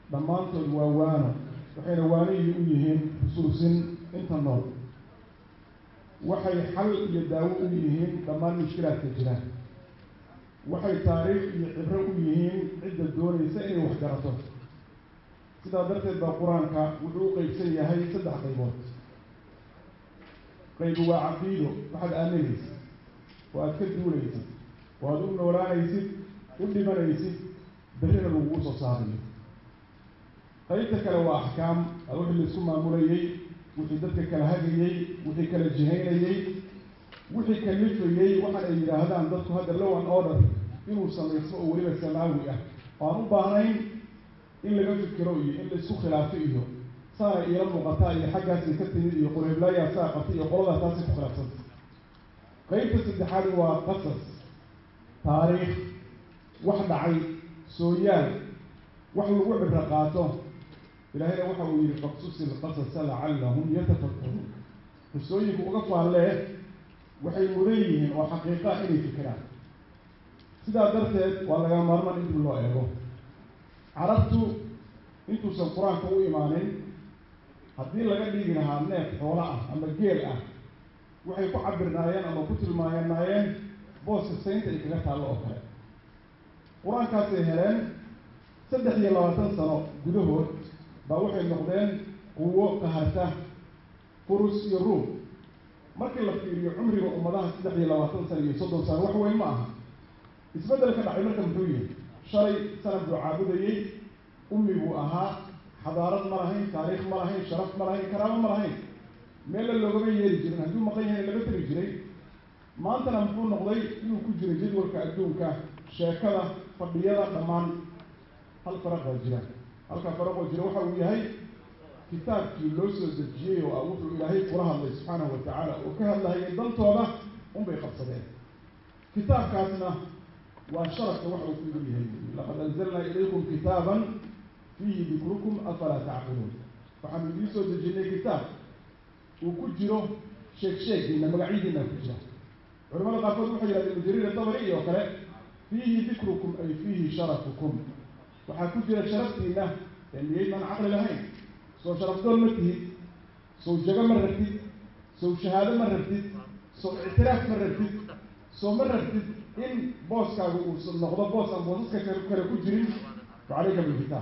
dhammaantood waa waano waxayna waanihii u yihiin xusuusin inta nool waxay xal iyo daawo u yihiin dhammaan mushkilaadka jira waxay taariikh iyo cibro u yihiin cidda doonaysa inay wax garato sidaa darteed baa qur-aanka wuxuu u qeybsan yahay saddex qaybood qaybu waa caqiido waxaad aaminaysid oo aad ka duulaysid oo aad u noolaanaysid u dhimanaysid berrina lagugu soo saarayo qaybta kale waa axkaam wixii laisku maamulayey wixii dadka kala hagayey wixii kala jihaynayey wixii kalifayey waxaan ay yidhaahdaan dadku hadda low an order inuu samaysmo oo weliba samaawi ah oo aan u baahnayn in laga fikiro iyo in laisku khilaafo iyo saana iila muuqataa iyo xaggaasay ka timid iyo qureeblaayaa saa qabtay iyo qoladaa taasay ku khilaafsanta qaybta saddexaad waa qasas taariikh wax dhacay sooyaal wax lagu cibro qaato ilaahayna waxa uu yihi faqsusi lqasasa lacallahum yatafakkaruun qisooyinku uga faallee waxay mudan yihiin oo xaqiiqa inay fikiraan sidaa darteed waa laga maarmaan in dib loo eego carabtu intuusan qur-aanka u imaanin haddii laga dhigi lahaa neef xoolo ah ama geel ah waxay ku cabirnaayeen ama ku tilmaanaayeen booska saynta ay kaga taallo oo kale qur-aankaasay heleen saddex iyo labaatan sano gudahood baa waxay noqdeen quwo qaharta furus iyo ruum markii la fiiriyo cumriga ummadaha saddex iyo labaatan sano iyo soddon sano wax weyn ma aha isbeddelka dhacay marka muxuu yihi shalay sanad buu caabudayey ummi buu ahaa xadaarad ma lahayn taariikh ma lahayn sharaf ma lahayn karaamo ma lahayn meella loogama yeeri jirin hadduu maqan yahay laga tegi jiray maantana muxuu noqday inuu ku jiro jadwalka adduunka sheekada fadhiyada dhammaan hal faraq baa jira halka faraqoo jira waxa uu yahay kitaabkii loo soo dejiyey oo wuxuu ilaahay kula hadlay subxaanahu watacaala oo ka hadlahayay dantooda unbay qabsadeen kitaabkaasna waa sharafka waxa uu ku idin yahay laqad anzalnaa ilaykum kitaaban fiihi dikrukum afalaa tacqiluun waxaanu idiin soo dejinay kitaab uu ku jiro sheeg sheegiina magacyadiina ku jira culamada qaarkood waxay yihahdeen mujariir dabari iyo kale fiihi dikrukum ay fiihi sharafukum waxaa ku jira sharaftiina ee miyaydaan caqli lahayn soo sharafdoon ma tihid sow jago ma rabtid sow shahaado ma rabtid sow ictiraaf ma rabtid soo ma rabtid in booskaagu uu noqdo boos aan boosaska kale ku jirin fa calayka bilkitaab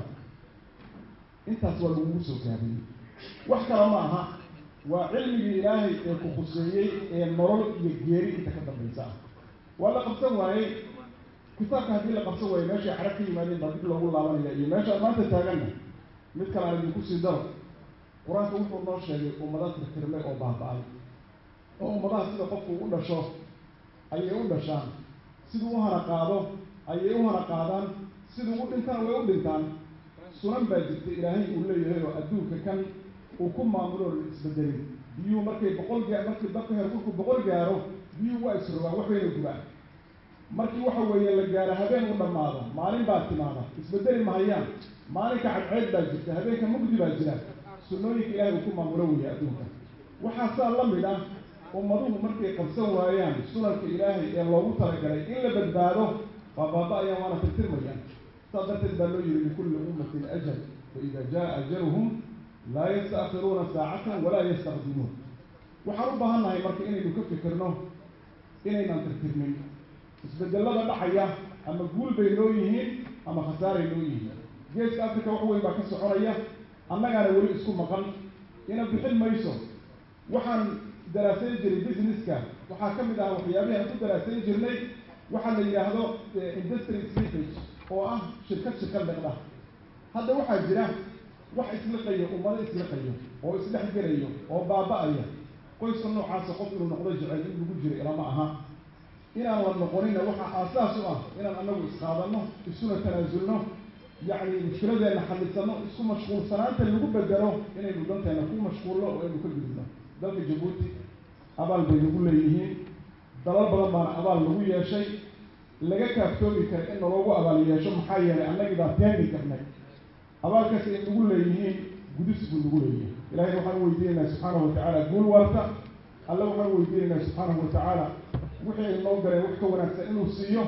intaas waa lagugu soo gaabiyey wax kale ma aha waa cilmigii ilaahay ee ku khuseeyey ee nolol iyo geeri inta ka dambaysa ah waa la qabsan waayey kitaabka haddii la qabsan waayo meeshay carab ka yimaadeen baa dib loogu laabanaya iyo meesha maanta taaganna mid kale aan idinku sii daro qur-aanka wuxuu noo sheegay ummada tirtirmay oo baaba-ay oo ummadaha sida qofku u dhasho ayay u dhashaan siduu u hana qaado ayay u hana qaadaan siduu u dhintana way u dhintaan sunan baa jirta ilaahay uu leeyahay oo adduunka kan uu ku maamulo isbedelin biyuhu markay boqol gaa markii dabka heerkulku boqol gaaro biyuhu waa isrogaan waxbayna gubaan markii waxa weeye la gaaro habeen u dhammaado maalin baa timaada isbedeli mahayaan maalinka cadceed baa jirta habeenka mugdi baa jira sunnooyinka ilaahay uu ku maamulo weeye adduunka waxaa saa la mid ah ummaduhu markay qabsan waayaan sunanka ilaahay ee loogu talagalay in la badbaado waa baaba-ayaan waana tirtirmayaan saas darteed baa loo yihi likulli ummatin ajal faida jaa ajaluhum laa yastaakiruuna saacatan walaa yastaqdimuun waxaan u baahan nahay marka inaynu ka fikirno inaynan tirtirmin isbedelada dhacaya ama guul bay noo yihiin ama khasaaray noo yihiin geeska africa wax weyn baa ka soconaya annagaana weli isku maqan ina bixin mayso waxaan daraasayn jiray businesska waxaa ka mid ah waxyaabihi aan ku daraasayn jirnay waxaa la yidhaahdo industry slippage oo ah shirkad shirkad liqda hadda waxaa jira wax isliqayo ummado isliqayo oo isdhex gelayo oo baaba-aya qoyska noocaasa qof inuu noqdo jecel in lagu jiro ilama aha inaan la noqonina waxaa aasaas u ah inaan anagu isqaadanno isuna tanaasulno yacni mushkiladeenna xallisano isku mashquulsanaanta lagu bedelo inaynu danteena ku mashquulno oo aynu ka gudubno dalka jabuuti abaal bay nagu leeyihiin dalal badan baana abaal lagu yeeshay laga kaaftoomi kara in naloogu abaal yeesho maxaa yeelay annagii baa teeni karnay abaalkaas ay nagu leeyihiin gudis buu nagu leeyahay ilahayna waxaan weydiinaynaa subxaanahu watacaala guul waarta alle waxaan weydiinaynaa subxaanahu watacaala wixii ay noo galeen wax ka wanaagsan inuu siiyo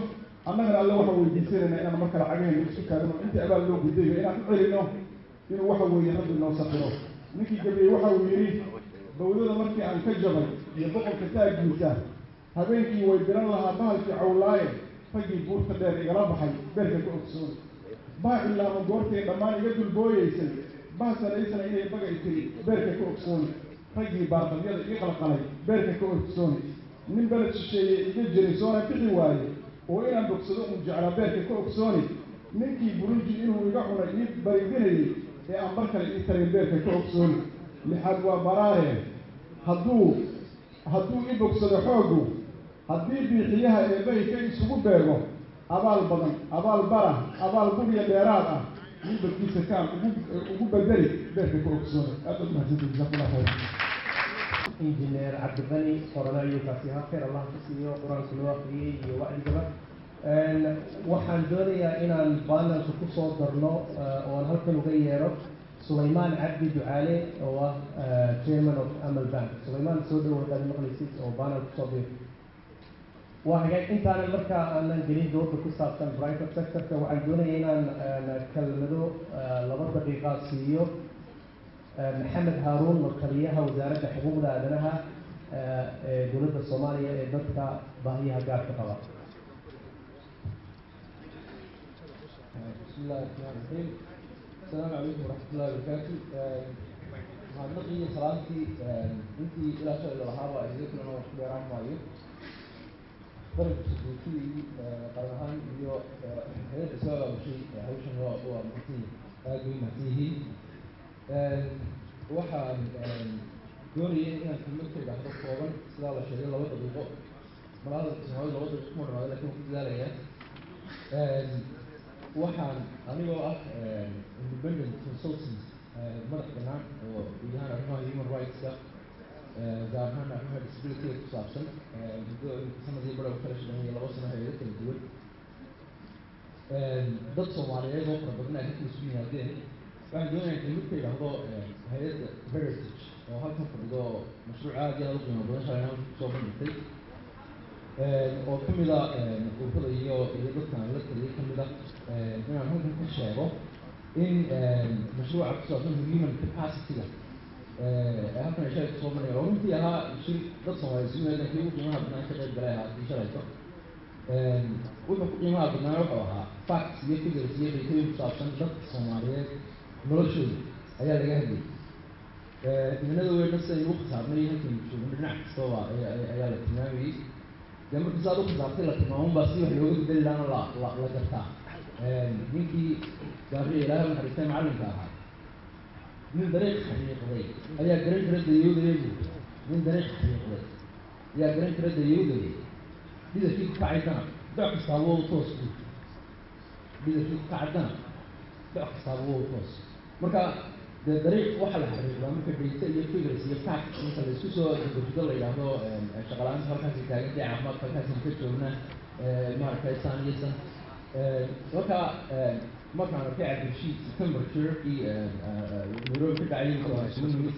annagana alle waxaan weydiisanayna inaan marka lacagahayna isku taagno intii abaal loo gudayo inaan u celino inuu waxa weeye rabbi noo safiro ninkii gabiyey waxa uu yidhi bawdada markii aan ka jabay iyo boqolka taagiisa habeenkii way diran lahaa bahalkii cawlaaye raggii buurta dheer igala baxay beerka ka ogsoon baa ilaama goortay dhammaan iga dulbooyeysay baasanaysana inay bagay tiri beerka ka ogsoon raggii baarqabyada ii qalqalay beerka ka ogsoon nin beled shisheeye iga jiray soona bixi waaye oo inaan bogsado uu jeclaa beerka ka ogsooni ninkii burundi inuu iga cunay ii baridinayay ee aan bar kale ii tarin beerka ka ogsooni lixaad waa baraare hadduu hadduu i bogsado xooggu haddii biixiyaha eebahay ka isugu beego abaal badan abaal bara abaal bugiya dheeraad ah nin badkiisa kaan ugu ugu bedeli beerka ka ogsooni aad u mahadsantihi jazakumullah khayr injineer cabdiqani qoranayukaasi hakeer allah ka siiyo qur-aanka loo akriyey iyo wacdigaba waxaan doonayaa inaan baanalka kusoo darno oo aan halkan uga yeero sulaymaan cabdi ducaale oo ah chairman of amal bank sulaymaan soo dhow hadaad maqlaysid oo baanal kusoo bir waa hagaag intaanan markaa aanan gelin dooda ku saabsan private sectorka waxaan doonaya inaan kelmado laba daqiiqa siiyo maxamed haaruun markaliyaha wasaaradda xuquuqda aadanaha ee dowladda soomaaliya ee dadka baahiyaha gaarka qaba بسم الله الرحمن الرحيم السلام عليكم ورحمة الله وبركاته mahadnaqii salaamtii intii ilaa shalay lalahaaba idinka inoo ku dheeraan maayo qaranka sukuutidii qaran ahaan iyo hayadda soo aabushay hawshan waa waa mahadsan aad bay mahadsan yihiin waxaan doonayay inaan kelmad ka idhaahdo kooban sidaa la sheegay laba daqiiqo malaada soomaalida laba daqiiqo kuma dhamaada lakin waan ku dadaalayaa waxaan anigoo ah independent consultant madax banaan oo guud ahaan arrimaha human rightska gaar ahaan arrimaha disabilityga ku saabsan muddo sanadii bara kala shaqeynaya laba sano hayado kala duwan dad soomaaliyeed oo fara badan ay halkan isu yimaadeen waxaan doonaya kelmad ka idhaahdo hay-adda heritage oo halkan fadhido mashruuc aad iyo aad u qiimo badan shalayna halkan kusoo bandhigtay oo kamid a ururada iyo iyo dadkan la taliyay kamid ah inaan halkan ka sheego in mashruuca ku saabsan human capacity-ga ee halkan ay shalay kusoo bandhiga oo runtii ahaa shir dad soomaaliya isu yimaadeen kii ugu qiimaha badnaan ka qayb galay ahaa kii shalayto wuxuu ku qiimaha badnaa wuxuu ahaa facts iyo figures iyo daytooyin ku saabsan dadka soomaaliyeed noloshooda ayaa laga hadlayay dimanada weynna sidayn ugu khasaarnay halkaynu joogno dhinac kastaba ayaa la tilmaamayey dee markii saad u khasaartay la tilmaaman baa si wax looga bedeli laana la la la gartaa ninkii gaariya ilaahay naxariistay macallinka ahaa nin dariiq xaqiiqday ayaa garan kara dayowdaya buuri nin dariiq xaqiiqday ayaa garan kara dayowdaya dhidarkii ku kacay dana doc kastaaba wow toos buuri dhidarkii ku kacay dana doc kastaaba wow toos marka dee dariiq waxaa la xaqiiqdaa marka dayta iyo figures iyo facts marka la isku soo dabajido la yidhaahdo shaqalaanta halkaasi taagantay caafimaadka halkaasi ka joogna maaragtay san iyo san marka markaan arkay cabdilshiid september shirarkii nairobi ka dhacay isugu nimid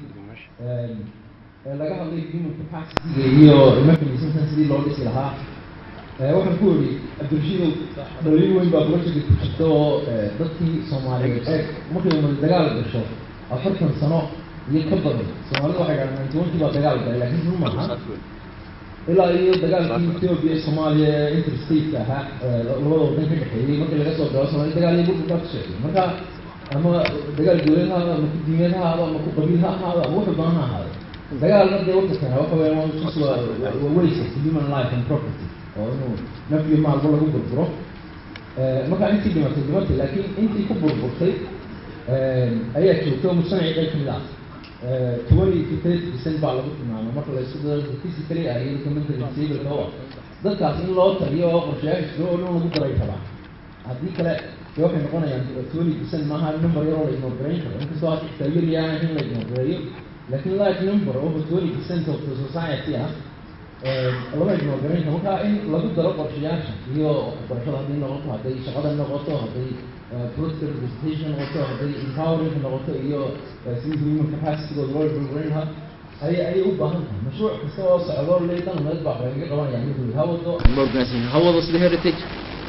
laga hadlay human capacity iyo mechanismkan sidii loo dhisi lahaa waxaan ku ori cabdilshiidow dhaliil weyn baa projectka ku jirta oo dadkii soomaaliyeed ee markay umad dagaal gasho afartan sano iyo ka badan soomaalida waxay dhahaan ninety one kii baa dagaal galay laakiin run maaha ilaa iyo dagaalkii ethiopia iyo soomaaliya ee interstate ahaa labada wadan ka dhexeeyey markii laga soo galo soomaliya dagaal iyo burburkaa ku socday marka ama dagaal dowlad ha ahaado ama ku diimeed ha ahaado ama ku qabiil ha ahaado ama wuxuu badan ha ahaado dagaalna dee wuxuu keenaa waxa weya waa just waa waa waste of human life and property oo inuu naf iyo maalba lagu burburo marka intii dhimatay dhimatay laakiin intii ku burburtay ayaa joogta oo mujtamaci qayb kamid ah twenty to thirty percent baa lagu tilmaamay marka la isku daro physically ah iyo dadka mentally disabled oo dadkaas in loo taliyo oo qorshayaasha jiro oo dhan lagu daray rabaa haddii kale dee waxay noqonayaan twenty percent maaha number yaroo la ignore garayn karo inkastoo hadda xitaa yar yaana in la ignore gareeyo laakiin large number over twenty percent of the society ah lama ignore garayn karo marka in lagu daro qorshayaasha iyo waxbarashada hadday noqoto hadday shaqada noqoto hadday political representation noqoto hadday empowering noqoto iyo sidii human capacitygooda loo burburin lahaa ayay ayay u baahan tahay mashruuc kasta oo socdo leedan meed baa laga qabanaya mid ha wado organization ha wado sida heritage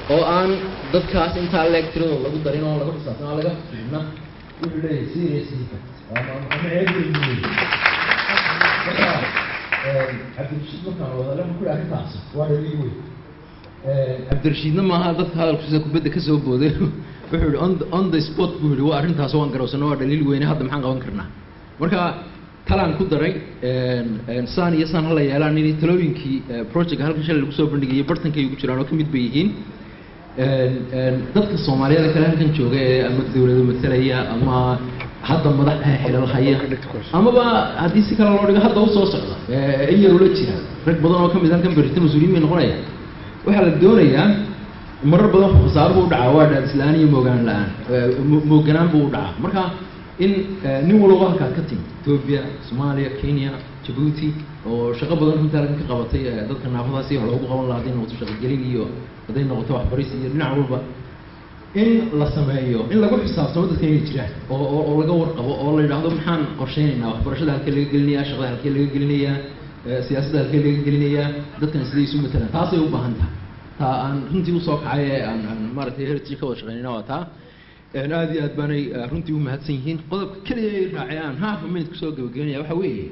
oo aan dadkaas intaa leeg tiradooda lagu darin oo lagu xisaabtan oo laga fiirna wuxuu leeyahay serious defect ama macnaheedu marka cabdirashiid markaan wadale ma ku dhaha arrintaas waa dhaliil weyn cabdirashiidna maaha dadka hadalkiisa kubadda ka soo booday wuxuu yihi on the, on the spot buu yihi waa arrintaas waan garawsano waa dhaliil weyne hadda maxaan qaban karnaa marka talaan ku daray saan iyo saan hala yeelaan in talooyinkii projectka halkan shalay lagu soo bandhigayay bartankay ugu jiraan oo ka mid bay yihiin dadka soomaaliyeed kale halkan jooga ee ama dawlado matalaya ama hadda madax xilal haya amaba haddii si kale loo dhigo hadda usoo socda in yar ula jira rag badan oo ka mid halkan berita mas-uuliyiin bay noqonaya waxaa la doonayaa marar badan khasaaro buu u dhacaa waa dhaadisla-aan iyo moogaan la-aan mooganaan buu u dhacaa marka in nin walba halkaad ka timi ethoobia soomaaliya kenya jabuuti oo shaqo badan runtii halkan ka qabatay dadka naafadaasi wax loogu qaban lahaa hadday noqoto shaqogelin iyo hadday noqoto waxbaris iyo dhinac walba in la sameeyo in lagu xisaabtamo dadka inay jiraan oo oo oo laga warqabo oo la yidhaahdo maxaan qorsheynaynaa waxbarashada halkee laga gelinayaa shaqada halkee laga gelinayaa siyaasadda halkee laga gelinayaa dadkan siday isu matalaan taasay u baahan tahay taa aan runtii usoo kacay ee aan aan maaragtay heritage ka wada shaqeynayna waa taa aad iyo aad baanay runtii u mahadsan yihiin qodobka keliya ay raacay aan half a minute kusoo gabagabeynaya waxa weeye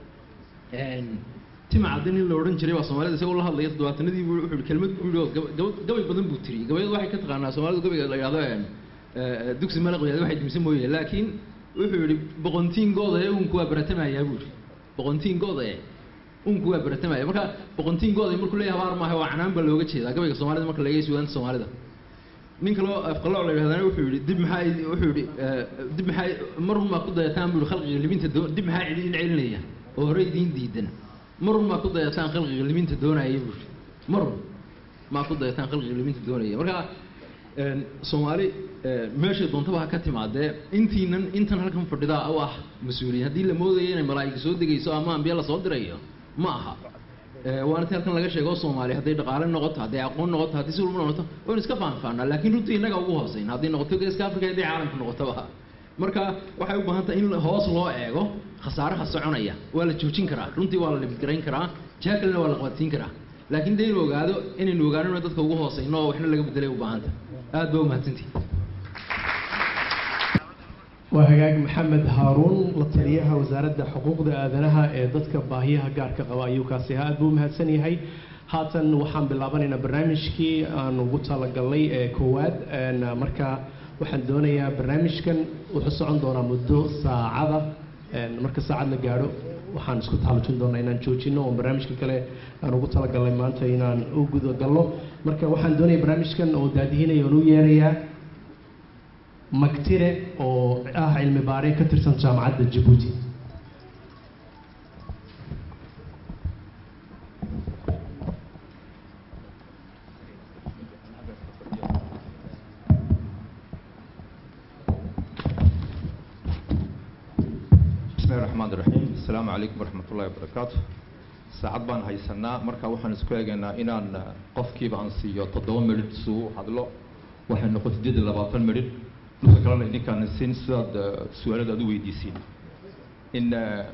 tima cadin in la odhan jiray waa soomaalida isagoo la hadlaya toddobaatanadii buu wuxuu yihi kelmad buu yihi oo gaba gaba gabay badan buu tiriyey gabayadu waxay ka taqaanaa soomaalidu gabayga la yidhahdo dugsi malaqoyaad waxay dumisa mooye laakiin wuxuu yihi boqontiin gooda ee uunku waa baratamayaa buu yihi boqontiin gooda ee uunku waa baratamaya marka boqontiin gooda markuu leeyahay habaar maaha waa canaan baa looga jeedaa gabayga soomaalida marka laga suudaanta soomaalida nin kaloo afqalooc la yidhahdana wuxuu yihi dib maxaa wuxuu yihi dib maxaa marun maa ku dayataan buu yihi khalqiga liminta doo dib maxaa idin celinaya oo hore idiin diidan marun maa ku dayataan khalqiga liminta doonaya buu yihi marun maa ku dayataan khalqiga liminta doonaya marka soomaali meeshay doontaba ha ka timaadee intiinan intan halkan fadhidaa u ah mas-uuliyiin haddii la moodayo inay malaa'ika soo degayso ama ambiya lasoo dirayo ma aha waana ti halkan laga sheego soomaali hadday dhaqaale noqoto hadday aqoon noqoto haddii si walba noqoto waynu iska faanfaanaa laakiin runtii innaga ugu hooseyn hadday noqoto geeska africa hadday caalamka noqotoba marka waxay u baahan tahay in hoos loo eego khasaaraha soconaya waa la joojin karaa runtii waa la libidgarayn karaa jiha kalena waa la qabatiin karaa laakiin dee inu ogaado inaynu ogaanino dadka ugu hooseyno oo waxna laga bedelay u baahanta aad ba umahadsantihi waa hagaag maxamed haaruun la taliyaha wasaaradda xuquuqda aadanaha ee dadka baahiyaha gaarka qaba ayuu kaasi ahaa aad buu umahadsan yahay haatan waxaan bilaabanaynaa barnaamijkii aan ugu talagalnay ee koowaad marka waxaan doonayaa barnaamijkan wuxuu socon doonaa muddo saacada marka saacad la gaadho waxaan isku taxallujin doonaa inaan joojino oo barnaamijka kale aan ugu talagalnay maanta inaan u gudagalno marka waxaan doonaya barnaamijkan oo daadihinaya oon u yeerayaa magtire oo ah cilmi baare ka tirsan jaamacadda jabuuti bismillahi raxmaan iraxiim assalaamu calaykum waraxmat ullahi wabarakaatu saacad baan haysanaa marka waxaan isku eegaynaa inaan qofkiiba aan siiyo toddoba midhidh suu hadlo waxay noqon siddeed iyo labaatan midhidh dhulka kalena idinkaan siin sidaad su-aalada aad u weydiisiin in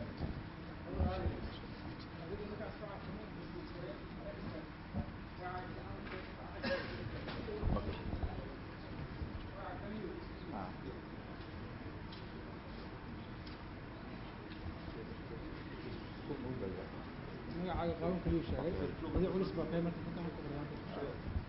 magacaaga qaaban kaliyu sheegay adi culus baa kay marka ka barnaamijka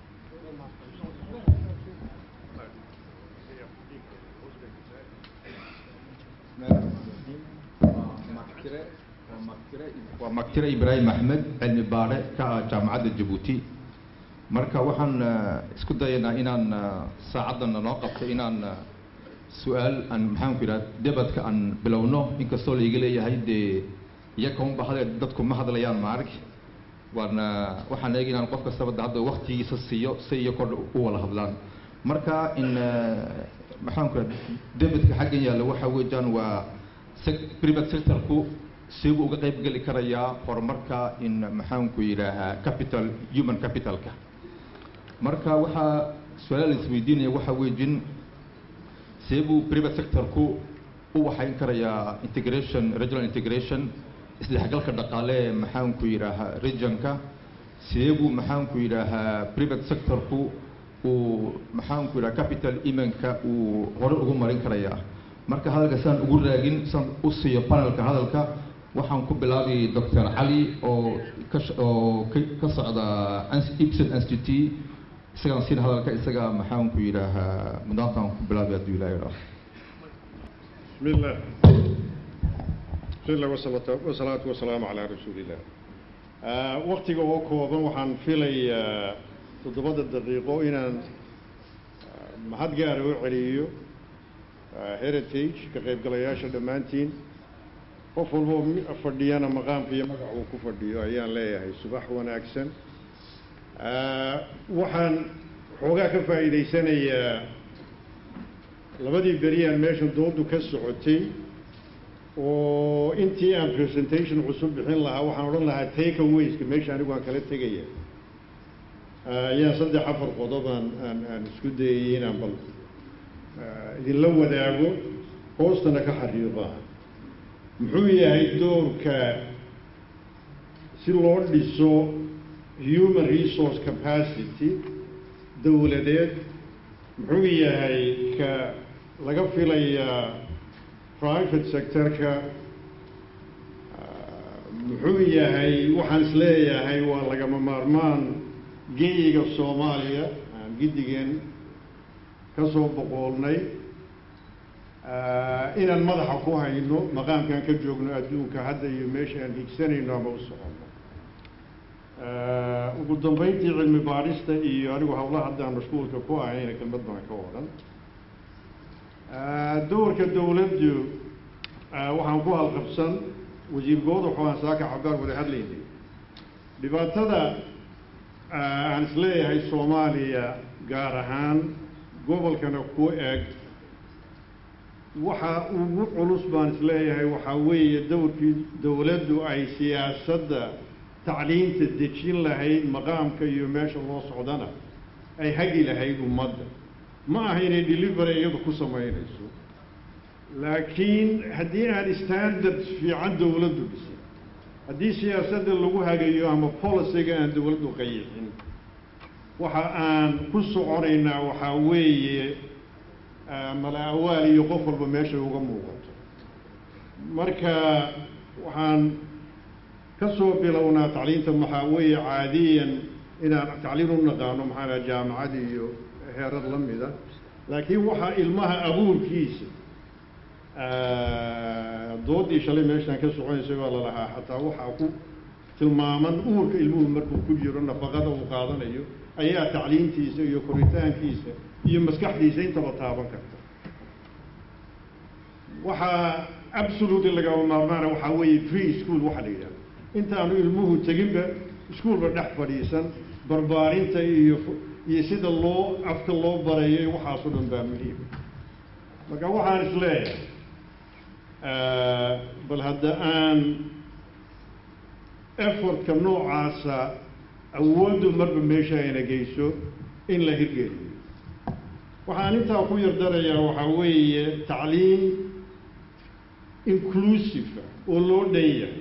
waa maktire ibraahim axmed cilmi baare ka ah jaamacadda jabuuti marka waxaan isku dayaynaa inaan saacaddan noo qabto inaan su-aal aan maxaanku yidhaha debadka aan bilowno inkastoo laiga leeyahay dee iyaka unba hadee dadku ma hadlayaan ma arg waana waxaan eegi inaan qof kastaba de hadda waktigiisa siiyo si iyo kor u wada hadlaan marka in maxaanku yidhaha debadka xaggan yaalla waxa weeyaan waa private sectorku sigu uga qayb geli karayaa horumarka in maxaanku yidhaahaa capital human capitalka marka waxaa su-aala la isweydiinaya waxa weejin seebuu private sectorku u waxayn karayaa integration regional integration isdhexgalka dhaqaale ee maxaanku yidhaahaa regionka seebuu maxaanku yidhaahaa private sectorku uu maxaanku yidhaha capital imanka uu hore ugu marin karayaa marka hadalka saan ugu raagin saan u siiyo panelka hadalka waxaan ku bilaabay doctor cali oo ka sh- oo ka ka socda Ins- ibsen institute isagaan siin hadalka isaga maxaanku yidhaahaa mudaantaan ku bilaabay hadduu ilaahay idhaaho بسم الله بسم الله والصلاة والصلاة والسلام على رسول الله آه وقتي oo kooban waxaan filayaa toddobada daqiiqo inaan ah, mahad gaara u celiyo ah, heritage ka qaybgalayaasha dhammaantiin qof walbo mi- fadhiyana maqaamka iyo magac uu ku fadhiyo ayaan leeyahay subax wanaagsan Ah, waxaan xoogaa ka faa'iidaysanayaa labadii beriyaan meeshan doodu ka socotay oo intii aan presentation cusub bixin lahaa waxaan odhan lahaa take awayska meesha anigu aan kala tegaya Ah, ayaan saddex afar qodob aan aan aan isku dayay inaan bal ah, idinla wadaago hoostana ka xariiqaa muxuu yahay doorka si loo dhiso human resource capacity dowladeed muxuu yahay ka laga filayaa private sectorka ah, muxuu yahay waxaan isleeyahay waa lagama maarmaan geyiga soomaaliya aan giddigeen ka soo boqoolnay ah, inaan madaxa ku hayno maqaamkaan ka joogno adduunka hadda iyo meesha aan higsanayno ama u soconno Ah, ugu dambeyntii cilmi baadhista iyo anigu hawlaha haddaan mashquulka ku ahayna kelmad baan ka odhan Ah, doorka dowladdu ah, waxaan ku halqabsan wasiir goodax oo aan saaka xabaar wada hadlaynay dhibaatada ah, aan isleeyahay soomaaliya gaar ahaan gobolkana ku eg waxa ugu culus baan isleeyahay waxaa weeye dowrkii dowladdu ay siyaasadda tacliinta dejin lahayd maqaamka iyo meesha loo socdana ay hagi lahayd ummadda ma aha inay delivery iyadu ku samaynayso laakiin haddii aan standards fiican dowladdu dhisin haddii siyaasadda lagu hagayo ama policyga aan dowladdu qayixin waxa aan ku soconaynaa waxaa weeye ah, mala awaal iyo qof walba meeshay uga muuqato marka waxaan ka soo bilownaa tacliinta maxaa weeye caadiyan inaan tacliin u naqaano maxaa laha jaamacad iyo heerar la mida laakiin waxaa ilmaha abuurkiisa ah, doodii shalay meeshaan ka soconaysay baa lalahaa xataa waxaa ku tilmaaman uurka ilmuhu markuu ku jiro nafaqada uu qaadanayo ayaa tacliintiisa iyo koritaankiisa iyo maskaxdiisa intaba taaban karta waxaa absolutely lagama maarmaana waxaa weeye free school waxa la yidhaha intaanu ilmuhu teginba iskuolba dhex fadhiisan barbaarinta iyo iyo sida loo afka loo barayo iyo waxaasoo dhan baa muhiim marka waxaan isleeyahay bal hadda aan effortka noocaasa awooddu marba meesha ayna geyso in la hirgeliyo waxaan intaa ku yardarayaa waxaa weeye tacliim inclusive ah oo loo dhan yahay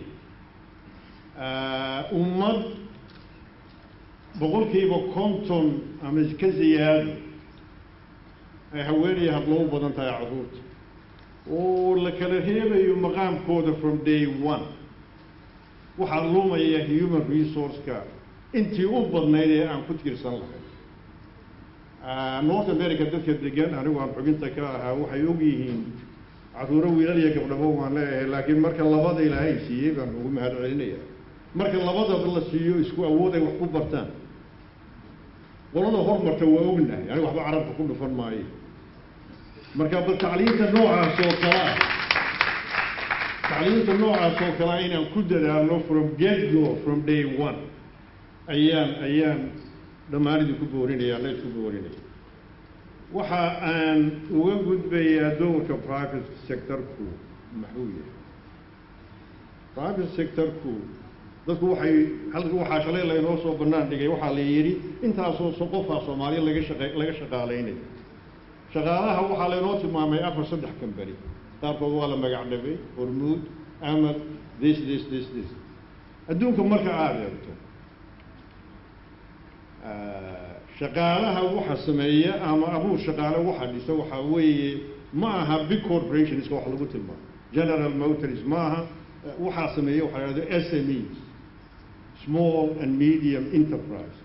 ummad boqolkiiba konton ama ka ziyaado ay haweenaya hadloo u badan tahay carruurta oo la kala reebayo maqaamkooda from day one waxaa lumaya human resource-ka intii u badnayd ee aan ku tiirsan lahayn north america dadka degan anigu aan xubinta ka ahaa waxay og yihiin carruuro wiilal iyo gabdhabo waan leeyahay laakiin marka labada ilaahay siiyey baan ugu mahad celinaya marka labadaba la siiyo isku awood ay wax ku bartaan qolada hormarta waa ognahay aniga waxba carabka ku dhufan maayo marka bal tacliinta noocaas oo kale ah tacliinta noocaas oo kale ah inaan ku dadaalno from get go from day one ayaan ayaan dhammaan idinku boorinaya alla isku boorinaya waxa aan uga gudbayaa dowrka private sectorku maxuu yahay private sectorku dadku waxay halka waxaa shalay laynoo soo bannaan dhigay waxaa la yidhi intaasoo so qofaa soomaaliya laga shaqa laga shaqaalaynayo shaqaalaha waxaa laynoo tilmaamay afar saddex kambani qaarkood waa la magac dhabay hormuud amad this this this this adduunka marka aada eegto shaqaalaha waxa sameeya ama abuur shaqaale waxa dhisa waxaa weeye ma aha big corporationska wax lagu tilmaamo general motors ma aha waxaa sameeya waxaa la yidhahdo SMEs small and medium enterprises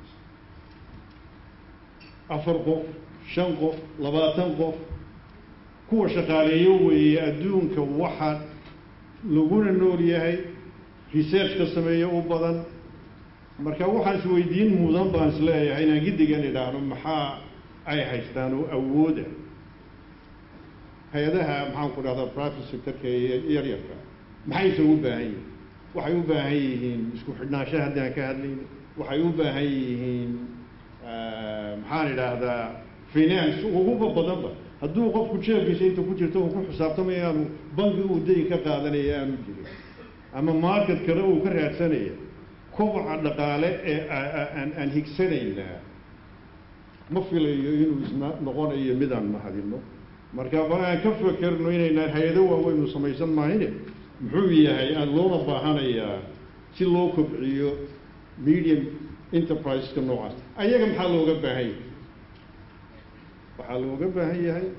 afar qof shan qof labaatan qof kuwa shaqaaleeyo weeye adduunka waxa laguna nool yahay research ka sameeya u badan marka waxaan isweydiin mudan baan isleeyahay inaan giddigan idhaahno maxaa ay haystaan oo awooda hay-adaha maxaan ku dhahdaa private sectorka ee yaryarka maxayse u baahan yihiin waxay u baahan yihiin isku xidhnaansho haddaan ka hadlayno waxay u baahan yihiin maxaan idhaahdaa finance uguba badanba hadduu qofku jeebkiisa inta ku jirto uu ku xisaabtamaya aanu banki uu dayi ka qaadanaya aanu jirin ama market kale uu ka raadsanaya koboca dhaqaale ee aan aan higsanaynaa ma filayo inuu isna noqonayo midaan mahadino marka bal aan ka fekerno inaynaan hay-ado waaweynu samaysan maahine muxuu yahay aan loona baahanayaa si loo kobciyo medium enterpriseska noocaas ayaga maxaa looga baahan yahay waxaa looga baahan yahay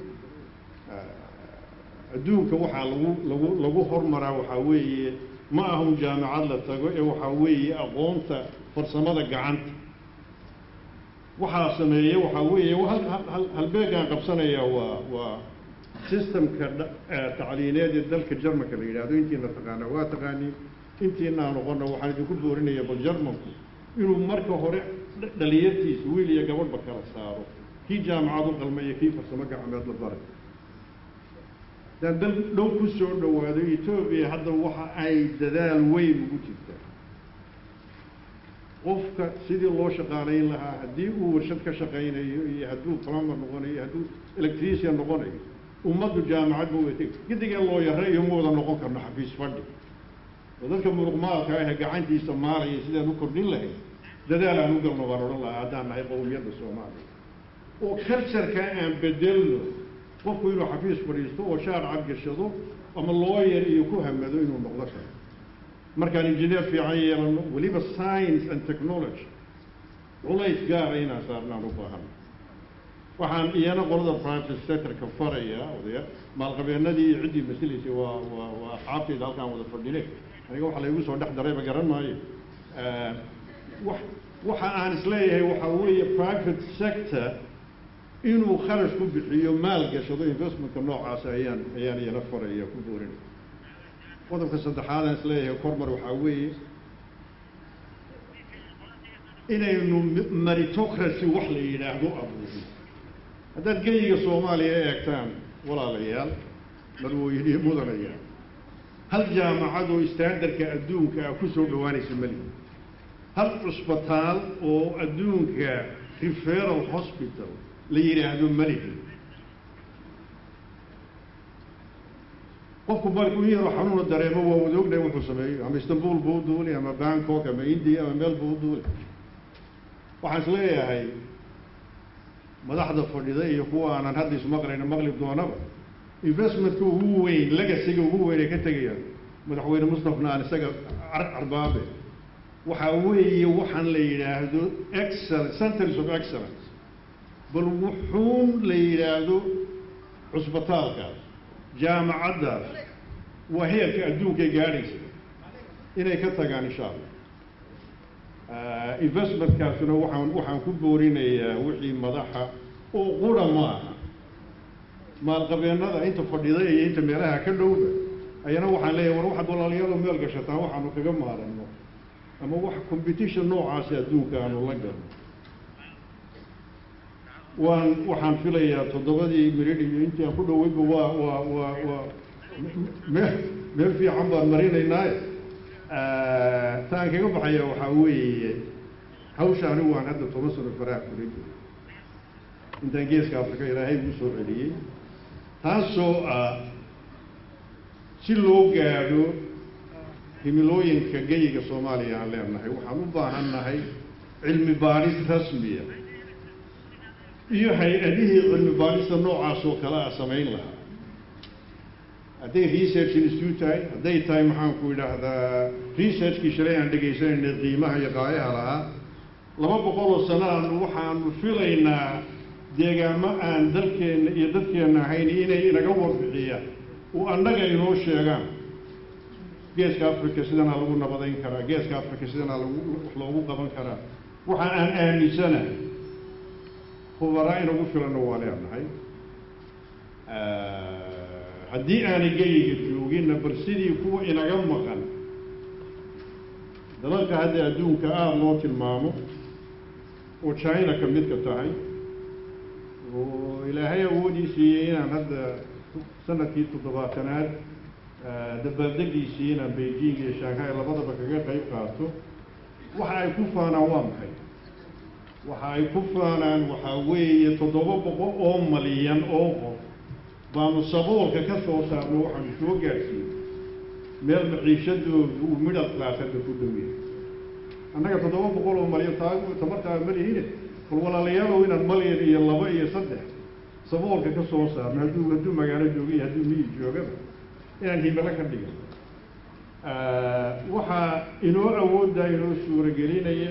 adduunka waxaa lagu lagu lagu hormaraa waxaa weeye ma ahun jaamacad la tago ee waxaa weeye aqoonta farsamada gacanta waxaa sameeya waxaa weeye halbeegaan qabsanaya waa waa systemka tacliineed ee dalka jarmanka la yidhahdo intiina taqaana waa taqaaniin intiina aan noqona waxaan idinku boorinaya bal jarmanku inuu marka hore dhalinyartiisa wiil iyo gabadhba kala saaro kii jaamacad u qalma iyo kii farsamo gacmeed la baray haddaan dal dhow ku soo dhowaado etoobiya hadda waxa ay dadaal weyn ugu jirtaa qofka sidii loo shaqaalayn lahaa haddii uu warshad ka shaqaynayo iyo hadduu plumber noqonayo hadduu electrician noqonayo ummaddu jaamacad ma wada gidigeen loo yara iyo ma wada noqon karno xafiis fadhi oo dadka muruqmaalka ah ee gacantiisa maalaya sidaan u kordhin lahayn dadaal aan u galno baan odhan lahaa haddaan nahay qowmiyadda soomaaliya oo cultureka aan bedelno qofku inuu xafiis fadhiisto oo shaar cadgashado ama looyer iyo ku hamado inuu noqdo karo markaan injineer fiican yeelano weliba science and technology culays gaara inaan saarnaan u baahano waxaan iyana qolada private sectorka faraya odaya maalqabeenadii iyo ciddii masilaysay waa waa waa asxaabtayda halkaan wada fadhine aniga waxa laygu soo dhex darayba garan maayo wax waxa aan isleeyahay waxaa weeye private sector inuu kharash ku bixiyo maal gashado investmentka noocaas ayaan ayaan iyana faraya ku boorinay qodobka saddexaad aan isleeyahay kormar waxaa weeye inaynu meritocracy wax la yidhaahdo abuurin haddaad geyiga soomaaliya eegtaan walaalayaal marwooyiniyo mudanayaal hal jaamacad oo standardka adduunka ah ku soo dhowaanaysa mali hal cusbitaal oo adduunka referal hospital la yidhaahdo malihi qofku markuu yaroo xanuuna dareemo waa wada ognahay wuxuu sameeyo ama istanbul buu u duuli ama bangkok ama india ama meel buu u duuli waxaan is leeyahay madaxda fadhida iyo kuwa aanan hadda ismaqlayno maqli doonaba investmentka ugu weyn legasiga ugu weyn ay ka tegayaan madaxweyne mustafna aan isaga carbaabe waxaa weeye waxaan la yidhaahdo excel centers of excellence bal wuxuun la yidhaahdo cusbitaalkaas jaamacaddaas waa heerka adduunkay gaadhaysa inay ka tagaan insha allah investmentkaasuna waxaan waxaan ku boorinayaa wixii madaxa oo qura ma aha maalqabeennada inta fadhida iyo inta meelaha ka dhowba ayana waxaan leeyahay war waxaad walaalayaalo meel gashataa waxaanu kaga maaranno ama wax competition noocaasi adduunka aanu la galno waan waxaan filayaa toddobadii mirid iyo intii aan ku dhoweyba waa waa waa waa meel meel fiican baan marinaynaaye taan kaga baxaya waxaa weeye hawsha anigu waan hadda toban sano faraha kula jiro intaan geeska afrika ilaahay ugu soo celiyey taasoo ah si loo gaadho himilooyinka geyiga soomaaliya aan leenahay waxaan u baahan nahay cilmi baadhis rasmiya iyo hay-adihii cilmi baadhista noocaas oo kale a samayn lahaa hadday research institute tahay hadday tahay maxaanku idhaahdaa researchkii shalay aan dhegaysanayna qiimaha iyo qaayaha lahaa laba boqol oo sanaanu waxaanu filaynaa deegaamo aan dalkeenna iyo dadkeenna ahayn inay inaga warbixiyaan oo annaga inoo sheegaan geeska africa sidanaa lagu nabadayn karaa geeska africa sidanaa lagu wax loogu qaban karaa waxa aan aaminsanahay khubaraa inagu filanna waa leenahay haddii aanay geyiga jooginna bal sidii kuwa inaga maqan dalalka hadda adduunka aada loo tilmaamo oo china ka midka tahay oo ilaahay awoodii siiyey inaan hadda sanadkii toddobaatanaad dabaaldegiisii inaan beijing iyo shanghai labadaba kaga qayb qaato waxa ay ku faanaan waa maxay waxa ay ku faanaan waxaa weeye toddoba boqol oo malyan oo qof baanu saboolka ka soo saarno waxaanu soo gaadhsiiyey meel maciishadoodu uu middle class hadda ku dhow yahay annaga toddoba boqol oo malyan taa tamartaa ma lihine bal walaalayaalow inaan malyan iyo laba iyo saddex saboolka ka soo saarno hadduu hadduu magaalo jooga iyo hadduu miyi joogaba inaan himilo ka dhigan waxaa inoo awooddaa inoo suuragelinaya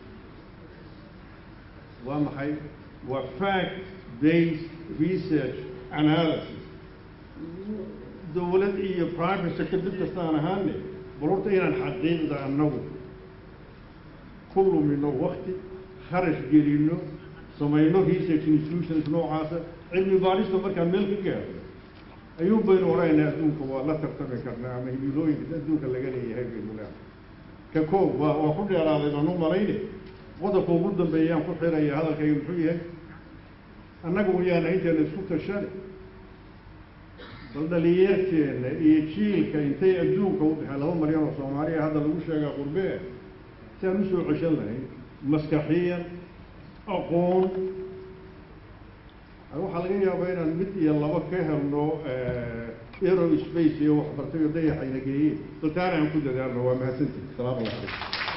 waa maxay waa fact based research analysis dowlad iyo private sector dib kasta aan ahaane bal horta inaan xaqiiqda annagu ku lumino wakti kharash gelino samayno research institutions noocaasa cilmi baadhista markaan meel ka gaaro ayuun baynu odhanaynaa adduunka waa la tartami karnaa ama himilooyinka adduunka laga leeyahay baynu leedahay ka koob waa waa ku dheeraaday baan u malayne waddanka ugu dambeeyaan ku xiraya hadalkayga muxuu yahay annaga wayaana inteena isku tashane bal dhalinyarteena iyo jiilka intay adduunka u dhexeen laba malyan oo soomaaliya hadda lagu sheegaa qurbee si aan usoo ceshan lahayn maskaxiyan aqoon waxaa laga yaabaa inaan mid iyo laba ka helno aero space iyo waxbartay oo dayaxayna geeyeen baltaana aan ku dadaalno waa mahadsantihi asalaamu calaykum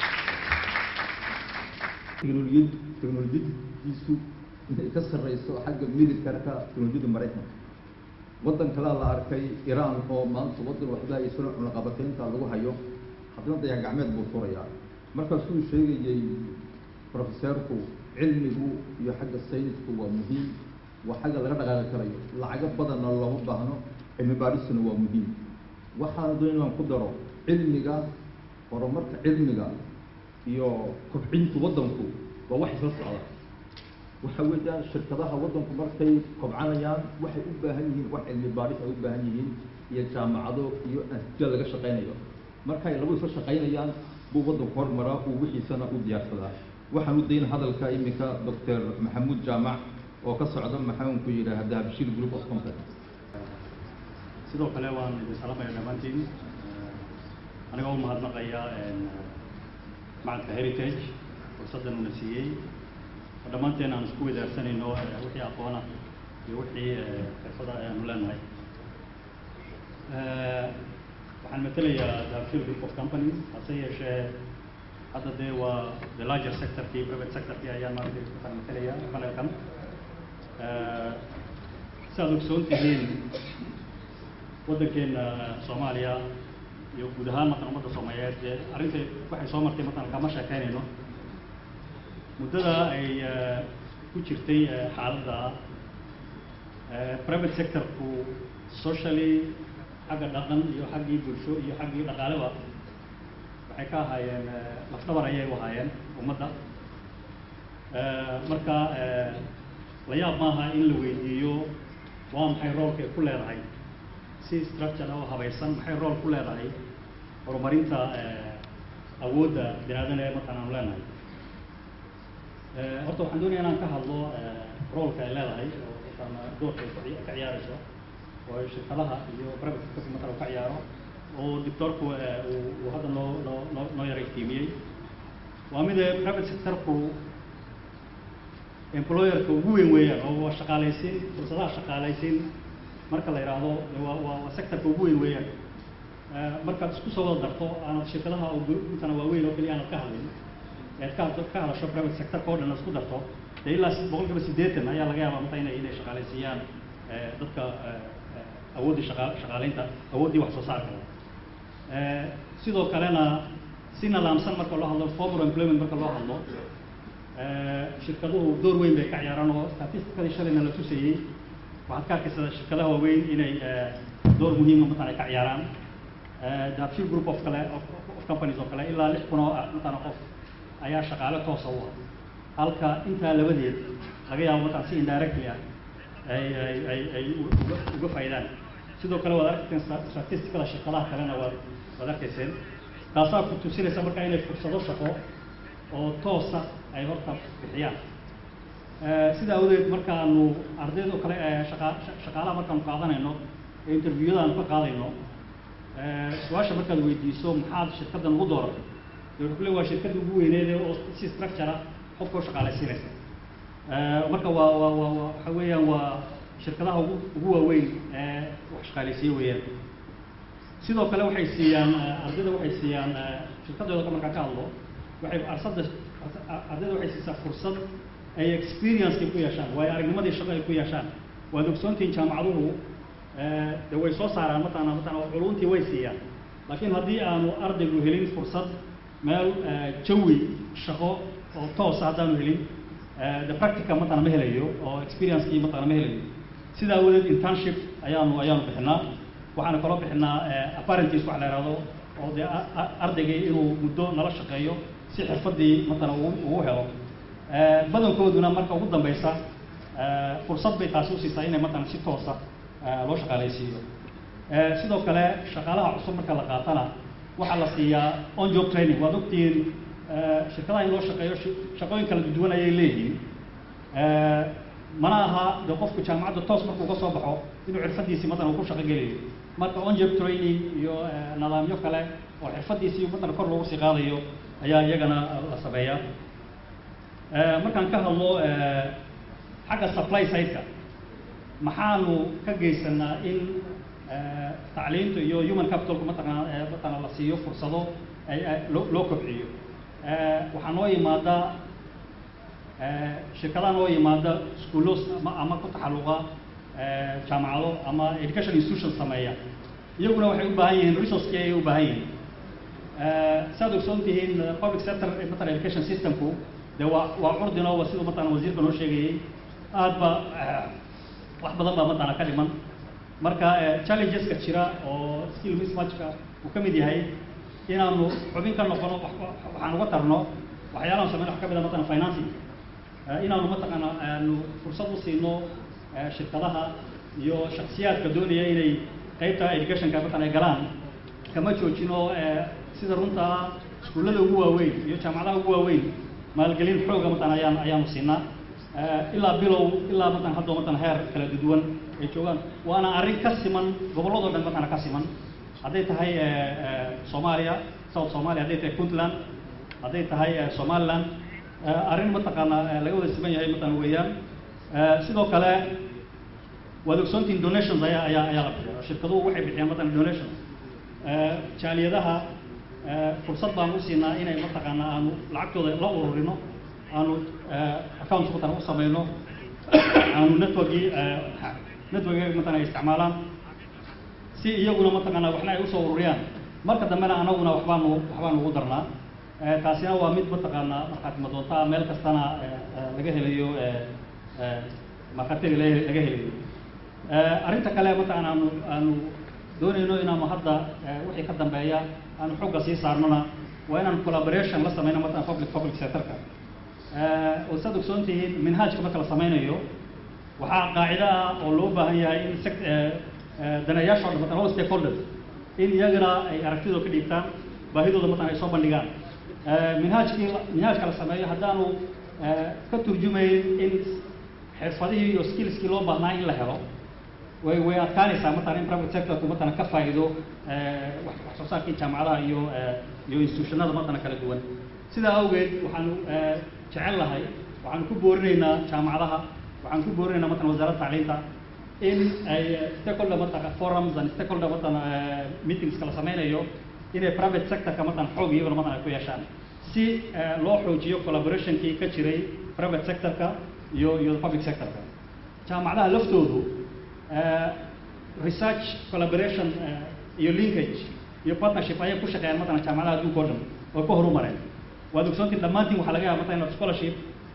teknolojiyad teknolojiyadiisu intay ka sarreyso xagga militarka teknolojiyadda maraykanka waddan kalea la arkay iran oo maanta waddan waxba isla cunaqabataynta lagu hayo haddana dayax gacmeed buu furayaa markaasuu sheegayey profeseerku cilmigu iyo xagga saynisku waa muhiim waa xagga laga dhaqaaqi karayo lacago badanna looma baahno cilmi baadhisuna waa muhiim waxaana doon inaan ku daro cilmiga horumarka cilmiga iyo kobcinta waddanku waa wax isla socda waxa weeyaan shirkadaha waddanku markay kobcanayaan waxay u baahan yihiin wax cilmi baadhis ay u baahan yihiin iyo jaamacado iyo ansija laga shaqaynayo markay laba isla shaqaynayaan buu waddanku hormaraa uu wixiisana u diyaarsadaa waxaan u dayna hadalka iminka doctor maxamuud jaamac oo ka socda maxaanku yidhaahdaa bashir group of companies sidoo kale waan idin salaamaya dhammaantiin anigoo u mahadnaqaya macadka heritage fursaddan una siiyey oo dhammaanteen aan isku wadaarsanayno wixii aqoona iyo wixii xirfada ayaanu leenahay waxaan matelayaa dabshir group of companies hase yeeshee hadda dee waa the larger sectorkii private sectorkii ayaan maaragtay ku kala matalaya panelkan si aad ogsoon tihiin waddankeena soomaaliya iyo guud ahaan matan ummadda soomaaliyeed dee arrinta waxay soo martay matan kama sheekeynayno muddada ay ku jirtay xaaladda private sectorku socially xagga dhaqan iyo xaggii bulsho iyo xaggii dhaqaaleba waxay ka ahaayeen lafdhabar ayay u ahaayeen ummadda marka la yaab maaha in la weydiiyo waa maxay roolkay ku leedahay si structure oo habaysan maxay rool ku leedahay horumarinta awoodda binaadam ee markaan aanu leenahay horta waxaan doonaya inaan ka hadlo roolka ay leedahay oo ama doorka ay ka ciyaarayso oo shirkadaha iyo private sectorka marka uu ka ciyaaro oo doctorku uu hadda noo noo noo noo yara iftiimiyey waa mid private sectorku employerka ugu weyn weeyaan oo waa shaqaalaysiin fursadaha shaqaalaysiin marka la yidhaahdo waa waa waa sectorka ugu weyn weeyaan markaad isku soo wada darto aanad shirkadaha oo intana waaweyn oo keliya aanad ka hadlin ead ka ka hadasho private sectorka oo dhan isku darto dee ilaa boqolkiiba siddeetan ayaa laga yaabaa mata inay inay shaqaalaysiiyaan dadka awooddii shaqa shaqaalaynta awooddii wax soo saarka sidoo kalena si nidaamsan marka loo hadlo formal employment marka loo hadlo shirkaduhu door weyn bay ka ciyaaraan oo statisticadii shalayna la tusayey waxaad ka arkaysaa shirkadaha waaweyn inay door muhiima matan ay ka ciyaaraan the few group of kale of of companies oo kale ilaa lix kun oo ah matana qof ayaa shaqaale toosa u ah halka intaa labadeed laga yaabo matan si indirectly ah ay ay ay ay uga uga faa'iidaan sidoo kale waad arkayseen statisticada shirkadaha kalena waad waad arkayseen taasaa ku tusinaysa marka inay fursado shaqo oo toosa ay horta bixiyaan sidaa awgeed markaanu ardayda oo kale ee shaqa shaqaalaha markaanu qaadanayno ee interviewada aanu ka qaadayno su-aasha markaad weydiiso maxaad shirkaddan ugu dooratay dee wuxuu ku le waa shirkadda ugu weyneede oo si structure ah qofka u shaqaalaysiinaysa marka waa waa waa waa waxa weeyaan waa shirkadaha ugu ugu waaweyn ee wax shaqaalaysiiye weeyaan sidoo kale waxay siiyaan ardayda waxay siiyaan shirkadooda markaa ka hadlo waxay arsada ardayda waxay siisaa fursad ay experience-kay ku yeeshaan waayo aragnimadii shaqo ay ku yeeshaan waad ogsoontihiin jaamacaduhu de way soo saaraan mataqana mataqana culuntii way siiyaan laakiin haddii aanu ardaygu helin fursad meel jawi shaqo oo toosa haddaanu helin the practica mataqana ma helayo oo experience-kii mataqana ma helayo sidaa awadeed internship ayaanu ayaanu bixinaa waxaana kaloo bixinaa apparentis wax la ihahdo oo dee ardaygii inuu muddo nala shaqeeyo si xirfaddii matala ugu helo badankooduna marka ugu dambeysa fursad bay taasi usiisaa inay matala si toosa loo shaqaalaysiiyo sidoo kale shaqaalaha cusub marka la qaatana waxaa la siiyaa on job training waad ogtihiin shirkadaha in loo shaqeeyo shaqooyin kala duwan ayay leeyihiin mana aha de qofku jaamacadda toos markuu ka soo baxo inuu xirfadiisii matala uu ku shaqo gelayo marka on job training iyo nidaamyo kale oo xirfadiisii matala kor loogu sii qaadayo ayaa iyagana la sameeyaa markaan ka hadlo xagga supply side-ka maxaanu ka geysanaa in tacliinta iyo human capitalku mataqana mataqana la siiyo fursado ay loo loo kobciyo waxaa noo yimaada shirkadaha noo yimaada schoolos ama ama ku taxalluqa jaamacado ama education institution sameeya iyaguna waxay u baahan yihiin resourcekii ayay u baahan yihiin saad ogsoon tihiin public sector matala education systemku de waa waa curdino wa siduu matala wasiirka noo sheegayey aad ba wax badan baa matala ka dhiman marka challengeska jira oo skill mismatchka uu ka mid yahay inaanu xubin ka noqono waxaan uga tarno waxyaalahan sameyn wax ka mid a matala financing inaanu mataqaana aanu fursad u siino shirkadaha iyo shaksiyaadka doonaya inay qaybta educationka matala ay galaan kama joojino sida runtaa iskuullada ugu waaweyn iyo jaamacadaha ugu waaweyn maalgelin xooga matala ayaan ayaanu siinaa ilaa bilow ilaa matan hadda matan heer kala duwan ay joogaan waana arrin ka siman gobolladoo dhan matana ka siman hadday tahay soomaaliya south somalia hadday tahay puntland hadday tahay somaliland arrin mataqaana laga wada siman yahay matan weeyaan sidoo kale waad ogsoontihiin donations ayaa ayaa ayaa la bixiya shirkaduhu waxay bixiyaan matan donations jaaliyadaha fursad baan u siinaa inay mataqaana aanu lacagtooda la ururino aanu accounts matan u samayno aanu networkii network matana ay isticmaalaan si iyaguna mataqaana waxna ay usoo ururiyaan marka dambena anaguna waxbaanu waxbaanu ugu darnaa taasina waa mid mataqaana markaad madoontaa meel kastana laga helayo markatiri laga helayo arrinta kale mataqaana aanu aanu doonayno inaanu hadda wixii ka dambeeya aanu xogga sii saarnona waa inaan collaboration la sameyno matala public public sectorka oo saad ogsoon tihiin minhaajka marka la sameynayo waxaa qaacida ah oo loo baahan yahay in sect danayaasha o dhan matan all stakeholders in iyagana ay aragtidooda ka dhiibtaan baahidooda matan ay soo bandhigaan minhaajkii minhaajka la sameeyo haddaanu ka turjumayn in xirfadihii iyo skillskii loo baahnaa in la helo way way adkaanaysaa matalan in private sectorku matalan ka faa'iido wax wax soo saarkii jaamacadaha iyo iyo institutionada matalan kala duwan sidaa awgeed waxaanu jecel lahay waxaanu ku boorinaynaa jaamacadaha waxaan ku boorinaynaa matalan wasaaradda tacliinta in ay stakeholder matalan forums and stakeholder matalan meetings kala sameynayo inay private sectorka matalan xoog iyaguna matalan ay ku yeeshaan si loo xoojiyo collaborationkii ka jiray private sectorka iyo iyo public sectorka jaamacadaha laftoodu research collaboration iyo linkage iyo partnership ayay ku shaqeeyaan matalan jaamacadaha adduunka o dhan oo ka horumareen waad ogsoontiin dhammaantiin waxaa laga yaaba matalan inaad scholarship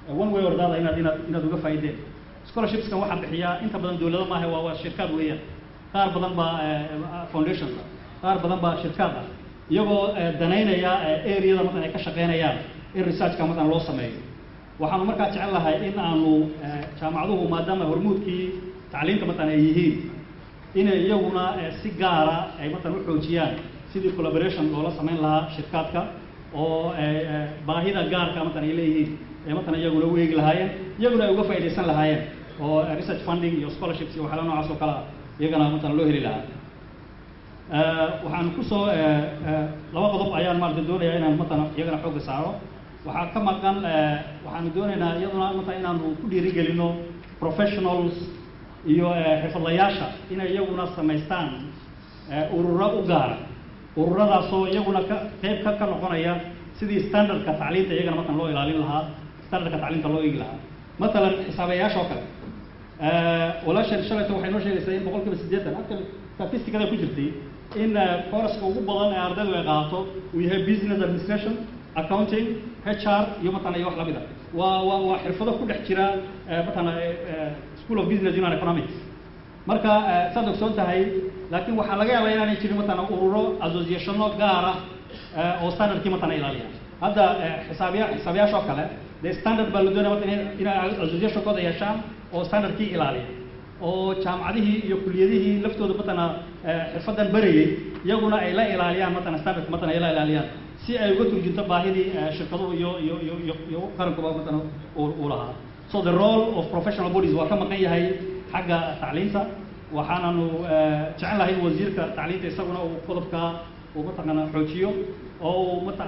one way or the other inaad inaad inaad uga faa'iideen scholarshipskan waxaa bixiyaa inta badan dowlado maaha waa waa shirkad weeyaan qaar badan baa foundations ah qaar badan baa shirkad ah iyagoo danaynaya areada matan ay ka shaqeynayaan in researchka matan loo sameeyo waxaanu markaa jecel lahay in aanu jaamacaduhu maadaama hormuudkii tacliinta matan ay yihiin inay iyaguna si gaara ay matan u xoojiyaan sidii collaboration loola samayn lahaa shirkaadka oo baahida gaarka matan ay leeyihiin ee matan iyaguna u eegi lahaayeen iyaguna ay uga faa'iidaysan lahaayeen oo research funding iyo scholarships iyo waxyaala noocaas oo kale ah iyagana matan loo heli lahaa waxaan kusoo laba qodob ayaan maarata doonayaa inaan matan iyagana xoogga saaro waxaa ka maqan waxaanu doonaynaa iyaduna matan inaanu ku dhiirigelino professionals iyo xirfadlayaasha inay iyaguna samaystaan ururo u gaara ururadaasoo iyaguna ka qayb ka ka noqonaya sidii standardka tacliinta iyagana matan loo ilaalin lahaa standardka tacliinta loo eegi lahaa matalan xisaabayaasha oo kale walaashan shalayta waxay noo sheegaysaa in boqol kiiba siddeetan actually statisticada ku jirtay in kooraska ugu badan ee ardaydu ay qaato uu yahay business administration accounting HR iyo matana iyo wax lamid a waa waa waa xirfado ku dhex jira matana school of business and economics marka saad ogsoon tahay laakiin waxaa laga yaabaa inaanay jirin matana ururo associationo gaara oo standardkii matana ilaaliya hadda xisaabiya xisaabiyaasha oo kale dee standard baa la doonaya matan inay associationkooda yeeshaan oo standardkii ilaaliya oo jaamacadihii iyo kuliyadihii laftooda matana xirfadan barayay iyaguna ay la ilaaliyaan matana standardka matana ay la ilaaliyaan si ay uga turjunto baahidii shirkaduhu iyo iyo iyo iyo iyo qarankuba matana uu lahaa so the role of professional bodies waa ka maqan yahay xagga tacliinta waxaananu jecel lahay in wasiirka tacliinta isaguna uu qodobka uu mataqaana xoojiyo oo uu mata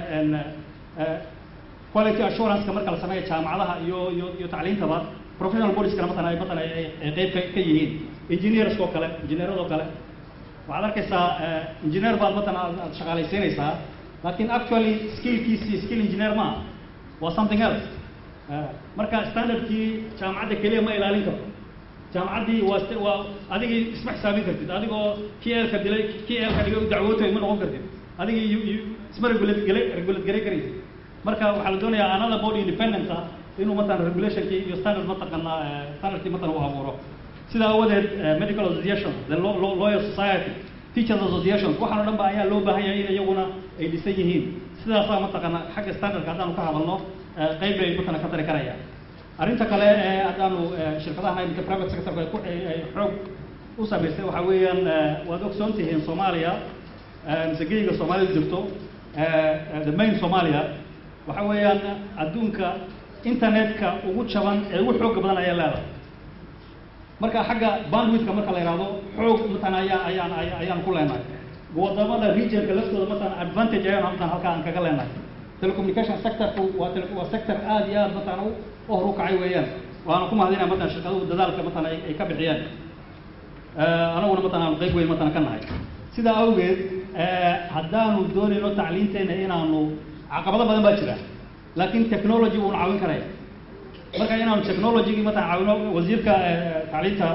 quality assurance-ka marka la sameeyo jaamacadaha iyo iyo iyo tacliintaba professional bodieskana matan ay matan ay qayb ka ka yihiin engineers oo kale engineeradoo kale waxaad arkaysaa engineer baad matan aad shaqaalaysiinaysaa laakiin actually skillkiisii skill engineer maaha waa something else marka standardkii jaamacadda keliya ma ilaalin karto jaamacaddii waa waa adigii isma xisaabin kartid adigoo kii eelka dilay kii eelka dhigay u dacwootay ma noqon kartid adigii isma regulate gale regulate garay karaysid marka waxaa la doonayaa another body independent ah inuu matan regulationkii iyo standard mataqana standardkii matan uu abuuro sidaa awadeed medical association the lawyer society teachers association waxaan o dhan ba ayaa loo baahan yahay in iyaguna ay dhisan yihiin sidaasaa mataqana xagga standardka haddaanu ka hadalno qayb bay matana ka tari karayaan arrinta kale ee haddaanu shirkadaha imika private sectorka ay ku ay xoog u samaystay waxaa weeyaan waad ogsoon tihiin soomaaliya mise geyga soomaalida jirto the main soomaaliya waxa weeyaan adduunka internetka ugu jaban ee ugu xooga badan ayaa leedahay marka xagga bandwidthka marka la yidhahdo xoog matan ayaa ayaan ayaan ku leenahay wadamada regionka laftooda matan advantage ayaan matan halkaa aan kaga leenahay telecommunication sectorku waa tele waa sector aad iyo aad matan u hor u kacay weeyaan waana ku mahadinaya matan shirkaduhu dadaalka matan ay ay ka bixiyeen anaguna matan aanu qayb weyn matan ka nahay sidaa awgeed haddaanu doonayno tacliinteena inaanu caqabado badan baa jira laakiin technology wuuna caawin karaya marka inaanu technologygii matan caawino wasiirka tacliinta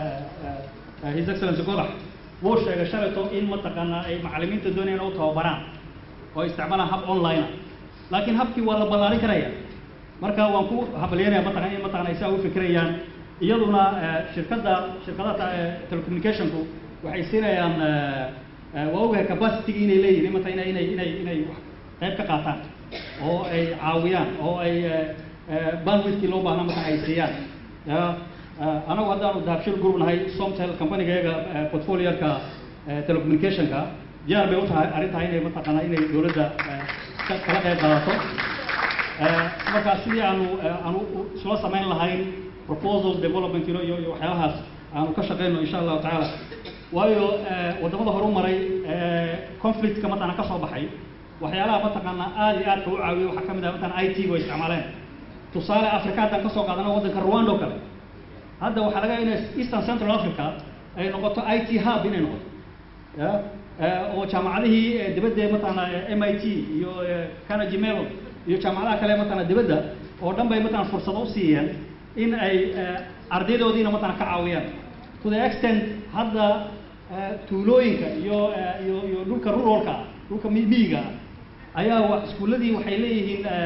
his excellency godax wuu sheegay shalayto in mataqaana ay macalimiinta doonayaan u tababaraan oo ay isticmaalaan hab online ah laakiin habkii waa la ballaarin karaya marka waan ku habalyanaya mataqana in mataqana ay saa u fikirayaan iyaduna shirkadda shirkadaha telecommunicationku waxay siinayaan waa ogahay capacity inay leeyihin mata inay inay inay inay qayb ka qaataan oo ay caawiyaan oo ay bandwidkii loo baahna mata ay siiyaan anagu haddaanu dahabshil group nahay somtel companygayaga portfolioka telecommunicationka diyaar bay u tahay arrintaa inay mataqaana inay dowladda kala qayb qaadato marka sidii aanu aanu isla samayn lahayn proposal development iyo iyo iyo waxyaalahaas aanu ka shaqeyno insha allahu tacaala waayo waddamada horu maray conflictka mataqana ka soo baxay waxyaalaha mataqaana aad iyo aadka u caawiya waxaa ka mid ah mataqana i t gu ay isticmaaleen tusaale africa haddaan kasoo qaadano waddanka rwanda oo kale hadda waxaa laga inay eastern central africa ay noqoto i t hub inay noqoto ya oo jaamacadihii dibadda mataqana m i t iyo carnegie mellon iyo jaamacadaha kale mataqana dibadda oo dhan bay mataqana fursado u siiyeen in ay ardaydoodiina mataqana ka caawiyaan to the extent hadda tuulooyinka iyo iyo iyo dhulka ruralka dhulka miyiga ayaa wa iskuulladii waxay leeyihiin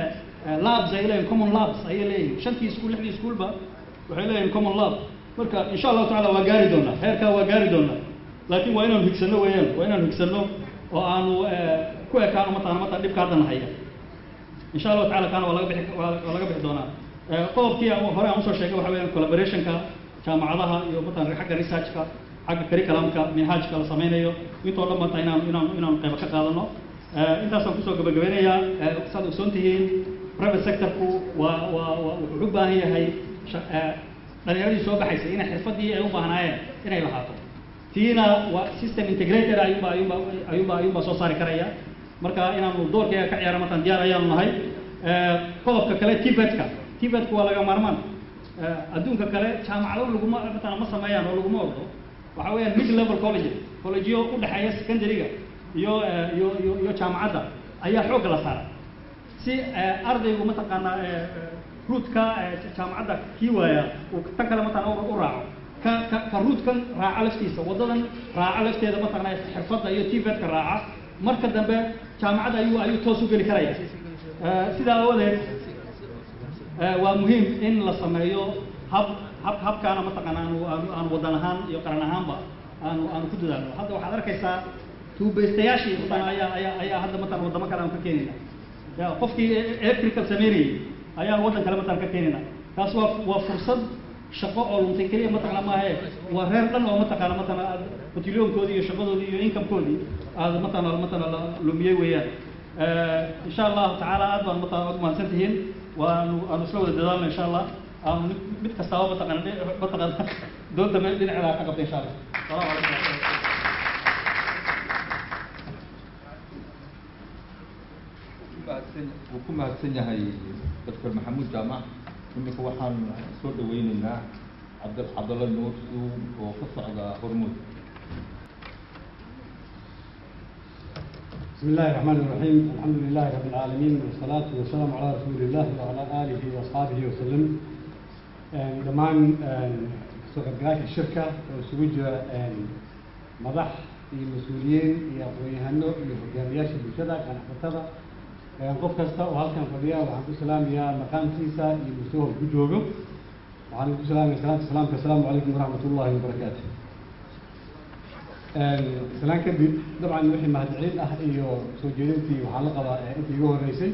labs ay leeyihin common labs ayay leeyihin shantii iskuul lixdii iskuulba waxay leeyihin common lab marka insha allahu tacala waa gaari doonaa heerkaa waa gaari doonaa laakiin waa inaanu higsano weeyaan waa inaanu higsano oo aanu ku ekaano mataqana mataqana dhibka hadda nahaya insha allahu tacala kaana waa laga bixi waa waa laga bixi doonaa qodobkii hore aan usoo sheegay waxa weeyaan collaborationka jaamacadaha iyo mataqana xagga researchka xagga curriculumka minhaajka la sameynayo intoo dhan mata inaan inaan inaan qaybo ka qaadano intaasaan kusoo gabagabeynayaa saad ogsoon tihiin private sectorku waa waa waa wuxuu u baahan yahay dhalinyaradii soo baxaysa inay xirfadii ay u baahnaayeen inay lahaato tiina waa system integrated ayuunba ayuunba ayuunba ayuunba soo saari karaya marka inaanu doorkeega ka ciyaara markaan diyaar ayaanu nahay qodobka kale tibetka tibetka waa laga maarmaan adduunka kale jaamacado laguma matala ma sameeyaan oo laguma ordo waxa weeyaan mid level colleges collegeyo u dhexeeya secondary-ga iyo iyo iyo iyo jaamacadda ayaa xoogga la saara si ardaygu mataqaanaa ruutka jaamacadda kii waaya uu tan kale mataqana u raaco ka ka ka ruutkan raaca laftiisa waddadan raaca lafteeda mataqana xirfadda iyo tibetka raaca marka dambe jaamacadda ayuu ayuu toos u geli karaya sidaa awadeed waa muhiim in la sameeyo hab hab habkaana mataqana aanu aanu aanu waddan ahaan iyo qaran ahaanba aanu aanu ku dadaalno hadda waxaad arkaysaa tuubaystayaashii mataqana ayaa ayaa ayaa hadda mataqana waddamo kale aan ka keenayna ya qofkii electrical sameynayay ayaan waddan kale mataqana ka keenayna taas waa waa fursad shaqo oo luntay keliya mataqana maahe waa reer dhan oo mataqana mataqana aad batilyoonkoodii iyo shaqadoodii iyo incomekoodii aad mataqana mataqana la lumiyey weeyaan insha allahu tacaala aad baan mataqana ugu mahadsan tihiin waanu aanu isla wada dadaalno insha allah aanu mid mid kastaaba mataqana mataqana doonta meel dhinaceeda ka qabta insha allah salaamu calaykum wuu ku mahadsan yahay doctor maxamuud jaamac iminka waxaan soo dhaweyneynaa cabd cabdalla nuur suum oo ka socda hormuud بسم الله الرحمن الرحيم الحمد لله رب العالمين والصلاة والسلام على رسول الله وعلى آله وأصحابه وسلم دمان سوقات الشركة وسويج مدح المسؤولين يقويهنو يهجانياش بالشدة كان حفتها qof kasta oo halkan fadhiya waxaan ku salaamayaa maqaamkiisa iyo mustawah ku joogo waxaan ku salaamaya salaanta salaamka asalaamu calaykum waraxmat ullahi wabarakaatu salaan kadib dabcan wixii mahadcelin ah iyo soo jeedintii waxaa la qabaa intii iga horreysay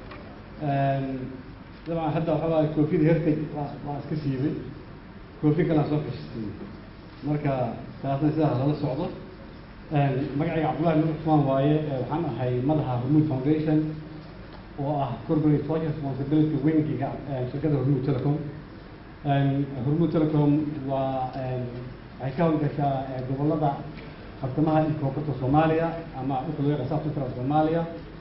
dabcan hadda waxaa waaye koofida hertay waa waa iska siibay koofi kalaan soo fashistay marka taasna sidaas lala socdo magacayga cabdullahi nur cusmaan waaye waxaan ahay madaxa hormuud foundation oo ah corporate social responsibility wingiga shirkadda hormuud telecom hormuud telecom waa waxay ka howlgashaa gobollada bartamaha iyo koonfurta soomaaliya ama dhulka loo yaqaan south central soomaaliya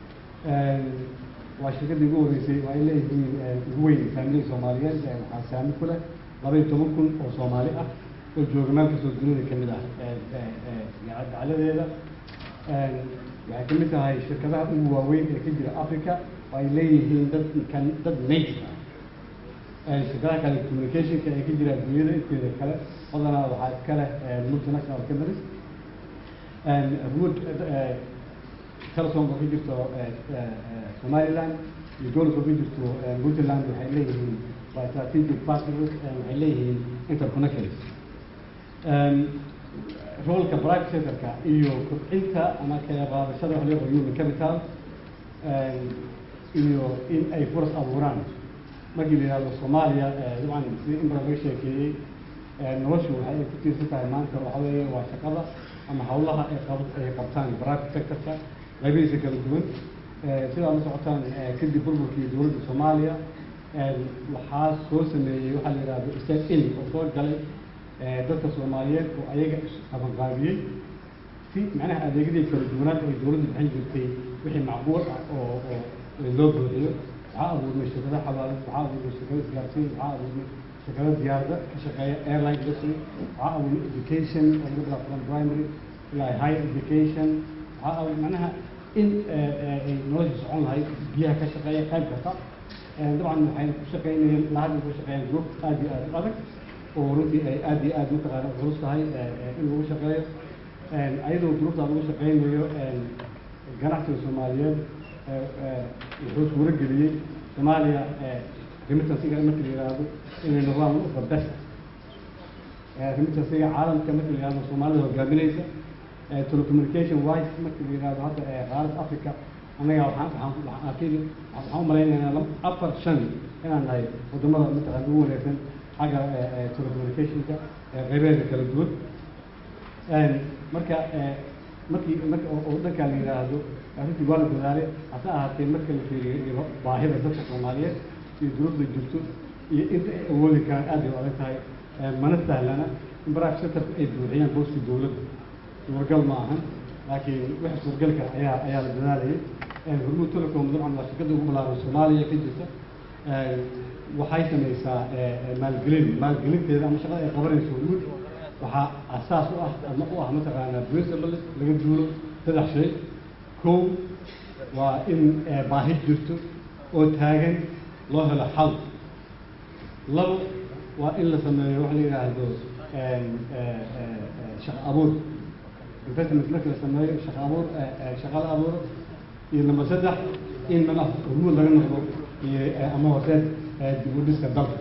waa shirkaddii ugu horreysay waa ay leeyihiin ugu weyn faamilada soomaaliyeed waxaa saami ku leh laba iyo toban kun oo soomaali ah oo jooga meel kastoo dunida ka mid ah gacaladeeda waxay ka mid tahay shirkadaha ugu waaweyn ee ka jira africa oo ay leeyihiin dad kan dad native ah shirkadaha kale communicationka ee ka jira adduunyada inteeda kale badanaa waxaa iska leh multinational companies wood telesom oo ka jirto somaliland iyo dowlad oo ka jirto puntland waxay leeyihiin waa strategic partners waxay leeyihiin interconnections roolka private sectorka iyo kobcinta ama kala qaadashada wax loo yaqaan human capital iyo in ay furas abuuraan markii la yihahdo soomaaliya dabcan sidii in badan laga sheekeeyey noloshu waxay ay ku tiirsan tahay maanta waxa weeye waa shaqada ama hawlaha ay qab ay qabtaan private sectorka qaybihiisa kala duwan sidaa la socotaan kadib burburkii dowladda soomaaliya waxaa soo sameeyey waxaa la yidhahdo state in oo soo galay dadka soomaaliyeed oo ayaga qabanqaabiyey si macnaha adeegyadii kala duwanaad ay dowladdu bixin jirtay wixii macquul ah oo oo loo buuxiyo waxaa abuurmay shirkado xawaalad waxaa abuurmay shirkado isgaarsiin waxaa abuurmay shirkado diyaarada ka shaqeeya airline industry waxaa abuurmay education oo laga bilaabo from primary ilaa high education waxaa abuur macnaha in ay nolosha socon lahayd biyaha ka shaqeeya qayb kasta dabcan waxayna ku shaqeynayeen ilaa hadda ku shaqeeyaan group aad iyo aad u adag oo runtii ay aad iyo aad mataqaana culus tahay in lagu shaqeeyo ayadoo duruuftaa lagu shaqeynayo ganacsiga soomaaliyeed wuxuu suuro geliyey soomaaliya remittansiga marka la yidhaahdo inay noqdaan one of the best remittansiga caalamka marka la yidhahdo soomaalida hogaaminaysa telecommunication wise marka la yidhahdo hadda qaaradda africa annaga waxaan waxaan waxaan akidi waxaan u malaynaynaa laba afar shan inaan nahay wadamada mataqaana ugu wanaagsan xagga telecommunicationka qaybeeda kala duwan marka markii marka oo dhankaa la yidhaahdo arrintii waa la dadaalay hase ahaatee marka la fiiriyo baahida dadka soomaaliyeed iyo duruufda jirto iyo inta ay awoodi karaan aad bay u adag tahay mana sahlana in baraha sectorka ay buuxiyaan booska dowladda suuragal ma ahan laakiin waxa suuragalka ayaa ayaa la dadaalayay hormuud telecom dabcan waa shirkadda ugu ballaaran soomaaliya ka jirta waxay samaysaa maalgelin maalgelinteeda ama shaqada ay qabanayso hormuud waxaa asaas u ah ama u ah mataqaanaa principle laga duulo saddex shay kow waa in baahi jirto oo taagan loo helo xal labo waa in la sameeyo waxa la yidhaahdo shaqo abuur investment marka la sameeyo shaqo abuur shaqa la abuuro iyo number saddex in mana hormuud laga noqdo iyo ama horseed dib u dhiska dalka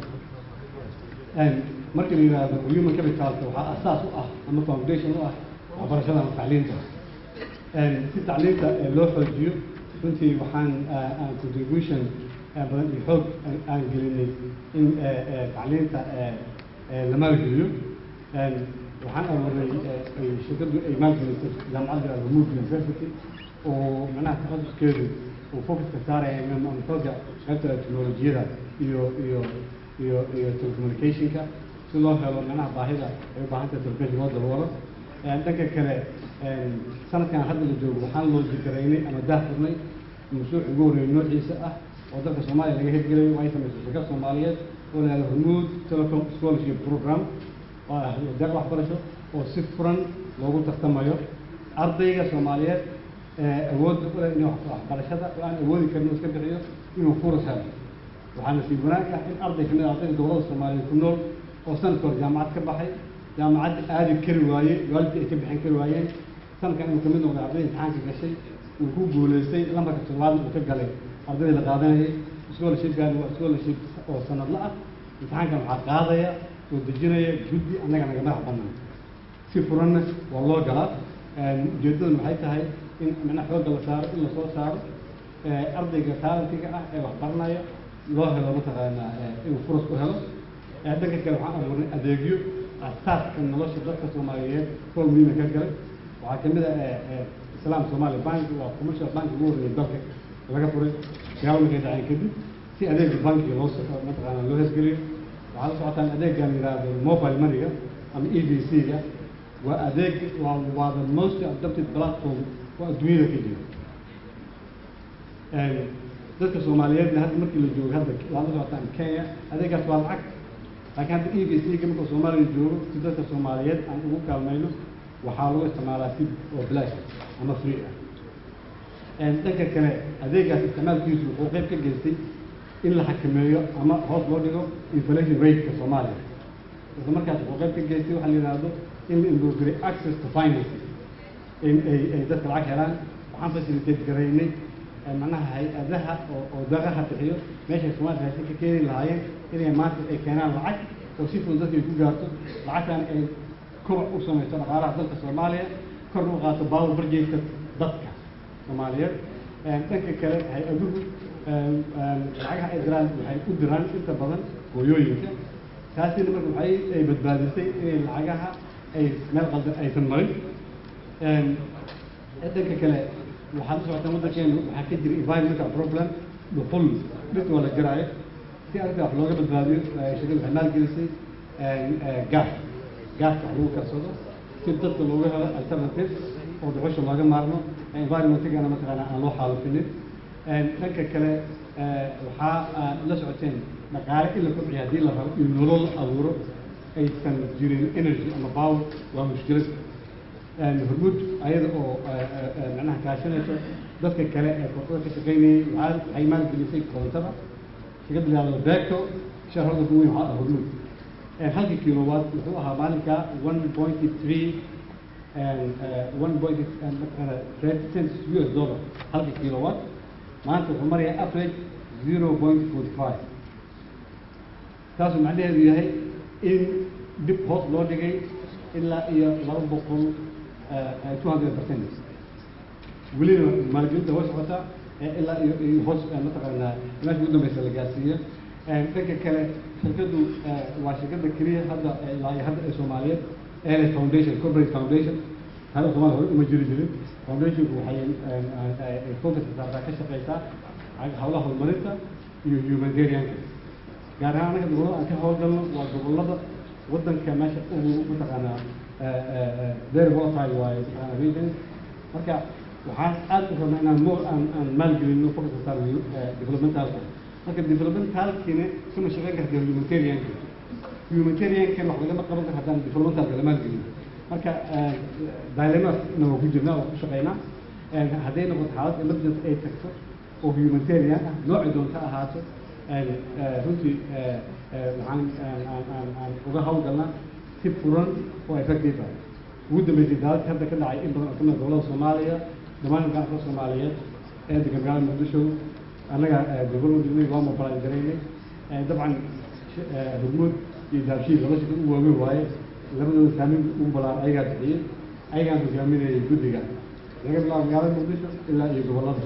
marka la yidhaahdo human capitalka waxaa asaas u ah ama foundation u ah waxbarashada ama tacliinta si tacliinta loo xoojiyo runtii waxaan aan contribution badan iyo xoog aan gelinay in tacliinta la maalgeliyo waxaan abuuray shirkaddu ay maalgelisay jaamacadda alhumud university oo macnaha takhassuskeedu uu focuska saaraya xooga qaybta teknolojiyada iyo iyo iyo iyo telecommunicationka si loo helo macnaha baahida ay u baahan tahay telecommunication loo daboolo dhanka kale sanadkan hadda la joogo waxaan loo jikaraynay ama daah furnay mashruuc ugu horreeyay noociisa ah oo dalka soomaaliya laga hirgelayo ay samaysay shirkad soomaaliyeed oo la yihahdo hormuud telecom scholarship program oo ah deeq waxbarasho oo si furan loogu tartamayo ardayga soomaaliyeed awoodda u leh in waxbarashada oo aan awoodi karin oo iska bixiyo inuu furas helo waxaa nasiib wanaag ah in arday kamid ah ardayda gobolada soomaaliyeed ku nool oo sanadka hore jaamacad ka baxay jaamacadda aadi kari waaye waalidkii ay ka bixin kari waayeen sanadkan inuu kamid noqday arday imtixaanka gashay uu ku guulaystay lambarka toddobaadna uu ka galay ardayda la qaadanayay scholarshipkan waa scholarship oo sanadla ah imtixaankan waxaa qaadaya oo dejinaya guddi annaga naga madax bannaan si furanna waa loo galaa ujeeddaduna waxay tahay in macnaha xoogga la saaro in lasoo saaro ardayga taalentiga ah ee wax baranaya loo helo mataqaanaa inuu furas u helo dhanka kale waxaan abuurnay adeegyo asaaska nolosha dadka soomaaliyeed rool muhiima ka galay waxaa kamid ah islaam somali bank waa commercial bank ugu horreeyay dalka laga furay gaalo markay dhaceen kadib si adeega bankiga loo mataqaanaa loo hesgeliyo waxaa la socotaan adeeggan yidhaahdo mobile moneyga ama e v c-ga waa adeeg waa waa the most adopted platform oo adduunyada ka jira dadka soomaaliyeedna hadda markii la joogo hadda waa la socotaan kenya adeegaas waa lacag laakiin hadda e v c-ga marka soomaaliya joogo si dadka soomaaliyeed aan ugu kaalmayno waxaa lagu isticmaalaa si oo bilaash ama free ah dhanka kale adeegaas isticmaalkiisu wuxuu qayb ka geystay in la xakameeyo ama hoos loo dhigo inflation rate-ka soomaaliya isla markaas wuxuu qayb ka geystay waxaa la yidhaahdo in la improve access to finance in ay ay dadka lacag helaan waxaan facilitate garaynay macnaha hay-adaha oo oo daqaha bixiyo meeshay soomaaliya raashin ka keeni lahaayeen inay maanta ay keenaan lacag oo si fudud dadka ay ku gaarto lacagtan ay kobac u samayso dhaqaalaha dalka soomaaliya korna u qaato baawo barjeedka dadka soomaaliyeed dhanka kale hay-aduhu lacagaha ay diraan waxay u diraan inta badan hooyooyinka taasina marka waxay ay badbaadisay inay lacagaha ay meel qaldan aysan marin dhanka kale waxaad la socotaan waddankeenu waxaa ka jira environmental problem dhuxul dhirta waa la jaraayo si arrinta wax looga badbaadiyo shirkadu waxay maalgelisay gaas gaaska wax lagu karsado si dadka looga helo alternative oo dhuxusha looga maarmo environmentigana mataqaana aan loo xaalufinin dhanka kale waxaa la socoteen dhaqaale in la kobciyo haddii la rabo in nolol abuuro aysan jirin energy ama power waa mushkilad hormuud ayada oo macnaha kaashanayso dadka kale ee koontada ka shaqaynayay waxaa waxay maalgelisay koontada shirkadda la yihahdo beco shareholder ugu weyn waxaa ah hormuud halkii kilowatt wuxuu ahaa maalinka one point three one point cents US dollar halkii kilowatt maanta wuxuu marayaa average zero point forty five taasuu macnaheedu yahay in dib hoos loo dhigay ilaa iyo laba boqol two hundred percent welina maalgelinta way socotaa ilaa iyo iyo hoos mataqaanaa meesha ugu dambeysa la gaarsiiyo dhanka kale shirkaddu waa shirkadda keliya hadda ilaa iyo hadda ee soomaaliyeed ee foundation corporate foundation hada soomaaliya hore uma jiri jirin foundationku waxay focus saartaa ka shaqeysaa hawlaha horumarinta iyo humanitarianka gaar ahaan anaga gobollada aan ka howlgalno waa gobollada waddanka meesha ugu mataqaanaa very volatile waaye mataqaanaa region marka waxaan aad u rabnaa inaan more aan aan maalgelino focus saarno developmentalka marka developmentalkina kama shaqeyn karta humanitarianka humanitariankan wax lagama qaban karo haddaan developmentalka la maalgelin marka dilemmasna waa ku jirnaa waa ku shaqeynaa hadday noqoto xaalad emergency ay tagto oo humanitarian ah nooci doonta ahaato runtii waxaan aan uga hawlgalnaa si furan oo effective ah ugu dambeysay daaladka hadda ka dhacay in badan oo kamid gobolada soomaaliya dhammaan gacanka soomaaliyeed ee degan magaalada muqdisho annaga development unit waa mobiline garaynay dabcan hormuud iyo daabshiil laba shirkad u waaweyn waaye labadooda saameyn ugu balaan ayagaa bixiyey ayagaan hogaaminayay guddiga laga bilaabo magaalada muqdisho ilaa iyo gobollada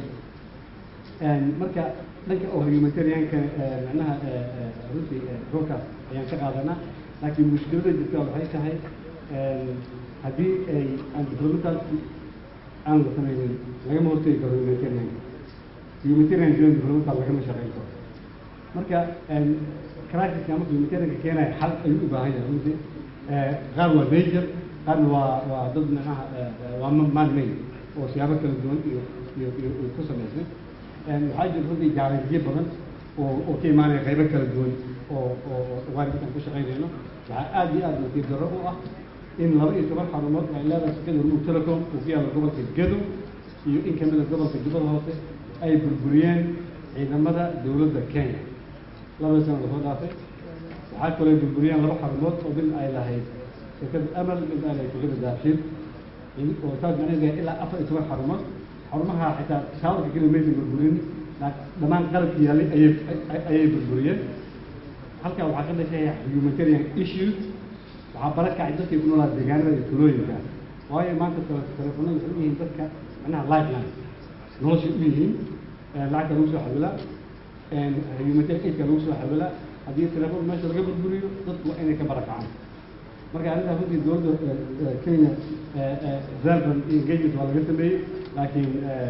marka dhanka oo humanitarianka macnaha runtii roolkaas ayaan ka qaadanaa laakiin mushkilada jirta waxay tahay haddii ay aan developmentalki aan la sameynin lagama hortegi karo humanitarianka humanitarian join developmental lagama shaqeyn karo marka crisiska marka humanitarianka keenaya xal ayuu u baahan yahay runtii qaar waa major qaarna waa waa dad macnaha waa man-made oo siyaabo kala duwan iyo iyo iyo ku samaysay waxaa jira runtii jaalanjiyo badan oo oo ka imaanaya qaybo kala duwan oo oo waalidka aan ku shaqaynayno waxaa aad iyo aad nasiib darro u ah in laba iyo toban xarumood ay leedahay shirkada hormuud telecom oo ku yaalla gobolka gedo iyo in kamida gobolka jubbada hoose ay burburiyeen ciidamada dowladda kenya labada sano lasoo dhaafay waxaa kaloo ay burburiyeen laba xarumood oo mid ay lahayd shirkada amal mid ay lahayd shirkada daabshiil oo saas macnaheedu ilaa afar iyo toban xarumood xarumaha xitaa shaawarka keliya maysan burburin dhammaan qalabki yaallay ayay ayay burburiyeen halkaa waxaa ka dhashay humanitarian issues waxaa bara kacay dadkay ku noolaa deegaanada iyo tulooyinka waayo maanta telefoonada waxay u yihiin dadka macnaha lifeline noloshay u yihiin lacagta lagu soo xawilaa humanitarian aidka lagu soo xawilaa haddii telefoon meesha laga burburiyo dadku waa inay ka barakacaan marka arrintaas runtii dowladda kenya zalban iyo engagement waa laga sameeyey laakiin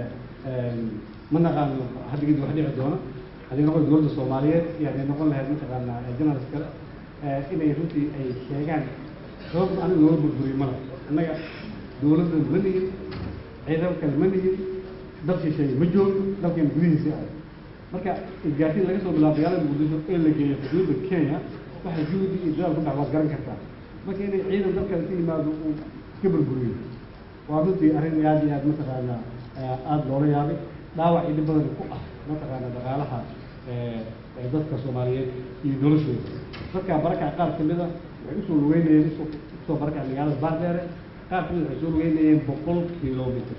ma naqaano hadda kadib wax dhici doono haddii noqon dowladda soomaaliyeed iyo hadday noqon lahayd mataqaanaa journalist kale inay runtii ay sheegaan sababta aniga looga burburiyo mala annaga dowladda ma nihin ciidamo kale ma nihin dad shisheeye ma joogno dalkeena gudihiisii ah marka isgaarsiin laga soo bilaabo magaalada muqdisho ee la geeyo xuduudda kenya waxa juhdi iyo dadaal ku dhac waad garan kartaa marka inay ciidan dalkale ka yimaado uu iska burburiyo waa runtii arrin aad iyo aad mataqaanaa aada loola yaabay dhaawac iyo dhib badan ku ah mataqaana dhaqaalaha dadka soomaaliyeed iyo noloshooda dadkaa barakac qaar kamid a waxay usoo lugeynayeen usoo usoo barakac magaalada baardheere qaar kamid waxay soo lugeynayeen boqol kilomitr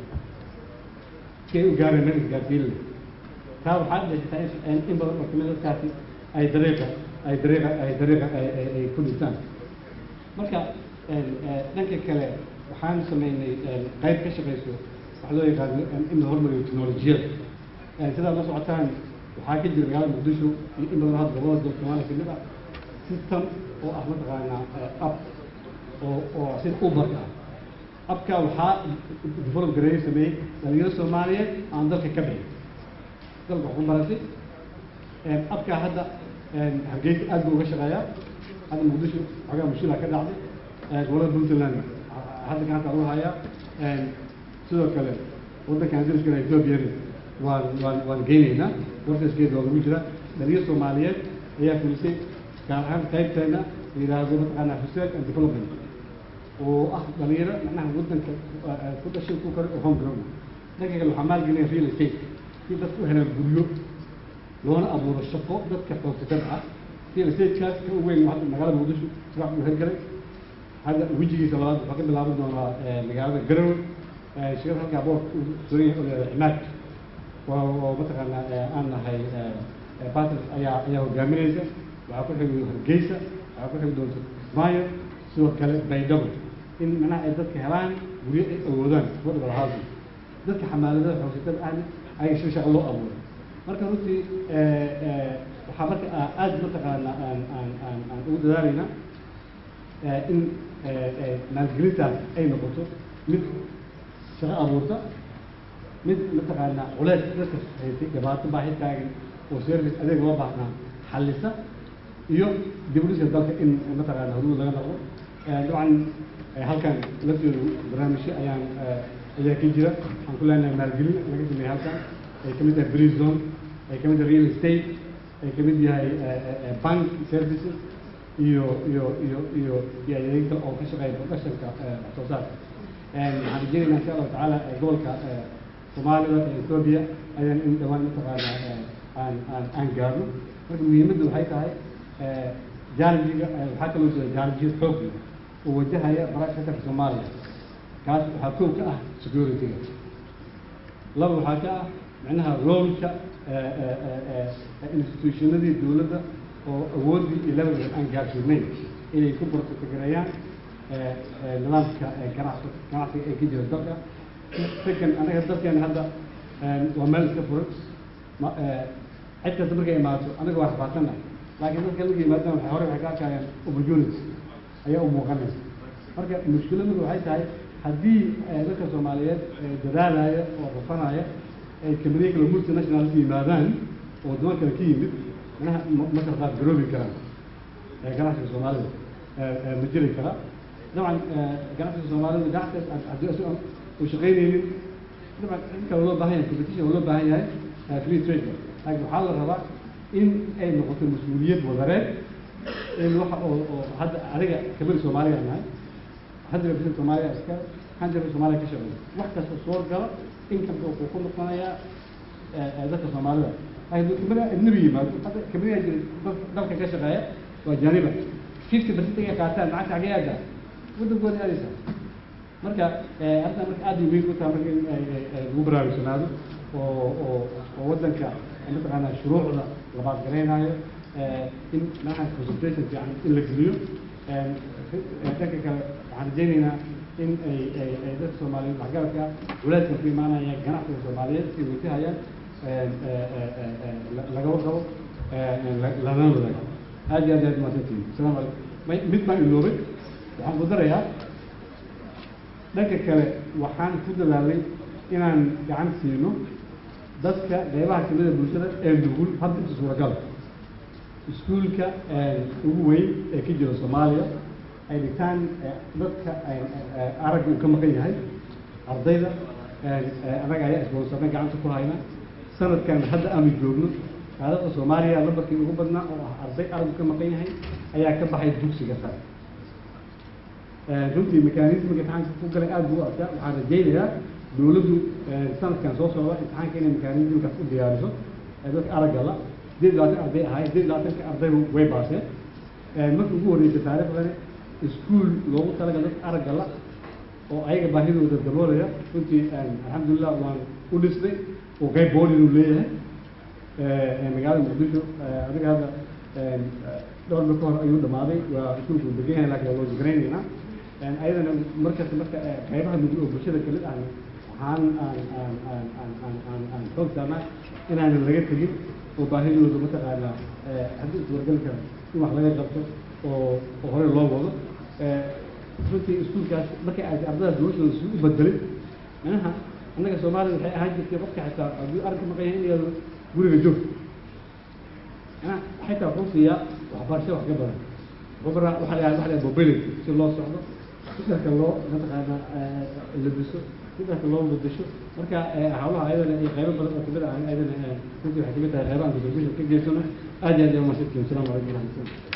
si ay u gaareen meel isgaarsiin taa waxaa dhashataa in in badan oo kamid dadkaasi ay dariiqa ay dariiqa ay dariiqa ay ku dhintaan marka dhanka kale waxaan sameynay qayb ka shaqeyso waxa loo yaqaano in la hormariyo teknolojiyada sidaad la socotaan waxaa ka jira magaalada muqdisho iyo in badan hadda gobolada dalka soomaaliya kamid ah system oo ah mataqaanaa app oo oo sida uberka ah appka waxaa develop gareeyo sameeyey dhalinyaro soomaaliyeed aan dalka ka bixin dalka wax ku baratay appka hadda hargeysa aad buu uga shaqeeyaa hadda muqdisho xogaa mushkila ka dhacday gobolada puntland hadda gacanta lagu hayaa sidoo kale waddankan dariskana ethoobiana waan waan waan geynaynaa warkaskeeda waa lagu jira dhalinyaro soomaaliyeed ayaa fulisay gaar ahaan qaybteena la yidhaahdo mataqaanaa research and development oo ah dhalinyaro macnaha waddanka ku dhashay ku kore oo home grown dhanka kale waxaa maalgelinaya real estate si dadku u helaan guryo loona abuuro shaqo dadka xoogsatada ah real estate-kaas ka weyn hadda magaalada muqdisho sibax buu hergalay hadda wejigiisa labaad waxaa ka bilaaban doonaa magaalada garowe shirkada halkaa boor suran yahay oo leedahay cimaad oo mataqaanaa aan nahay battles ayaa ayaa hogaaminaysa waxaa ku xigi hargeysa waxaa ku xigi doonta kismaayo sidoo kale baydhabo in manaha ay dadka helaan guryo ay awoodaan affordable housing dadka xamaaladada xoogsatada ahna ayaga si shaqo loo abuuray marka runtii waxaa marka aada mataqaana aan aan aan aan ugu dadaalaynaa in maalgelintaas ay noqoto mid shaqo abuurta mid mataqaana culeys dadka haysay dhibaato baahi taagan oo service adeeg loo baahnaa xallisa iyo dibudhiska dalka in mataqaana horumar laga noqdo dabcan halkan lafteedu barnaamijyo ayaan ayaa ka jira waxaan ku leenahay maalgelin laga sameeyey halkan ay ka mid tahay free zone ay ka mid tahay real estate ay ka mid yahay bank services iyo iyo iyo iyo iyo adeegta oo ka shaqeeya productionka wax soo saarka waxaan rajeynaynaa insha allahu tacaala gobolka soomaalida ee ethoobia ayaan in dhawaan mataqaana aan aan aan gaarno marka muhiimaddu waxay tahay jaarjiga waxaa kaloo jira jaarjiyo xoog leh oo wajahaya baraasha dalka soomaaliya kaas waxaa kow ka ah security-ga laba waxaa ka ah micnaha roolka institutionadii dowladda oo awooddii iyo levelka aan gaarsiinayn inay ku bartakareeyaan nidaamka ganacsi ganacsiga ee ka jira dalka second anaga dalkeena hadda waa meel iska furan ma cid kasta markay imaato anaga waa rafaadsannahay laakiin dadka markay yimaadaan waxay hore waxay ka arkayaan opportunity ayaa u muuqanaysa marka mushkiladdu waxay tahay haddii dadka soomaaliyeed dadaalaya oo rafanaya ay kamaniya kale multinational ku yimaadaan oo wadamo kale ka yimid manaha ma kala qaad garoobi karaan ganacsiga soomaalida ma jiri kara dabcan ganacsiga soomaalida ganacsiga haddii isaga u shaqaynaynin dabcan in kale loo baahan yahay competition loo baahan yahay free trade laakiin waxaa la rabaa in ay noqoto mas-uuliyad wadareed in waxa oo oo hadda aniga kabir soomaaliya nahay hundred percent soomaaliya iska hundred percent soomaaliya ka shaqeeya wax kasta soo gala income wuxuu ku noqonayaa dadka soomaalida laakiin kamida ajnabi yimaado hadda kamida jira dalka ka shaqeeya waa jaaniba fifty percent ay qaataan lacagta xagee aadaa waddankooda aadaysa marka hadda marka aad bay muhiim u tahay marka in lagu baraarugsanaado oo oo oo waddanka mataqaanaa shuruucda labaad garaynayo in manaha concentration fiican in la geliyo dhanka kale waxaan rajaynaynaa in ay ay ay dadka soomaaliyeed waxgaradka walaadka ku imaanaya ganacsiga soomaaliyeed ay watahayaan laga warqabo lana wadaago aad iyo aad aad mahadsantihin asalaamu calaykum may mid baan iloobay waxaan ku darayaa dhanka kale waxaan ku dadaalay inaan gacan siino dadka qeybaha kamida bulshada ee nugul hadda inta suuragal iskuulka ugu weyn ee ka jira soomaaliya ay dhigtaan dadka aragga uu ka maqan yahay ardayda annaga ayaa isboonsarnay gacanta ku hayna sanadkan hadda aanu joogno qaadada soomaaliya lambarkii ugu badnaa oo ah arday araggu ka maqan yahay ayaa ka baxay dugsiga sare runtii mekanismiga imtixaanka ku galay aada buu u adkaa waxaan rajaynayaa dowladdu sanadkan soo socda imtixaanka inay mekanismkaas u diyaariso dadka aragga la sideed iyo labaatan arday ahay sideed iyo labaatanka ardayba way baaseen markii ugu horreysay taariikhdani iskuul loogu talaga dadka aragga la oo ayaga baahidooda daboolaya runtii alxamdulilah waan u dhisnay oo qayb boolin uu leeyahay magaalada muqdisho adiga hadda dhowr bil ka hor ayuu dhamaaday waa iskuulku degan yahay laakiin waa loo jigraynaynaa ayadana markasta marka qaybaha nugul oo bulshada kamid ahna waxaan aan aan aan aan aan aan aan xoog saarnaa inaanan laga tegin oo baahidooda mataqaanaa haddii iswargali kara in wax laga qabto oo oo hore loo wado runtii iskuulkaas markay ay ardada noloshooda si u bedelay manaha annaga soomaalida waxay ahaan jirtay qofka xitaa haddii arrinka maqan yahay in yado guriga joog mana xitaa wuxuu siiyaa waxbarasho wax ka badan wuxuu baraa waxaa la waxa la mobility si loo socdo si dharka loo mataqaana labiso si dharka loo bedesho marka hawlaha ayadana iyo qaybo badan oo kamid ah ayadana runtii waxay kamid tahay qaybaha contribution ka geysano aad iyo aad ayaa mahadsantihin asalaamu calaykum waraxmatullah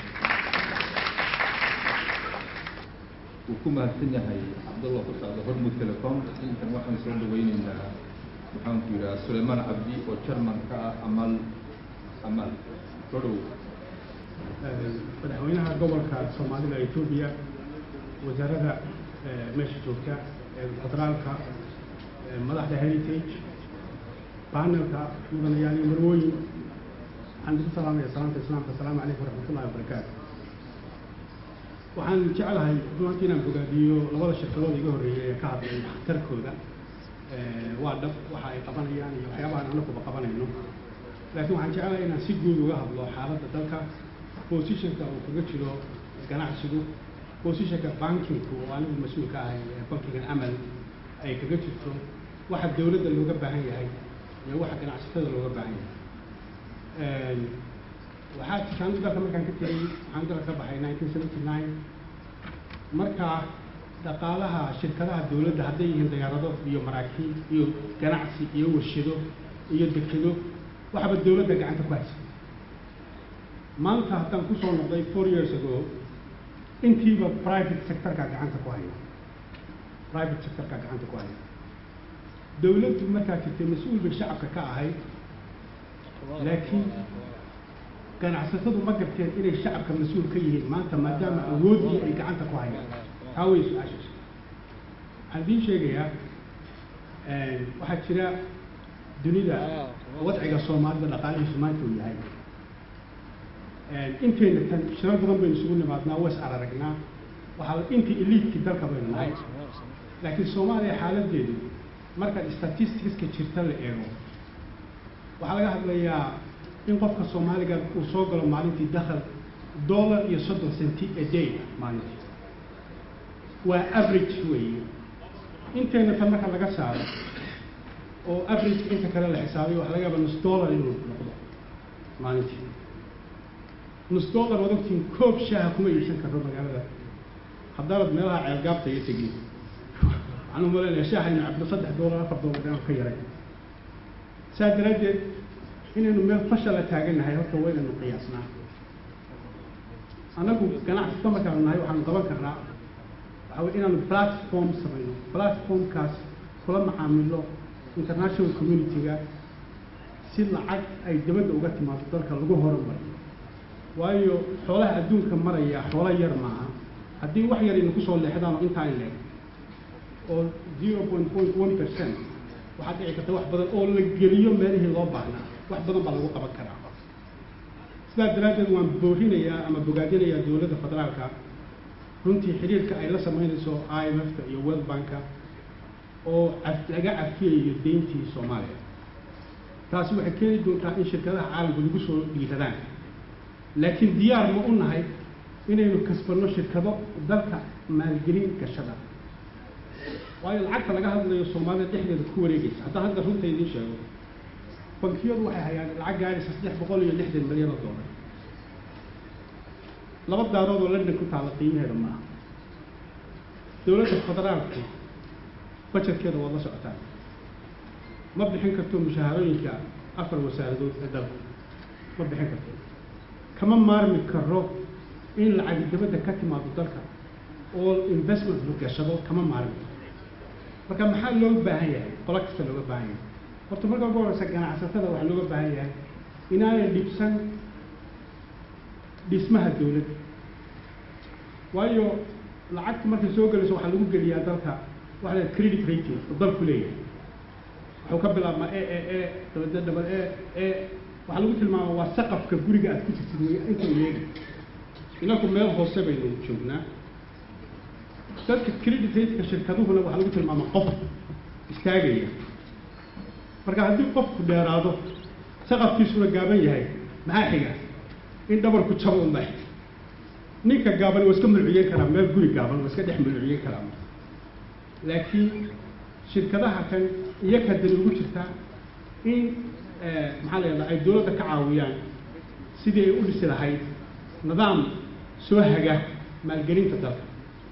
wuu ku mahadsan yahay cabdallah ku socda hormud telecom intan waxaan soo dhaweyneynaa maxaanku yidhaha suleymaan cabdi oo jarman ka ah amal amal soo dhow madaxweynaha gobolka soomaalida etoobiya wasaaradda meesha joogta federaalka madaxda heritage panelka mudanayaal iyo marwooyin waxaan idinku salaamaya salaamta islaamka asalaamu calaykum waraxmatullahi wabarakaatu waxaan jeclahay runtii inaan bogaadiyo labada shirkadood iga horreeyay ee ka hadlay waxtarkooda waa dhab waxa ay qabanayaan iyo waxyaabahan anakuba qabanayno laakiin waxaan jeclahay inaan si guud uga hadlo xaaladda dalka positionka uu kaga jiro ganacsigu positionka bankinku oo anigu mas-uulka ahay ee bankigan amal ay kaga jirto waxa dawladda looga baahan yahay iyo waxa ganacsatada looga baahan yahay waxaa jirtaan dalka markaan ka tegey waxaan dalka ka baxay nineteen seventy nine markaa dhaqaalaha shirkadaha dawladda hadday yihiin diyaarado iyo maraakiib iyo ganacsi iyo warshado iyo dekedo waxba dawladda gacanta ku haysa maanta haddaan kusoo noqday four years ago intiiba private sectorka gacanta ku haya private sectorka gacanta ku haya dawladdu markaa jirtay mas-uul bay shacabka ka ahayd laakiin ganacsatadu ma garteen inay shacabka mas-uul ka yihiin maanta maadaama awooddii ay gacanta ku hayaan taa way su-aashaas waxaan idiin sheegayaa waxaa jira dunida wadciga soomaalida dhaqaalihiisu maanta uu yahay intayna tan shirar badan baynu isugu nimaadnaa was araragnaa waxaa intii eliidkii dalka baynu nahay laakiin soomaaliya xaaladeedu marka statisticska jirta la eego waxaa laga hadlayaa in qofka soomaaliga uu soo galo maalintii dakhal dollar iyo soddon centi a day maalintii waa average weeye intayna tan marka laga saaro oo average inta kale la xisaabiyo waxa laga yaaba nus dollar inuu noqdo maalintii nus dollar waad ogtiin koob shaaha kuma iibsan karno magaalada haddaanad meelaha ceelgaabta iyo tegin waxaan u malaynayaa shaaha inu cabdo saddex dollar afar dollar dhan ka yaray saa daraaddeed inaynu meel fashala taagannahay horta waynaynu qiyaasnaa annagu ganacsiga markaanu nahay waxaanu qaban karnaa waxa wey inaanu platform samayno platformkaas kula macaamilo international community-ga si lacag ay dabadda uga timaado dalka lagu horumariyo waayo xoolaha adduunka maraya xoolo yar maaha haddii wax yar aynu kusoo leexdaan oo intaa in leeg oo zero point point one percent waxaa dhici karta wax badan oo la geliyo meelihii loo baahnaa wax badan baa lagu qaban karaa sidaas daraaddeed waan boorinayaa ama bogaadinayaa dowladda federaalka runtii xiriirka ay la samaynayso i m f-ka iyo world banka oo caf laga cafiyayo deyntii soomaaliya taasi waxay keeni doontaa in shirkadaha caalamka lagu soo dhiiradaan laakiin diyaar ma u nahay inaynu kasbanno shirkado dalka maalgelin gashada waayo lacagta laga hadlayo soomaalida dhexdeeda ku wareegaysa haddaan hadda runta idiin sheego bankiyadu waxay hayaan lacag gaaraysa saddex boqol iyo lixdan milyan oo dollar laba daarood oo london ku taalla qiimaheeda ma aha dowladda federaalku bajetkeeda waad la socotaan ma bixin karto mushaharooyinka afar wasaaradood ee dalka ma bixin karto kama maarmi karo in lacag dabadda ka timaado dalka oo investment la gashado kama maarmi marka maxaa looga baahan yahay qolo kasta looga baahan yahay horta marka ugu horeysa ganacsatada waxaa looga baahan yahay inaanay dhibsan dhismaha dowladda waayo lacagta markay soo gelayso waxaa lagu geliyaa dalka waxa la credit rating oo dalku leeyahay wuxuu ka bilaabmaa e e e dabada dabad e e waxaa lagu tilmaama waa saqafka guriga aad ku jirtid wey intuu leegi inaku meel hoose baynu joognaa dadka credit ratingka shirkaduhuna waxaa lagu tilmaama qof istaagaya marka haddii qofku dheeraado saqafkiisuna gaaban yahay maxaa xiga in dhabarku jabo unbaa xiga ninka gaaban waa iska mulciyen karaa meel guri gaaban waa iska dhex mulciyen karaa laakiin shirkadaha kan iyaka dani ugu jirtaa in maxaa la yidhahdaa ay dowladda ka caawiyaan sidii ay u dhisi lahayd nidaam soo haga maalgelinta dalka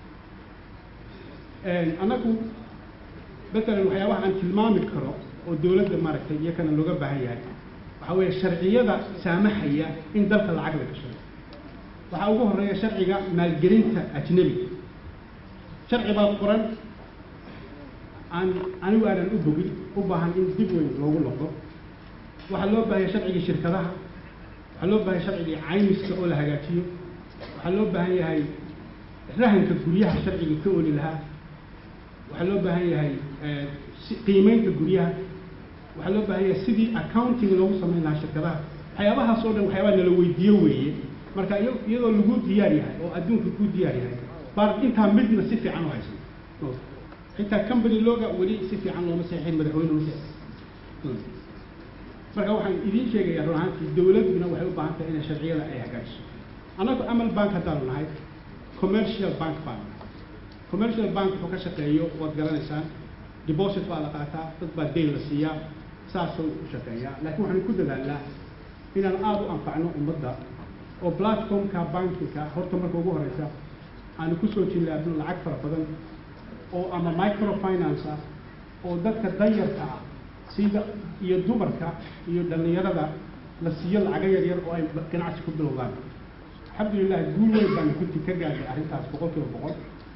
annagu matalan waxyaabaha aan tilmaami karo oo dowladda maaragtay iyakana looga baahan yahay waxaa weeye sharciyada saamaxaya in dalka lacag la gashado waxaa ugu horeeya sharciga maalgelinta ajnebiga sharci baa qoran aan anigu aanan u bogin u baahan in dib weyn loogu noqdo waxaa loo baahanya sharcigii shirkadaha waxaa loo baahanya sharcigii caymiska oo la hagaajiyo waxaa loo baahan yahay rahanka guryaha sharcigii ka oli lahaa waxaa loo baahan yahay qiimeynta guryaha waxaa loo baahan yahay sidii accounting loogu samayn lahaa shirkadaha waxyaabahaas oo dhan waxyaabaa nala weydiiyo weeye marka iya- iyadoo lagu diyaar yahay oo adduunka ku diyaar yahay baan intaa midna si fiican u haysan xitaa company looga weli si fiican looma saxiixin madaxweyne u saxiixin marka waxaan idiin sheegayaa run ahaantii dowladduna waxay u baahan tahay inay sharciyada ay hagaajiso annagu amal bank haddaanu nahay commercial bank baan nahay commercial bank wuxuu ka shaqeeyo waad garanaysaan deposit baa la qaataa dad baa dayn la siiyaa saasuu u shaqeeyaa laakiin waxaan ku dadaalnaa inaan aada u anfacno ummadda oo platformka bankiga horta marka ugu horeysa aanu kusoo jillaabno lacag fara badan oo ama microfinance ah oo dadka danyarka ah sida iyo dumarka iyo dhallinyarada la siiyo lacago yar yar oo ay ganacsi ku bilowdaan alxamdulilah guul weyn baanu kunti ka gaadhay arrintaas boqol kiiba boqol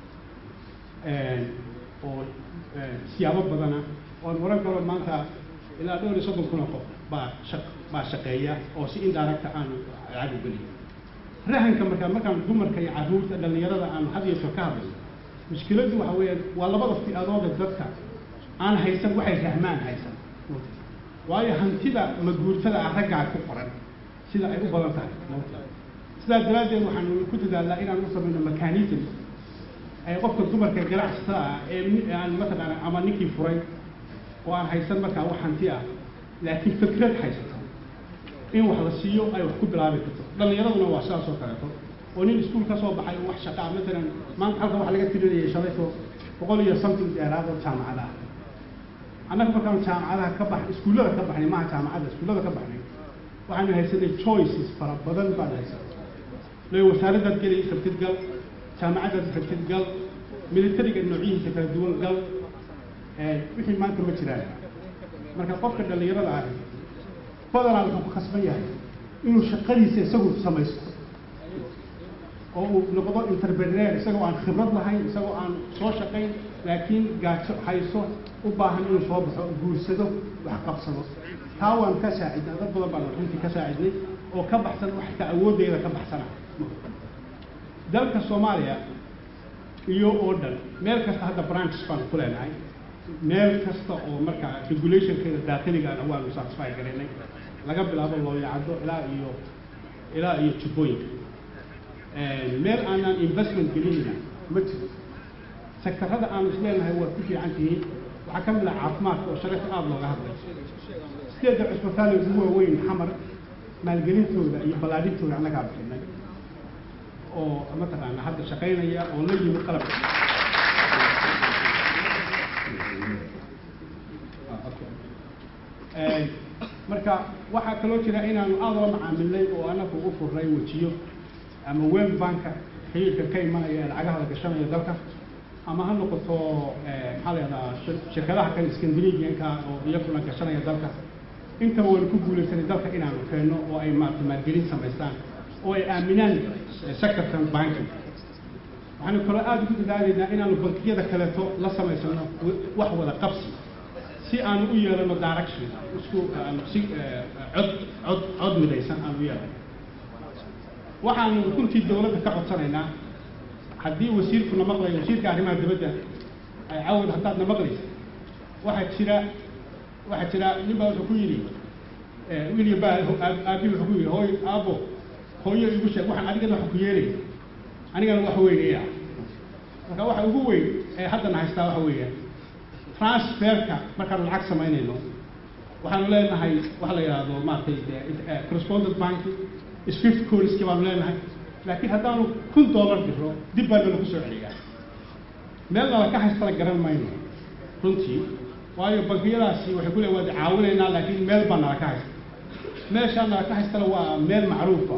oo siyaabo badana oon oran karo maanta ilaa dhowr iyo soddon kun oo qof baa shaq baa shaqeeya oo si indiracta aanu lacag u geliyo rahanka markaa markaan dumarka iyo carruurta dhallinyarada aanu had iyo jeer ka hadlayno mushkiladdu waxa weeyaan waa labada fi-adooda dadka aan haysan waxay rahmaan haysan waayo hantida maguurtada ah raggaa ku qoran sida ay u badan tahay sidaa daraaddeed waxaanu ku dadaalnaa inaan u samayno mechanism ay qofka dumarka ganacsatada ah ee ni- aan mataqaana ama ninkii furay oo aan haysan markaa wax hanti ah laakiin fikrad haysato in wax la siiyo ay wax ku bilaabi karto dhallinyaraduna waa sidaas oo kaleeto oo nin iskuul ka soo baxay oo wax shaqaa matalan maanta halkan waxa laga tirinayay shalayto boqol iyo something dheeraad oo jaamacada ah annaga markaan jaamacadaha ka bax iskuullada ka baxnay maaha jaamacadda iskuullada ka baxnay waxaanu haysanay choices fara badan baan haysanay le wasaaraddaad geli rabtid gal jaamacaddaad rabtid gal militariga noocyihiisa kala duwan gal wixii maanta ma jiraan marka qofka dhallinyarada ah badanaa wuxuu ku khasban yahay inuu shaqadiisa isagu samaysto oo uu noqdo interpreneer isagoo aan khibrad lahayn isagoo aan soo shaqayn laakiin gaajo hayso u baahan inuu soo baxo guursado wax qabsado taa waan ka saacidnay dad badan baan runtii ka saacidnay oo ka baxsan wax ka awooddeeda ka baxsana dalka soomaaliya iyo oo dhan meel kasta hadda branches baan ku leenahay meel kasta oo markaa regulationkeeda daakiligaana waanu satisfy garaynay laga bilaabo looyacado ilaa iyo ilaa iyo jubbooyinka meel aanaan investment gelinina ma jiro sektarada aanu isleenahay waa ku fiican tihiin waxaa ka mid ah caafimaadka oo shalayta aada looga hadlay sideedda cusbitaali ugu waaweyn xamar maalgelintooda iyo ballaadhintooda annagaa bixinay oo mataqaana hadda shaqaynaya oo la yimi qalabka marka waxaa kaloo jira inaanu aada la macaamilnay oo anagu u furnay wejiyo ama world banka xiriirka ka imanaya ee lacagaha la gashanaya dalka ama ha noqoto maxaa la yahdaa shirkadaha kale scandinavianka oo iyaguna gashanaya dalka intaba waynu ku guulaysanay dalka inaanu keenno oo ay maarata maalgelin samaystaan oo ay aaminaan sectorkan banking waxaanu kaloo aada ugu dadaalaynaa inaanu bankiyada kaleeto la samaysano wax wada qabsi si aanu u yeelano direction isku aanu si cod cod cod midaysan aanu u yeelano waxaanu runtii dowladda ka codsanaynaa haddii wasiirku na maqlayo wasiirka arrimaha dibadda ay cawad haddaad na maqlaysa waxaa jira waxaa jira nin baa wuxuu ku yidhi william baa aabi wuxuu ku yidhi hooy aabo hooyo igu sheeg waxaan adigana waxa ku yeelay anigana wax weynaya marka waxa ugu weyn ee haddana haystaa waxa weeya transferka markaanu lacag samaynayno waxaanu leenahay waxa la yidhaahdo maaragtay correspondent bank swift codeski baanu leenahay laakiin haddaanu kun dollar diro dib baa nalagu soo celiyaa meel nala ka haystala garan mayno runtii waayo bankiyadaasi waxay ku leeyihin waad caawinaynaa laakiin meel baa nala ka haysta meeshaa nala ka haystana waa meel macruufa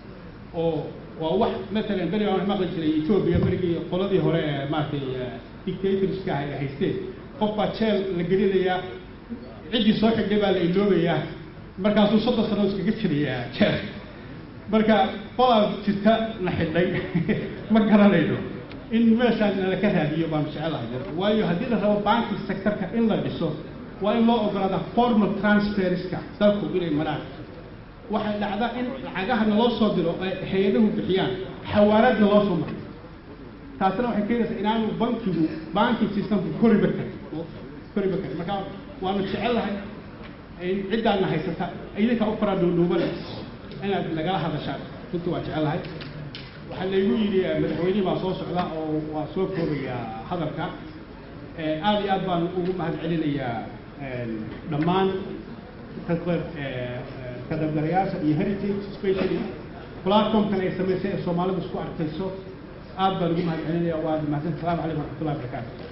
oo waa wax matalan beri aan maqli jiray ethiopia berigii qoladii hore ee maaragtay dictatorska ay haysteen qof baa jeel la gelinayaa ciddii soo xigday baa la iloobayaa markaasuu soddon sano iskaga jirayaa jeel marka qolaa jirta na xidhay ma garanayno in meeshaan nala ka raadiyo baanu jecelahay waayo haddii la rabo banking sectorka in la dhiso waa in loo ogolaada formal transferska dalku inay maraan waxay dhacdaa in lacagaha naloo soo diro ay hay-adahu bixiyaan xawaaraadna loo soo maro taasina waxay keenaysaa inaanu bankigu banking systemku koriba karin koriba karin marka waanu jecelahay in ciddaana haysata idinka u fara dhuudhuubane inaad nagala hadashaan runtii waa jecelahay waxaa laygu yidhi madaxweynihii baa soo socda oo waa soo koobayaa hadalka aad iyo aad baan ugu mahad celinayaa dhammaan ka qayb ka qaybgalayaasha iyo heritage specially platformkan ay samaysay ee soomaalidu isku arkayso aad baan ugu mahad celinaya waa mahadsan asalaamu calaykum waraxmatullahi wabarakaatu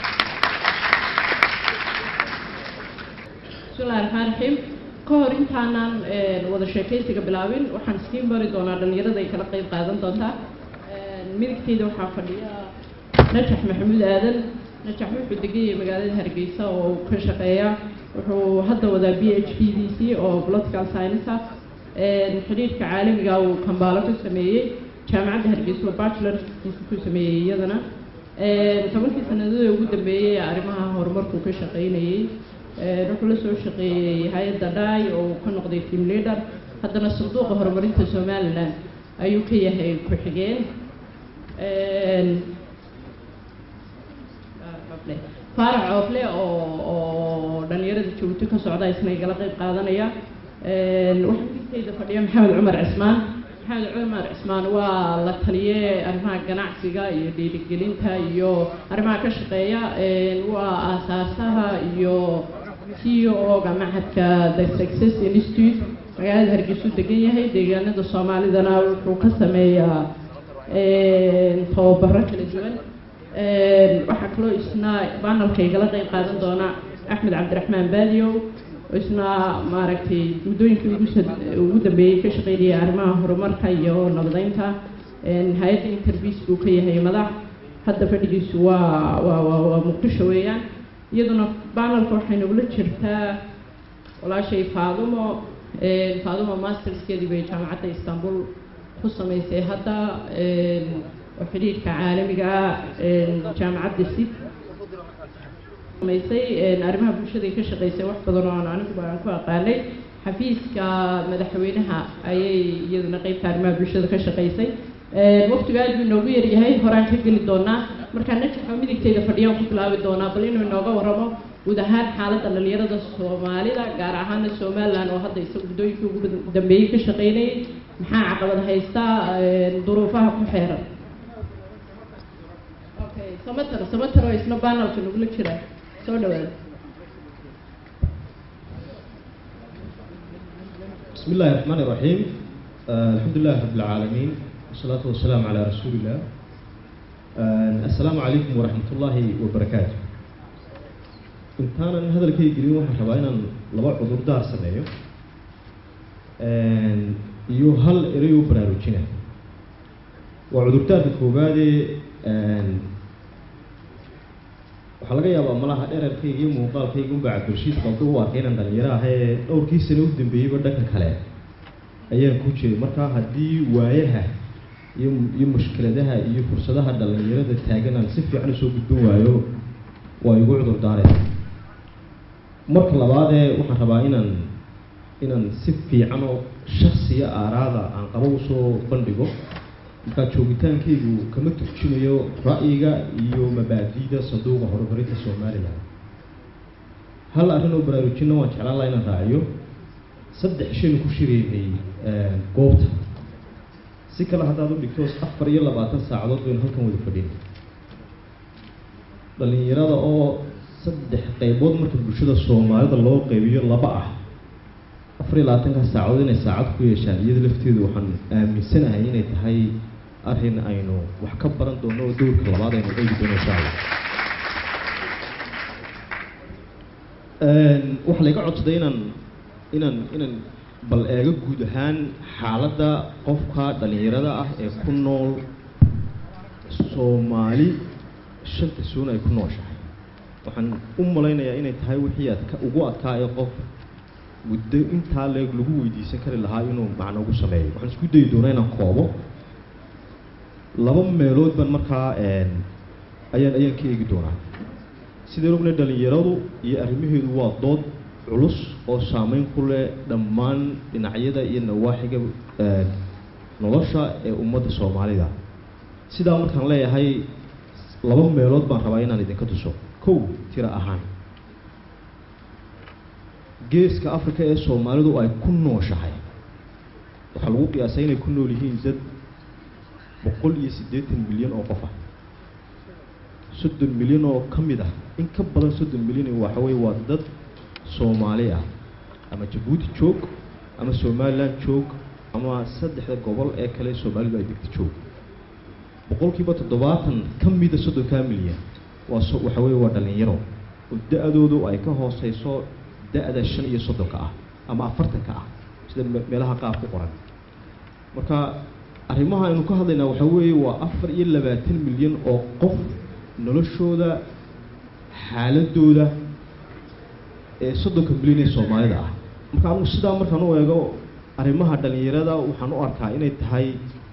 bismillahi raxmaan raxiim ka hor intaanaan wada sheekaysiga bilaabin waxaan iskiin bari doonaa dhallinyarada ay kala qayb qaadan doontaa midigteyda waxaa fadhiya najax maxamuud aadan najax wuxuu degan yahay magaalada hargeysa oo uu ka shaqeeya wuxuu hadda wadaa b h p d c oo political science ah xidhiirka caalamiga uu kambaalo ka sameeyey jaamacadda hargeysa oo bachelorkiisa ku sameeyey iyadana tobankii sanadada ugu dambeeyey arrimaha horumarkuu ka shaqeynayey wuxuu la soo shaqeeyey hay-adda dhaay oo uu ka noqday team leader haddana sanduuqa horumarinta somaliland ayuu ka yahay ku-xigeen faarac oofle oo oo dhalinyarada jabuuti ka socda isna igala qayb qaadanaya waxaa midigteyda fadhiya maxamed cumar cismaan maxamed cumar cismaan waa la taliye arrimaha ganacsiga iyo dhiirigelinta iyo arrimaha ka shaqeeya waa aasaasaha iyo c o ga machadka the success institute magaalada hargeysu degan yahay deegaanada soomaalidana wuxuu ka sameeyaa tababaro kala duwan waxaa kaloo isna banalka igala qayb qaadan doona axmed cabdiraxmaan baadiyow oo isna maaragtay muddooyinkii ugu ugu dambeeyey ka shaqeynayay arrimaha horumarka iyo nabadeynta hay-adda interviis buu ka yahay madax hadda fadhigiisu waa waa waa waa muqdisho weeyaan iyaduna banalka waxay nagula jirtaa walaashay faadumo faadumo masterskeedii bay jaamacadda istanbul ku samaysay hadda oo xidhiirka caalamiga ah jaamacadda sid samaysay arrimaha bulshada ay ka shaqaysay wax badan oo aan anigu baan ku aqaanay xafiiska madaxweynaha ayay iyaduna qeybta arrimaha bulshada ka shaqaysay waqtigu aad buu inoogu yaryahay horaan ka geli doonaa markaa najaxo midigteyda fadhiyaan ku bilaabi doonaa bal inuu inooga warramo guud ahaan xaaladda dhalinyarada soomaalida gaar ahaana somaliland oo hadda isaga guddooyinkii ugu dambeeyey ka shaqeynayay maxaa caqabad haysta duruufaha ku xeeran okay samater samater oo isna banalka nagula jira soo dhawaada بسم الله الرحمن الرحيم آه الحمد لله رب العالمين والصلاة والسلام على رسول الله آه السلام عليكم ورحمة الله وبركاته intaana hadalkay gelin waxaan rabaa inaan laba cudur daar sameeyo iyo hal erey u baraarujina waa cudurdaarka koowaadee waxaa laga yaabaa malaha dherarkayga iyo muuqaalkayga unbaa cabdilshiid qaldo u arkay inaan dhalinyaro ah ee dhowrkii sano u dambeeyeyba dhanka kale ayaan ku jiray markaa haddii waayaha iyo iyo mushkiladaha iyo fursadaha dhalinyarada taagan aan si fiican usoo gudbin waayo waa igu cudur daareen marka labaadee waxaan rabaa inaan inaan si fiican oo shaksiya aaraada aan qabo usoo bandhigo markaa joogitaankaygu kama turjumayo ra'yiga iyo mabaadi'da sanduuqa horumarinta somalilan hal arrin oo baraarujinna waan jeclaan laha inaan raaciyo saddex shaynu ku shiraynay goobta si kale haddaad u dhigto afar iyo labaatan saacadood baynu halkan wada fadhinay dhalinyarada oo saddex qaybood marka bulshada soomaalida loo qaybiyo laba ah afar iyo labaatanka saacadood inay saacad ku yeeshaan iyada lafteedu waxaan aaminsanahay inay tahay arrin aynu wax ka baran doono oo dowrka labaad aynu eegi doono insha allah waxaa layga codsaday inaan inaan inaan bal eego guud ahaan xaaladda qofka dhalinyarada ah ee ku nool soomaali shanta suun ay ku nooshahay waxaan u malaynayaa inay tahay wixii adka ugu adkaa ee qof muddo intaa leeg lagu weydiisan kari lahaa inuu macno ugu sameeyo waxaan isku dayi doonaa inaan koobo laba meelood baan markaa ayaan ayaan ka eegi doonaa sideen ogna dhalinyaradu iyo arrimaheedu waa dood culus oo saameyn ku leh dhammaan dhinacyada iyo nawaaxiga nolosha ee ummadda soomaalida sidaa markaan leeyahay laba meelood baan rabaa inaan idinka tuso kow tiro ahaan geeska africa ee soomaalidu ay ku nooshahay waxaa lagu qiyaasay inay ku nool yihiin dad boqol iyo siddeetan milyan oo qof ah soddon milyan oo ka mid ah in ka badan soddon milyan waxa weye waa dad soomaali ah ama jabuuti joog ama somaliland joog ama saddexda gobol ee kale soomaalidu ay degta joog boqolkiiba toddobaatan ka mida soddonkaa milyan waa so waxa weye waa dhalinyaro oo da-doodu ay ka hooseyso da-da shan iyo soddonka ah ama afartanka ah sida meelaha qaar ku qoran marka arrimaha aynu ka hadlaynaa waxaa weeye waa afar iyo labaatan milyan oo qof noloshooda xaaladooda ee soddonka milyan ee soomaalida ah marka anugu sidaa markaan u eego arrimaha dhalinyarada waxaan u arkaa inay tahay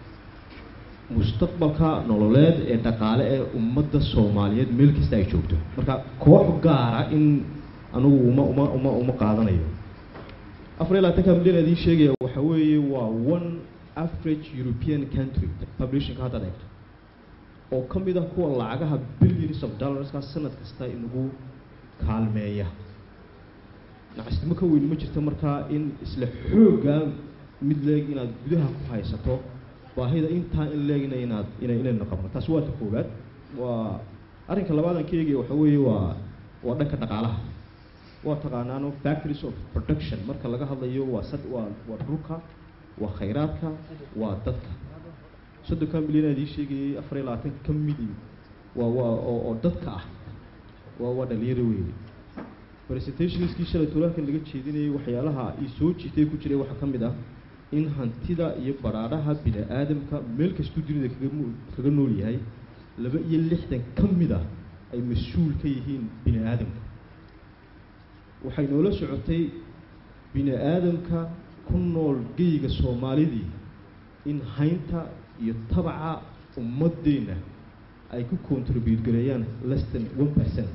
mustaqbalka nololeed ee dhaqaale ee ummadda soomaaliyeed meel kasta ay joogto marka koox gaara in anugu uma uma uma uma qaadanayo afar iyo labaatanka milyan ee idiin sheegaya waxa weeye waa one average european country publishingka haddaad eegto oo ka mid ah kuwa lacagaha billions of dollarska sanad kasta inagu kaalmeeya nacasnimo ka weyn ma jirto markaa in isla xooggaa mid leeg inaad gudaha ku haysato baahida intaa in leegna inaad ina inayna qabno taasi waa ta koowaad waa arrinka labaadan ka eegaya waxa weeye waa waa dhanka dhaqaalaha waa taqaanaano factories of production marka laga hadlayo waa sad waa waa dhulka waa khayraadka waa dadka soddonka milyan aad ii sheegayay afar iyo labaatan ka midi waa waa oo oo dadka ah waa waa dhalinyaro weeye presentationskii shalay tulaankan laga jeedinayay waxyaalaha ii soo jiitay ku jiray waxaa ka mid ah in hantida iyo baraadhaha bini aadamka meel kastuu dunida kaga mu kaga nool yahay laba iyo lixdan ka mid ah ay mas-uul ka yihiin bini aadamka waxay noola socotay bini aadamka ku nool geyga soomaalidii in haynta iyo tabaca ummadeenna ay ku contribute gareeyaan less than one percent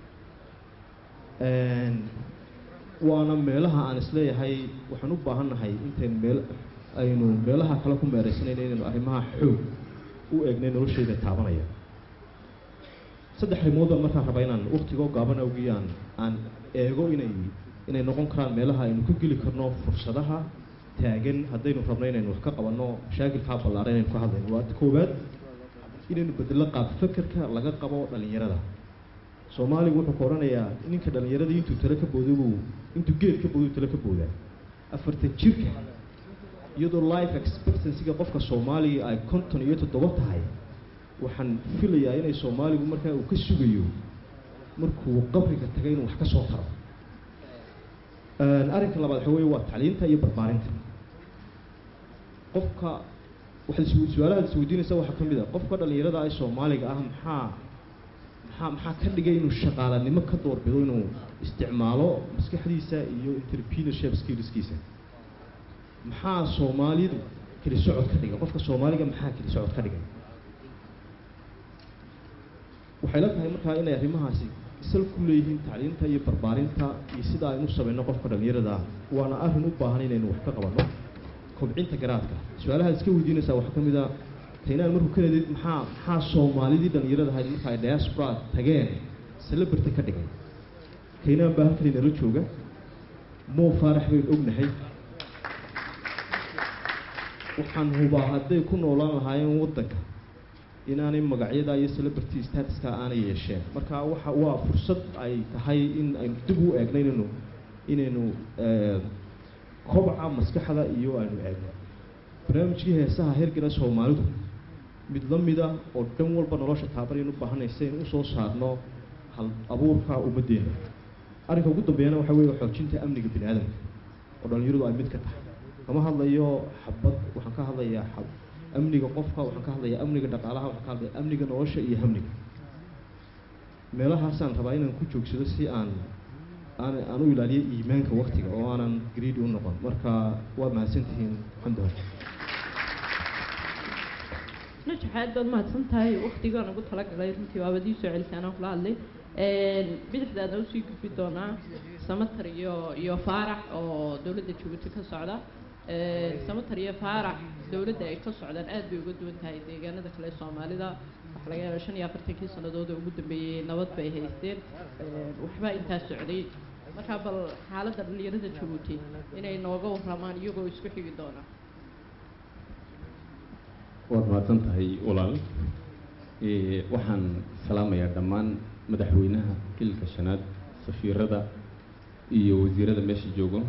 waana meelaha aan isleeyahay waxaan u baahannahay intayn meel aynu meelaha kale ku meeraysanayna inaynu arrimaha xoog u eegnay nolosheeda taabanaya saddex arrimood baan markaan rabaa inaan waktigoo gaaban awgii aan aan eego inay inay noqon karaan meelaha aynu ka geli karno fursadaha taagan haddaynu rabno inaynu wax ka qabanno mashaakilkaa ballaaran inaynu ka hadlayno waa koowaad inaynu bedelo qaab fekerka laga qabo dhalinyarada soomaaligu wuxuu ka odhanayaa ninka dhallinyaradii intuu tale ka boodo buu intuu geed ka boodo tale ka boodaa afartan jirka iyadoo life expectancyga qofka soomaaliga ay konton iyo toddoba tahay waxaan filayaa inay soomaaligu markaa uu ka sugayo markuu qabriga tagay inuu wax ka soo taro arrinka labaad waxa weeye waa tacliinta iyo barbaarinta qofka waxaad is su-aalahaad isweydiinaysa waxaa ka mid ah qofka dhallinyarada ee soomaaliga ah maxaa maxaa maxaa ka dhigay inuu shaqaalanimo ka doorbido inuu isticmaalo maskaxdiisa iyo entrepreneurship skillskiisa maxaa soomaalidu keli socod ka dhigay qofka soomaaliga maxaa keli socod ka dhigay waxay la tahay markaa inay arrimahaasi sal ku leeyihiin tacliinta iyo barbaarinta iyo sida aynu samayno qofka dhallinyarada waana arrin u baahan inaynu wax ka qabanno kobcinta garaadka su-aalahaad iska weydiinaysaa waxaa ka mid a kaynaan markuu ka leedid maxaa maxaa soomaalidii dhallinyarada ahayd marka ay diaspora tageen celebrity ka dhigay kaynaan baa halkani nala jooga moo faarax baynu ognahay waxaan hubaa hadday ku noolaan lahaayeen waddanka inaanay magacyada iyo celebrity statuska aanay yeesheen marka waxa waa fursad ay tahay in aynu dib u eegno inaynu inaynu kobca maskaxda iyo aynu eegno barnaamijkii heesaha hergana soomaalidu mid la mid ah oo dhan walba nolosha taabanaynu u baahanaysa in usoo saarno hal abuurka ummaddeena arrinka ugu dambeeyana waxa weeye xoojinta amniga bini aadamka oo dhallinyaradu ay mid ka tahay kama hadlayo xabad waxaan ka hadlayaa xab amniga qofka waxaan ka hadlayaa amniga dhaqaalaha waxaan ka hadlayaa amniga nolosha iyo hamniga meelahaasaan rabaa inaan ku joogsado si aan aan aan u ilaaliyo iimaanka waktiga oo aanan greedy u noqon marka waa mahadsantihiin alxamdulilah najax aad baad mahadsan tahay waktigaan ugu talagalay runtii waabad ii soo celisay anaan kula hadlay bidixdaadna usii gudbi doonaa samatar iyo iyo faarax oo dowladda jabuuti ka socda samatar iyo faarax dowladda ay ka socdaan aad bay uga duwan tahay deegaanada kale soomaalida waxaa laga yaabaa shan iyo afartankii sannadood oo ugu dambeeyey nabad bay haysteen waxbaa intaa socday markaa bal xaaladda dhallinyarada jabuuti inay nooga warramaan iyagoo isku xigi doona mahadsan tahay walaal Eh, waxaan salaamayaa dhammaan madaxweynaha kilka shanaad safiirada iyo wasiirada meesha joogo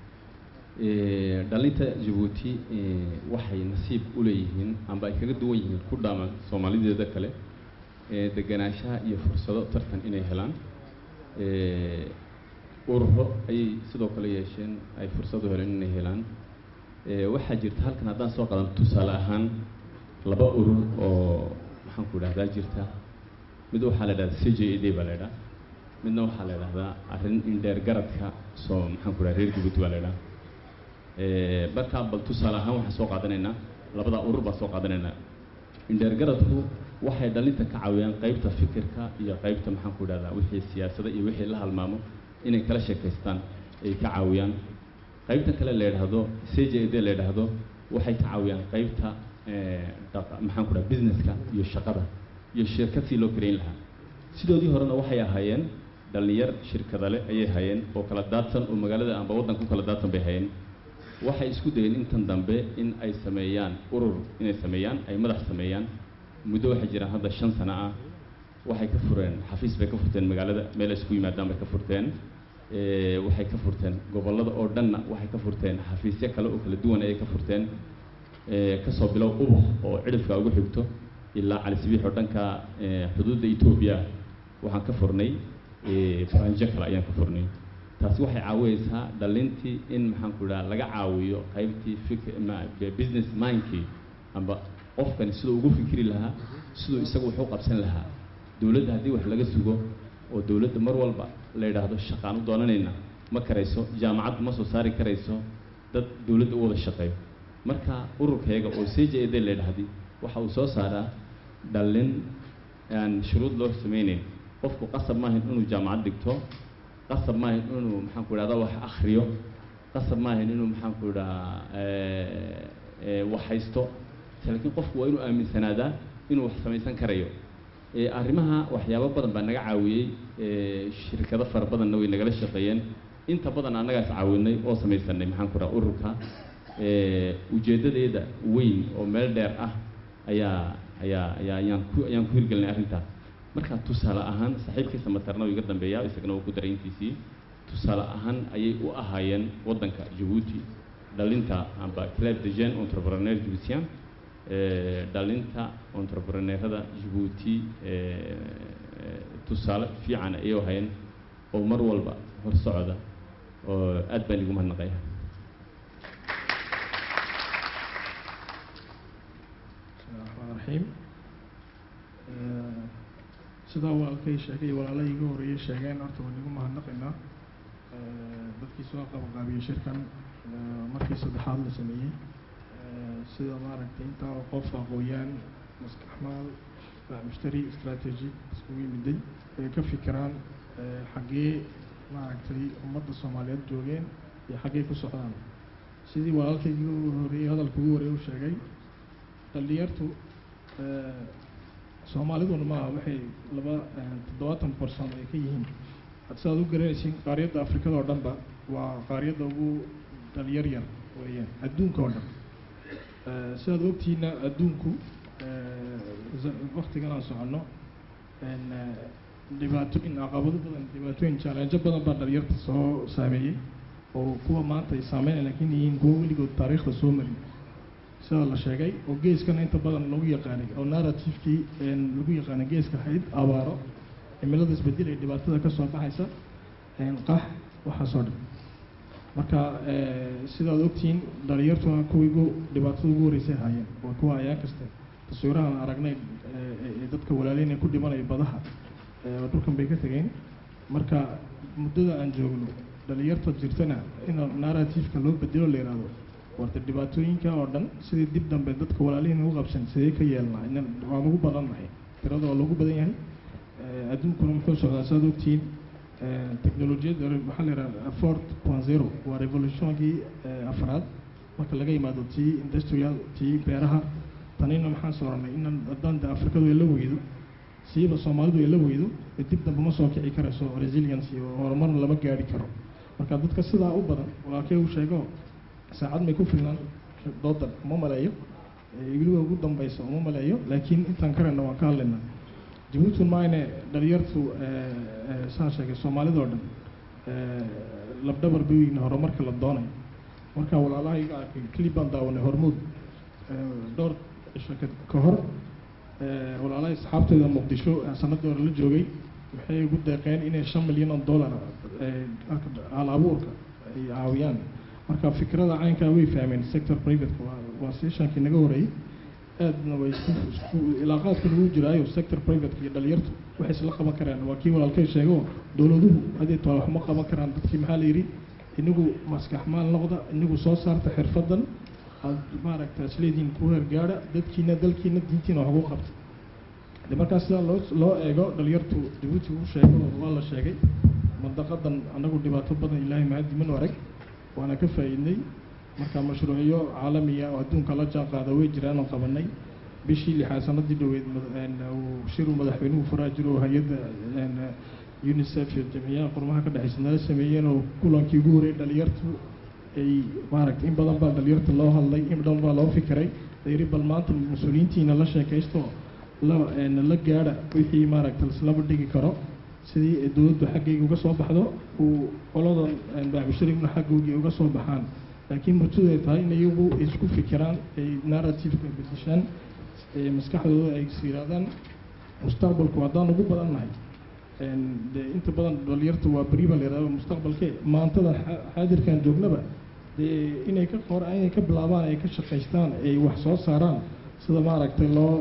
Eh, dhalinta jabuuti eh, waxay nasiib u leeyihiin amba ay kaga duwan yihiin ku dhaama soomaalideeda kale eh, deganaanshaha iyo fursado tartan inay helaan Eh, ururo ayay sidoo kale yeesheen ay fursad u heleen inay helaan Eh, waxaa jirta halkan haddaan soo qadan tusaale ahaan laba urur oo maxaan ku idhahdaa jirta mid waxaa la idhahdaa c j a d baa la idhaha midna waxaa la idhahdaa arrin indheer garadka soo maxaan ku idhaha reer jabuuti baa la idhaha Eh, markaa bal tusaale ahaan waxaan soo qaadanaynaa labadaa urur baan soo qaadanaynaa indheer garadku waxay dhalinta ka caawiyaan qaybta fikirka iyo qaybta maxaan ku idhahdaa wixii siyaasada iyo wixii la halmaamo inay kala sheekaystaan ay ka caawiyaan qaybta kale la yidhaahdo c j d la yidhaahdo waxay ka caawiyaan qaybta eh, dhaqa- maxaan ku dhaha businesska iyo shaqada iyo shirkad si loo karayn lahaa sidoodii horena waxay ahaayeen dhalinyar shirkada leh ayay hayeen oo kala daadsan oo magaalada amba waddanka ku kala daadsan bay hayeen waxay isku dayeen intan dambe in ay sameeyaan urur inay sameeyaan ay madax sameeyaan muddo waxay jiraan hadda shan sano ah waxay ka fureen xafiis bay ka furteen magaalada meel ay isku yimaadaan bay ka furteen Eh, waxay ka furteen gobollada oo dhanna waxay ka furteen xafiisyo kale oo kala duwan ayay ka furteen Eh, kasoo bilow ubuk oo cidhifka ugu xigto ilaa cali sabiix oo dhanka eh, xuduudda etoobiya waxaan ka furnay eh, faranjo kale ayaan ka furnay taasi waxay caawinaysaa dhalintii in maxaan ku idhaha laga caawiyo qaybtii fikr ma- be- business mindkii amba qofkani siduu ugu fikri lahaa siduu isagu wax u qabsan lahaa dowladda haddii wax laga sugo oo dowladda mar walba la yidhaahdo shaqaan u doonanayna ma karayso jaamacad ma soo saari karayso dad dowladda u wada shaqeeyo marka ururkayaga oo c j a d la yidhaahdi waxa uu soo saaraa dhallin aan shuruud loo sameynayn qofku qasab maahan inuu jaamacad dhigto qasab maahan inuu maxaan ku idhahda wax akhriyo qasab maahan inuu maxaan ku idhahaa wax haysto laakiin qofku waa inuu aaminsanaadaa inuu wax samaysan karayo Eh, arrimaha waxyaabo badan baa naga caawiyey eh, shirkado fara badanna way nagala shaqeeyeen inta badan annagaas caawinay oo samaysanay maxaan ku dhaha ururka Eh, ujeeddadeeda weyn oo meel dheer ah ayaa ayaa ayaa ayaan ku ayaan ku hirgelinay arrintaas marka tusaale ahaan saaxiibkiisa matarna uu iga dambeeyaa isagana uu ku daray intiisii tusaale ahaan ayay u ahaayeen waddanka jabuuti dhalinta amba club de jeune entrepreneur jibutien eh, dhalinta entrepreneurada jabuuti eh, eh, tusaale fiican ayay u hayeen oo mar walba hor socda oo aad baan igu mahadnaqaya الرحمن الرحيم sidaa walaalkay sheegay walaalay iga horeeyay sheegeen horta waan igu mahadnaqaynaa dadkii soo qabaqaabiyey shirkan markii saddexaad la sameeyey sida maaragtay intaa oo qof aqooyaan maskaxmaal mushtari strategy iskugu yimiday ay ka fikiraan xaggee maaragtay ummadda soomaaliyeed joogeen iyo xaggee ku socdaan sidii walaalkay iga horeeyey hadalka ugu horeeyay u sheegay dhalinyartu soomaaliduna maaha waxay laba toddobaatan barsan ay ka yihiin sidaad u garanaysiin qaariyadda afrikada oo dhanba waa qaariyadda ugu dhalinyar yar weeyaan adduunka oo dhan sidaad ogtihiina adduunku waktigan aan soconno dhibaatooyin caqabado badan dhibaatooyin challenge badan baa dhalinyarta soo saameeyey oo kuwa maanta ay saameynaya laakiin yihiin kuwa weligood taariikhda soo marin sida la sheegay oo geeskana inta badan lagu yaqaanay oo narrativekii lagu yaqaanay geeska ahayd abaaro cimilada isbedel ee dhibaatada ka soo baxaysa qax waxaasoo dhan marka sidaad ogtihiin dhalinyartuna kuwii ugu dhibaatada ugu horeysay haayeen waa kuwa ayaan kaste taswiirahan aragnay ee dadka walaaleyna ku dhimanaya badaha dhulkan bay ka tegeen marka muddada aan joogno dhalinyarta jirtana in narrativeka loo bedelo la yihahdo warta dhibaatooyinka oo dhan sidii dib dambe dadka walaalihiin ugu qabsan sidee ka yeelnaa inan waan ugu badan nahay tirada waa loogu badan yahay adduunkuna muxuu socdaa saad ogtihiin teknolojiyadda waxaa la yidhaha fort point zero waa revolutionkii afraad marka laga yimaado tii industrial tii beeraha tanina maxaan sooranay inan haddaan de afrikadu ay la weydo siiba soomaalidu ay la weydo dib dambe ma soo kici karayso resilience iyo horumarna lama gaari karo marka dadka sidaa u badan walaalkay uu sheego saacad may ku filnaan doodan ma maleeyo weliba ugu dambeysa uma maleeyo laakiin intaan karayna waan ka hadlaynaa jabuuti maayne dhalinyartu saan sheegay soomaalida oo dhan labdhabar baweyne horumarka la doonayo marka walaalahayga arkay clip baan daawanay hormuud dhowr cisho ka hor walaalahay asxaabteeda muqdisho sanadii hore la joogay waxay ugu deeqeen inay shan milyan oo dollar hal abuurka ay caawiyaan marka fikrada caynkaa way fahmeen sector privateka waa waa sessionkii naga horeeyey aadna way isku isku ilaaqaadka lagu jiraayo sector privateka iyo dhalinyartu waxay isla qaban karaan waa kii walaalkay sheego dowladuhu hadii toole waxma qaban karaan dadkii maxaa la yidhi inagu maskax maal noqda inagu soo saarta xirfadan aad maaragta isleediin ku hergaadha dadkiina dalkiina diintiina wax ugu qabta de markaa sidaa loo loo eego dhalinyartu jabuuti uu sheego waa la sheegay mandaqadan anagu dhibaato badan ilaahay mahadi manu arag waana ka faa'iidnay marka mashruucyo caalamiya oo adduunka la jaan qaada way jiraan oo qabanay bishii lixaad sanadii dhoweed uu shiru madaxweynuhu furaa jiro oo hay-adda unicef iyo jamciyaha qurmaha ka dhexeysa nala sameeyeen oo kulankii ugu horreeyay dhalinyartu ay maaragtay in badan baa dhalinyarta loo hadlay in badan baa loo fikiray layiri bal maanta mas-uuliyiintiina la sheekaysto la la gaadha wixii maaragta laislaba dhigi karo sidii dowladdu xaggayga uga soo baxdo uu qoladan baaxbusharigna xaggoogii uga soo baxaan laakiin murtidu ay tahay in iyagu isku fikiraan ay narrativeka bedeshaan maskaxdooda ay is yirahdaan mustaqbalku haddaan ugu badan nahay de inta badan dhalinyarta waa beri baa la yihahda mustaqbalke maantada xaadirkan joognaba dee inay ka qor inay ka bilaabaan ay ka shaqaystaan ay wax soo saaraan sida maaragtay loo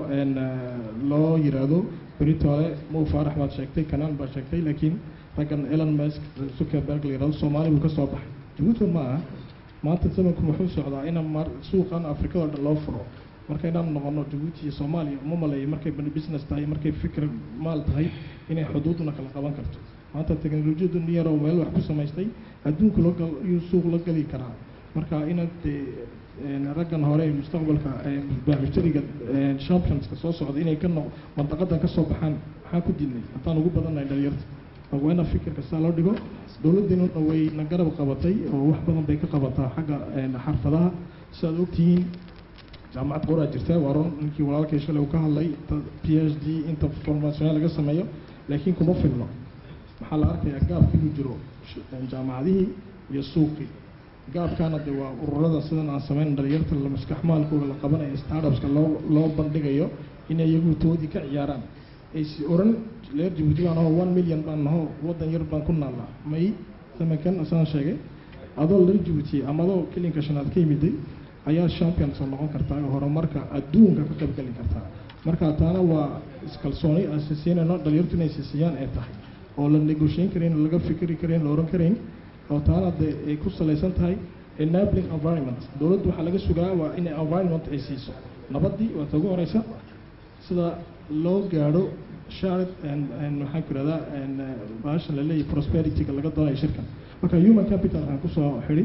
loo yiraahdo beritoole mo faarax baad sheegtay kanaan baad sheegtay laakiin raggan elon musk zuckerberg la yirahdo soomaali buu ka soo baxay jabuuti ma aha maanta zamanku wuxuu socdaa in mar suuqan afrikada o dhan loo furo marka inaan noqono jabuuti iyo soomaaliya uma maleeyo markay business tahay markay fikir maal tahay inay xuduudna kala qaban karto maanta teknolojiyadu nin yaroo meel wax ku samaystay adduunku la gal iyuu suuq la geli karaa marka inaad dee raggan hore mustaqbalka baaxushtariga championska soo socda inay ka noq mandaqadan ka soo baxaan maxaa ku diidnay haddaan ugu badannahay dhalinyarta waa ina fikirka saa loo dhigo dowladdiinuna way na garab qabatay oo wax badan bay ka qabataa xagga xarfadaha si aad ogtihiin jaamacad qoraa jirta waa run ninkii walaalkay shalay uu ka hadlay p h d inta formationya laga sameeyo laakiin kuma filno maxaa la arkayaa gaabka inuu jiro jaamacadihii iyo suuqii gaabkaana de waa ururada sidan aan sameyn dhalinyarta la maskax maalkooda la qabanayo startupska loo loo bandhigayo inay iyagu toodii ka ciyaaraan aysi oran leer jabuuti baan aho one million baan naho waddan yar baan ku naallaa may zamankan saan sheegay adoo leer jabuuti ama adoo kelinka shanaad ka yimiday ayaa champions oo noqon kartaa oo horumarka adduunka ka qayb geli kartaa marka taana waa iskalsooni aan siisiinayno dhalinyartu inay siisiyaan ay tahay oo la negotiayn karayn oo laga fikri karayn la oran karayn oo taana de ay ku salaysan tahay enabling environment dowladdu waxaa laga sugaa waa inay environment ay siiso nabadii waa ta ugu horeysa sida loo gaadho shared maxaan ku irahdaa baashan la leeyahay prosperityga laga doonayo shirkan marka human capital waxaan kusoo xidhi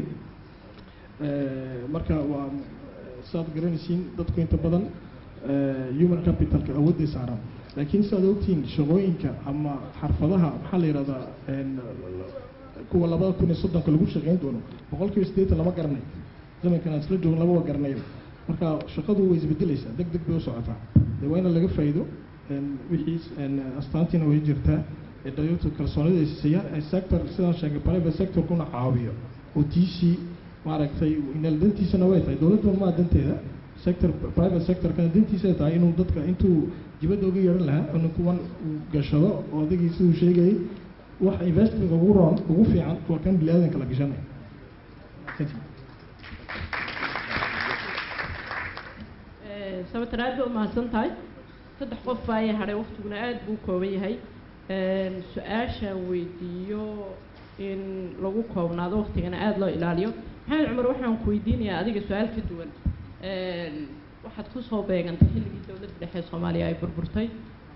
marka waa saad garanaysiin dadku inta badan human capitalka awoodday saaraan laakiin siaad ogtihiin shaqooyinka ama xarfadaha maxaa la yihahdaa kuwa labada kun iyo soddonka lagu shaqeyn doono boqol kiiba siddeetan lama garanayo zamankan aan isla joogin lama garanayo marka shaqadu way isbedelaysaa deg deg bay u socotaa dee waa in laga faa'iido wixii astaantiina way jirtaa ee dhalinyartu kalsoonida ay siiyaan sector sidaan sheegay private sectorkuna caawiyo oo tiisii maaragtay inal dantiisana way tahay dowladda maa danteeda sector private sectorkana dantiisa ay tahay inuu dadka intuu dibadda uga yeehan lahaa inuu kuwan uu gashado oo adigii siduu sheegayay wax investmentka ugu roon ugu fiican waa kan bini aadanka la gashanaya sababtan aad ba umahadsan tahay saddex qof baa aya hadhay waktiguna aad buu kooban yahay su-aashaan weydiiyo in lagu koobnaado waktigana aada loo ilaaliyo maxamed cumar waxaan ku weydiinayaa adiga su-aal ka duwan waxaad kusoo beegantay xilligii dowladda dhexe soomaaliya ay burburtay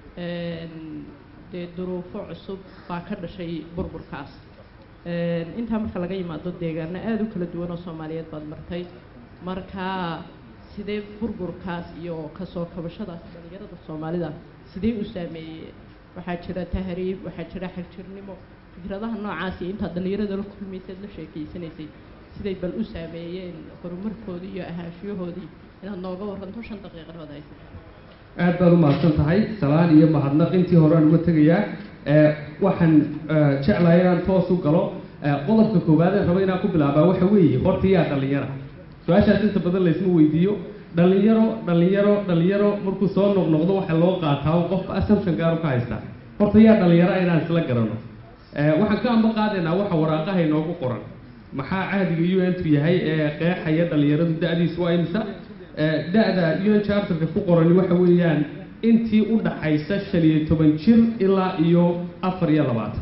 dee duruufo cusub baa ka dhashay burburkaas intaa marka laga yimaado deegaano aada u kala duwan oo soomaaliyeed baad martay marka sidee burburkaas iyo kasoo kabashadaas dhalinyarada soomaalida sidee u saameeyey waxaa jira tahriib waxaa jira xagjirnimo fikradaha noocaas iyo intaad dhalinyarada la kulmaysaad la sheekeysanaysay siday bal u saameeyeen horumarkoodii iyo ahaanshiyahoodii inaad nooga waranto shan daqiiqadood haysa aad baad u mahadsan tahay salaan iyo mahadnaq intii hore aan uga tegayaa ee, waxaan ee, jeclahay inaan toos u galo ee, qodobka koowaad ee raba inaan ku bilaabaa waxa weeye horta yaa dhallinyara su-aashaas inta badan laysma weydiiyo dhallinyaro dhallinyaro dhallinyaro markuu soo noqnoqdo waxa loo qaataa oo qofka assumption gaar u ka haystaa horta yaa dhallinyara inaan isla garano ee, waxaan ka amba qaadaynaa waxa waraaqaha inoogu qoran maxaa cahdiga u n tu yahay ee qeexaya dhallinyaradu da-diisu waa imisa ee, da-da u n charterka ku qorani waxa weeyaan intii u dhaxaysa shan iyo toban jir ilaa iyo afar iyo labaatan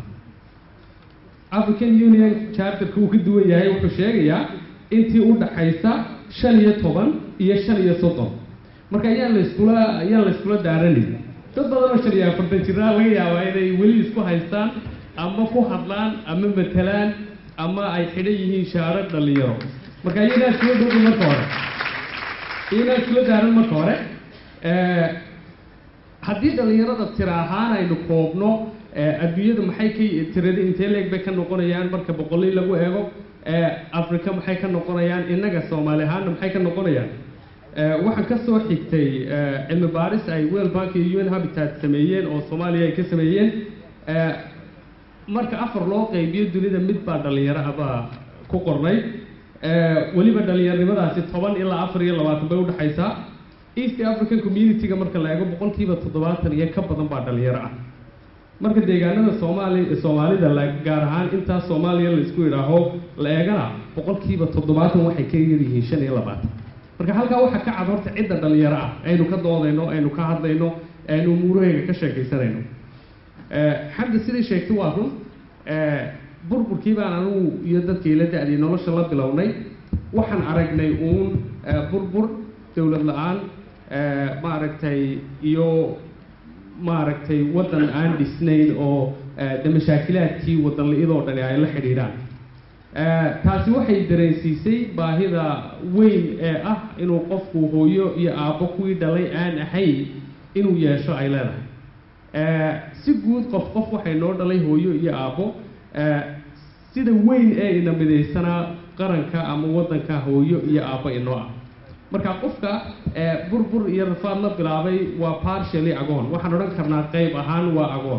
african union charterka uu ka duwan yahay wuxuu sheegayaa intii u dhaxaysa shan iyo toban iyo shan iyo soddon marka ayaan la iskula ayaan la iskula daaranin dad badan oo shan iyo afartan jiraa laga yaabaa inay weli isku haystaan ama ku hadlaan ama matalaan ama ay xidhan yihiin shaaro dhallinyaro marka iyagaa iskula dhowdhow marka hore iyagaa iskula daaran marka hore ee, haddii dhallinyarada tira ahaan aynu koobno ee, adduunyada maxay ka tirada intee leeg bay ka noqonayaan marka boqolii lagu eego ee, africa maxay ka noqonayaan innaga soomaali ahaanna maxay ka noqonayaan ee, waxaan ka soo xigtay ee, cilmi baaris ay world bank iyo un habitat sameeyeen oo soomaaliya ay ka sameeyeen ee, marka afar loo qaybiyo dunida mid baa dhallinyaro abaa ku qornay ee, weliba dhallinyarnimadaasi toban ilaa afar iyo labaatan bay udhexaysaa east african community-ga marka la eego boqolkiiba toddobaatan iyo ka badan baa dhallinyaro ah marka deegaanada soomaali soomaalida la gaar ahaan intaas soomaaliya la isku idhaaho la eegana boqolkiiba toddobaatan waxay ka yar yihiin shan iyo labaatan marka halkaa waxaa ka cad horta cidda dhallinyaro ah aynu ka doodayno aynu ka hadlayno aynu umuurahayga ka sheekaysanayno ee, xamdi sidai sheegtay waa run ee, burburkii baan anugu iyo dadkii la da-day nolosha la bilownay waxaan aragnay uun ee, burbur dowlad la-aan ee, maaragtay iyo maaragtay waddan aan dhisnayn oo ee, de mashaakilaadkii waddan la-idoo dhani ay la xidhiidhaan ee, taasi waxay dareensiisay baahida weyn ee ah inuu qofku hooyo iyo aabbo kuwii dhalay aan ahayn inuu yeesho ay leedahay ee, si guud qof qof waxay noo dhalay hooyo iyo aabbo ee, sida weyn ee ina midaysanaa qaranka ama waddanka hooyo iyo aabbo inoo ah marka qofka ee, burbur iyo rafaad la bilaabay waa partially agoon waxaan odhan karnaa qayb ahaan waa agoon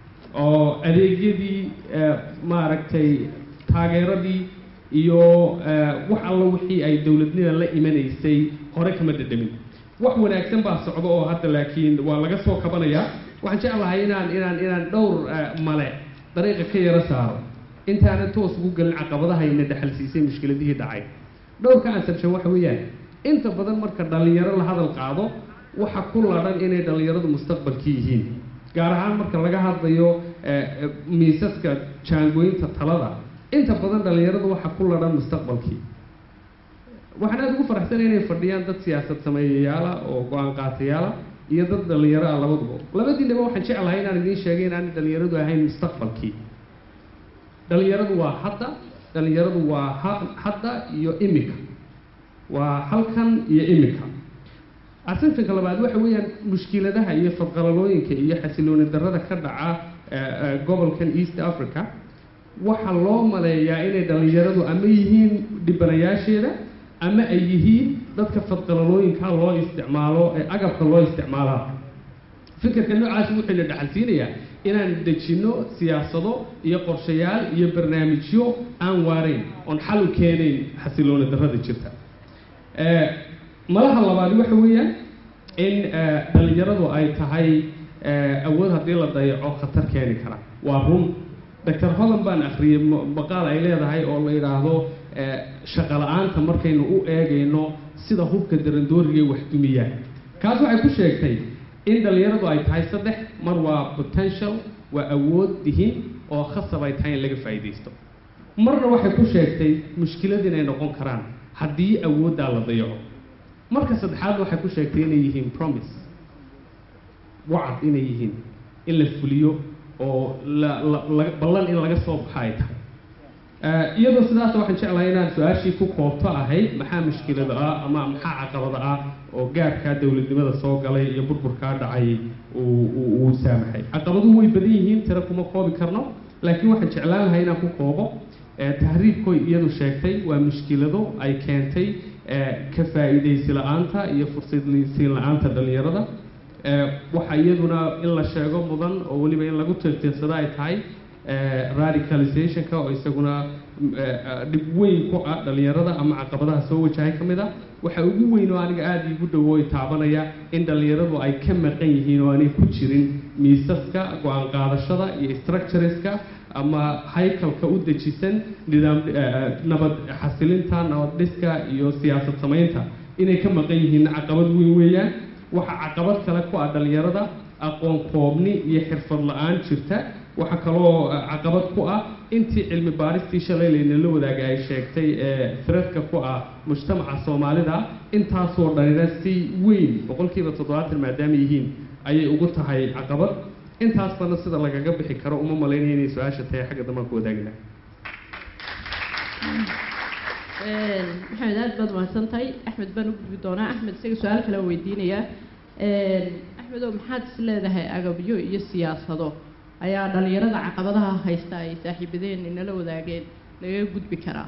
oo adeegyadii ee, maaragtay taageeradii iyo ee, wax alla wixii ay dowladnida la imanaysay hore kama dhadhamin wax wanaagsan baa socda oo hadda laakiin waa laga soo kabanayaa waxaan jeclahay inaan inaan inaan dhowr ee, male dariiqa ka yaro saaro intaanan toos ugu gelin caqabadahayna dhexalsiisay mushkiladihii dhacay dhowrka ansabshan waxa weeyaan inta badan marka dhallinyaro la hadal qaado waxa ku ladhan inay dhallinyaradu mustaqbalkii yihiin gaar ahaan marka laga hadlayo ee, ee, miisaska jaangooyinta talada inta badan dhallinyaradu waxa ku ladhan mustaqbalkii waxaan aada ugu faraxsanay inay fadhiyaan dad siyaasad sameeyayaala oo go-aan qaatayaala iyo dad dhallinyaro ah labaduba labadiinaba waxaan jeclahay inaan idiin sheegay inaanay dhallinyaradu ahayn mustaqbalkii dhallinyaradu waa hadda dhallinyaradu waa ha- hadda iyo imika waa halkan iyo imika assumptionka labaad waxa weeyaan mushkiladaha iyo fadqalalooyinka iyo xasilooni darrada ka dhaca ee, ee, gobolkan east africa waxaa loo maleeyaa inay dhallinyaradu ama yihiin dhibanayaasheeda ama ay yihiin dadka fadqalalooyinka loo isticmaalo ee agabka loo isticmaalaa fikirka noocaasi wuxuu na dhaxalsiinayaa inaan dejinno siyaasado iyo qorshayaal iyo barnaamijyo aan waarayn oon xal u keenayn xasilooni darrada jirta ee, malaha labaad waxa weeyaan in ee, dhallinyaradu ay tahay ee, awood haddii la dayaco khatar keeni kara waa run doctor hodan baan akhriyey ma- maqaal ay leedahay oo la yidhaahdo ee, shaqo la-aanta markaynu u eegayno sida hubka darandooriga wax dumiyaan kaas waxay ku sheegtay in dhallinyaradu ay tahay saddex mar waa potential waa awood dihin oo khasab ay tahay in laga faa'iidaysto marna waxay ku sheegtay mushkilad inay noqon karaan haddii awooddaa la dayaco marka saddexaad waxay ku sheegtay inay yihiin promise wacad inay yihiin in la fuliyo oo la la la- ballan in laga soo baxo ay tahay Eh, iyadoo sidaas waxaan jeclahay inaan su-aashii ku koobto ahayd maxaa mushkilada ah ama maxaa caqabada ah oo gaabkaa dowladnimada soo galay iyo burburkaa dhacay uu uu- uu saamaxay caqabaduhu way badan yihiin tiro kuma koobi karno laakiin waxaan jeclaan lahay inaan ku koobo ee tahriibkoy iyadu sheegtay waa mushkilado ay keentay ee ka faa'iidaysi la-aanta iyo fursadsiin la-aanta dhallinyarada ee waxa iyaduna in la sheego mudan oo weliba in lagu tiirtiirsado ay tahay ee radicalizationka oo isaguna ee, dhib weyn ku ah dhallinyarada ama caqabadaha soo wajahay ka mid ah waxa ugu weyn oo aniga aada iigu dhowo ay taabanaya in dhallinyaradu ay ka maqan yihiin oo aanay ku jirin miisaska go-aan qaadashada iyo structureska ama haykalka u dejisan nidaam eh, nabad xasilinta nabad dhiska iyo siyaasad samaynta inay ka maqan yihiin caqabad weyn weeyaan waxa caqabad kale ku ah dhallinyarada aqoon koobni iyo xirfad la-aan jirta waxaa kaloo eh, caqabad ku ah intii cilmi baaristii shalay laynala wadaaga ay sheegtay ee threadka ku ah mujtamaca soomaalida intaasoo dhanina si weyn boqolkiiba toddobaatan maadaama yihiin ayay ugu tahay caqabad intaasbana sida lagaga bixi karo uma malaynaya inay su-aasha tahay xagga dambaan ku wadaagi lahaa maxamed aad baad mahadsan tahay axmed baan u gudbi doonaa axmed isaga su-aal kale aan weydiinayaa axmedow maxaad is leedahay agabyo iyo siyaasado ayaa dhallinyarada caqabadaha haysta ay saaxiibadeen inala wadaageen lagaga gudbi karaa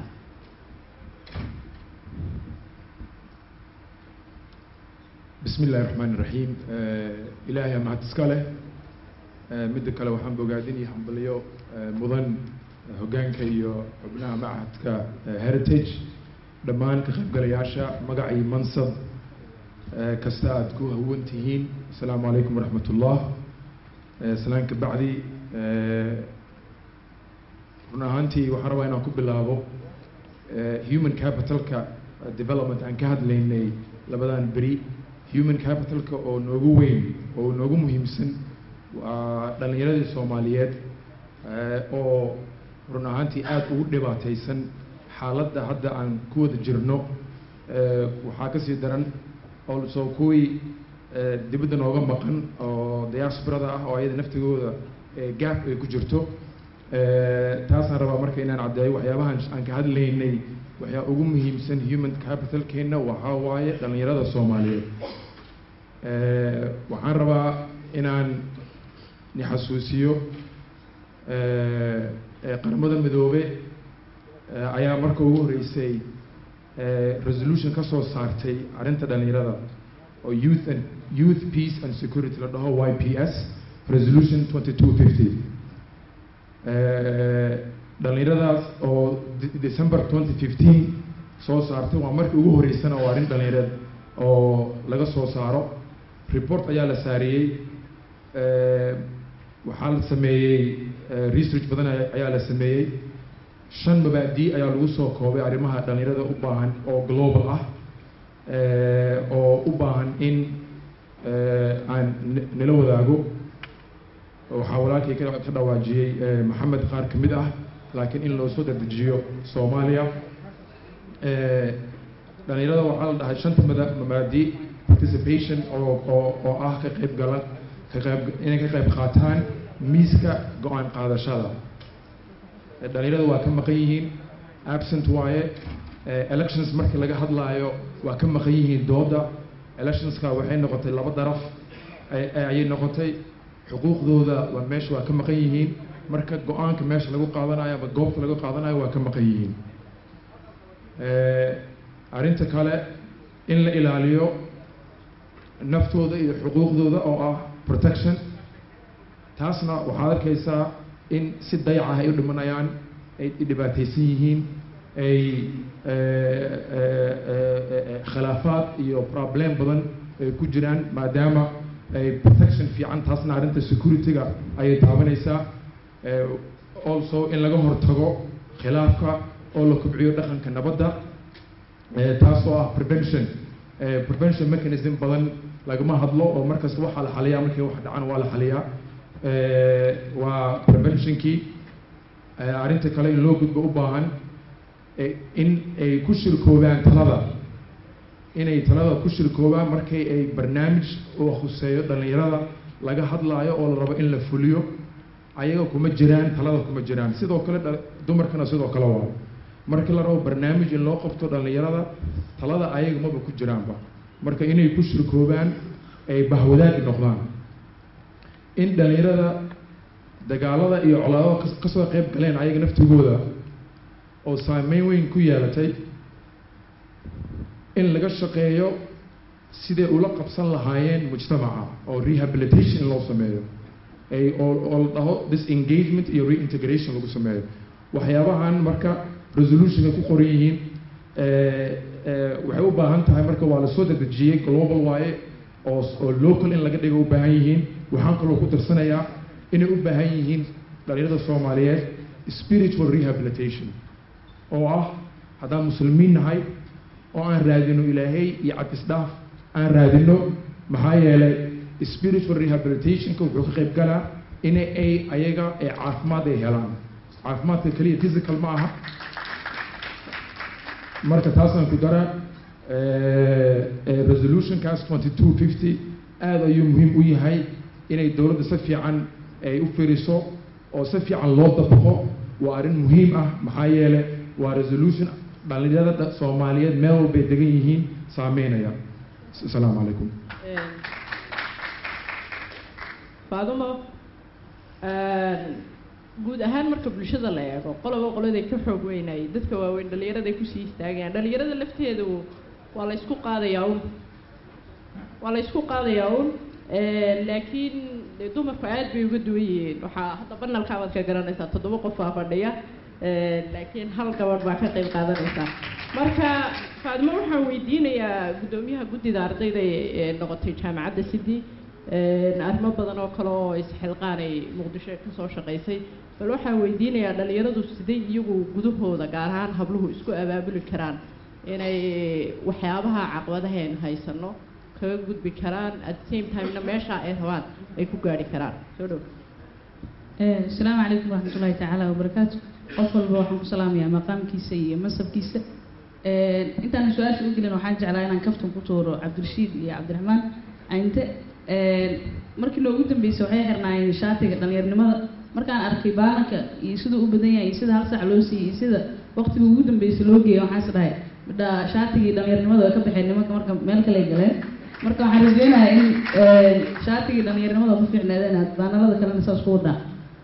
بسم الله الرحمن الرحيم آه إلهي ما هتسكاله آه مد كلا وحن بوجادين يحمليو آه مدن هجانك يو ابناء معهدك آه هيريتيج دمان كخيب قلياشا مقعي منصب آه كستاد كو هونتهين السلام عليكم ورحمة الله آه سلامك بعدي آه run ahaantii waxaan rabaa inaan ku bilaabo eh, human capitalka eh, development aan ka hadlaynay labadan beri human capitalka oo noogu weyn oo noogu muhiimsan waa dhallinyaradii soomaaliyeed eh, oo run ahaantii aada ugu dhibaataysan xaaladda hadda aan ku wada jirno eh, waxaa kasii daran also kuwii eh, dibadda nooga maqan oo diasporada ah oo ayada naftigooda eh, gap ay ku jirto Eh, taasaan rabaa marka inaan caddeeyo waxyaabahan aan ka hadlaynay waxyaa ugu muhiimsan human capitalkeenna waxaa waaye dhallinyarada soomaaliyeed Eh, waxaan rabaa inaan ni xasuusiyo eh, eh, qaramada midoobe eh, ayaa marka ugu horreysay eh, resolution ka soo saartay arrinta dhallinyarada oo youth and youth peace and security la dhaho y p s resolution twenty two fifty dhallinyaradaas oo De- december twenty fifteen soo saartay waa markii ugu horreysana oo arrin dhallinyareed oo laga soo saaro report ayaa la saariyey Eh, waxaa la sameeyey eh, research badan aya- ayaa la sameeyey shan mabaadi ayaa lagu soo koobay arrimaha dhallinyarada u baahan oo global ah eh, oo u baahan in eh, aan n- nala wadaago waxaa walaalkay ka ka dhawaajiyey eh, maxamed qaar ka mid ah laakiin in loo soo dedejiyo soomaaliya Eh, dhallinyarada waxaa la dhahay shanta mada mabaadi participation oo oo oo ah ka qayb gala ka qayb inay ka qayb qaataan miiska go-aan qaadashada Eh, dhallinyarada waa ka maqan yihiin absent waaye Eh, elections markii laga hadlaayo waa ka maqan yihiin dooda electionska waxay noqotay laba daraf ay- ay- ayay noqotay xuquuqdooda waa meesha waa ka maqan yihiin marka go-aanka meesha lagu qaadanayo ama goobta lagu qaadanayo waa ka maqan yihiin Eh, arrinta kale in la ilaaliyo naftooda iyo xuquuqdooda oo ah protection taasna waxaad arkaysaa in si dayac ah ay u dhimanayaan ay dhibaataysan yihiin ay eh, eh, eh, eh, khilaafaad iyo problem badan ay ku jiraan maadaama ay protection fiican taasna arrinta security-ga ayay taabanaysaa Eh, also in laga hortago khilaafka oo la kobciyo dhaqanka nabadda Eh, taas oo ah prevention Eh, prevention mechanism badan lagama hadlo oo markasta waxaa la xaliyaa markii wax dhacan waa la xaliyaa Eh, waa preventionkii Eh, arrinta kale in loo gudbo u baahan eh, in ay ku shirkoobaan talada inay talada ku shirkoobaan markay ay barnaamij oo khuseeyo dhallinyarada laga hadlaayo oo la rabo in la fuliyo ayaga kuma jiraan talada kuma jiraan sidoo kale dha- dumarkana sidoo kale waa markii la rabo barnaamij in loo qabto dhallinyarada talada ayaga maba ku jiraanba marka inay ku shirkoobaan ay bahwadaagi noqdaan in dhallinyarada dagaalada iyo colaadada kas- kasoo qayb galeen ayaga naftigooda oo saameyn weyn ku yeelatay in laga shaqeeyo siday ula qabsan lahaayeen mujtamaca oo rehabilitation in loo sameeyo ay oo oo la dhaho disengagement iyo reintegration lagu sameeyo waxyaabahan marka resolutionka ku qoran yihiin waxay u baahan tahay marka waa lasoo dedejiyey global waaye oo oo local in laga dhigo u baahan yihiin waxaan kaloo ku darsanayaa inay u baahan yihiin dhalinyarada soomaaliyeed spiritual rehabilitation oo ah haddaan muslimiin nahay oo aan raadino ilaahay iyo cabdisdhaaf aan raadino maxaa yeelay spiritual rehabilitationka wuxuu ka qayb galaa in ay ayaga ee caafimaad ay helaan caafimaadka keliya physical ma aha marka taasaan ku daraa resolutionkaas twenty two fifty aada ayuu muhiim u yahay inay dowladda si fiican ay u firiso oo si fiican loo dabaqo waa arrin muhiim ah maxaa yeelay waa resolution dhalinyarada soomaaliyeed meel walbay degan yihiin saameynaya asalaamu calaykum faadumo guud ahaan marka bulshada la eego qoloba qoladay ka xoog weynayay dadka waaweyn dhalinyarada ay kusii istaagayaan dhalinyarada lafteedu waa la isku qaadayaa un waa la isku qaadayaa un laakiin dee dumarku aad bay uga duwan yihiin waxaa hadda banalkaabaad ka garanaysaa toddoba qof baa fadhiya laakiin hal gabadh baa ka qayb qaadanaysaa marka faadimo waxaan weydiinayaa guddoomiyaha guddida ardayda ee noqotay jaamacadda sidi arrimo badan oo kale oo isxilqaanay muqdisho ka soo shaqaysay bal waxaan weydiinayaa dhalinyaradu siday iyagu gudahooda gaar ahaan habluhu isku abaabuli karaan inay waxyaabaha caqabadaheen haysano kaga gudbi karaan at the same time-na meesha ay rabaan ay ku gaari karaan soo dhow asalaamu calaykum waraxmatullaahi tacaala wabarakaatu qof walba waxaan ku salaamayaa maqaamkiisa iyo masabkiisa intaan su-aasha u gelin waxaan jeclaa inaan kaftan ku tuuro cabdirashiid iyo cabdiraxmaan cinte markii noogu dambeysay waxay xirnaayeen shaatiga dhallinyarnimada markaan arkay baalanka iyo siduu u badan yahay iyo sida hal sac loo siiyey iyo sida waqtiga ugu dambeysay loo geeyay waxaan is dhahay midha shaatigii dhallinyarnimada way ka baxeen nimanka marka meel kale ay galeen marka waxaan rajeynayaa in shaatigii dhallinyarnimada ku fiicneedeen aad baanalada kalena saas ku wadaa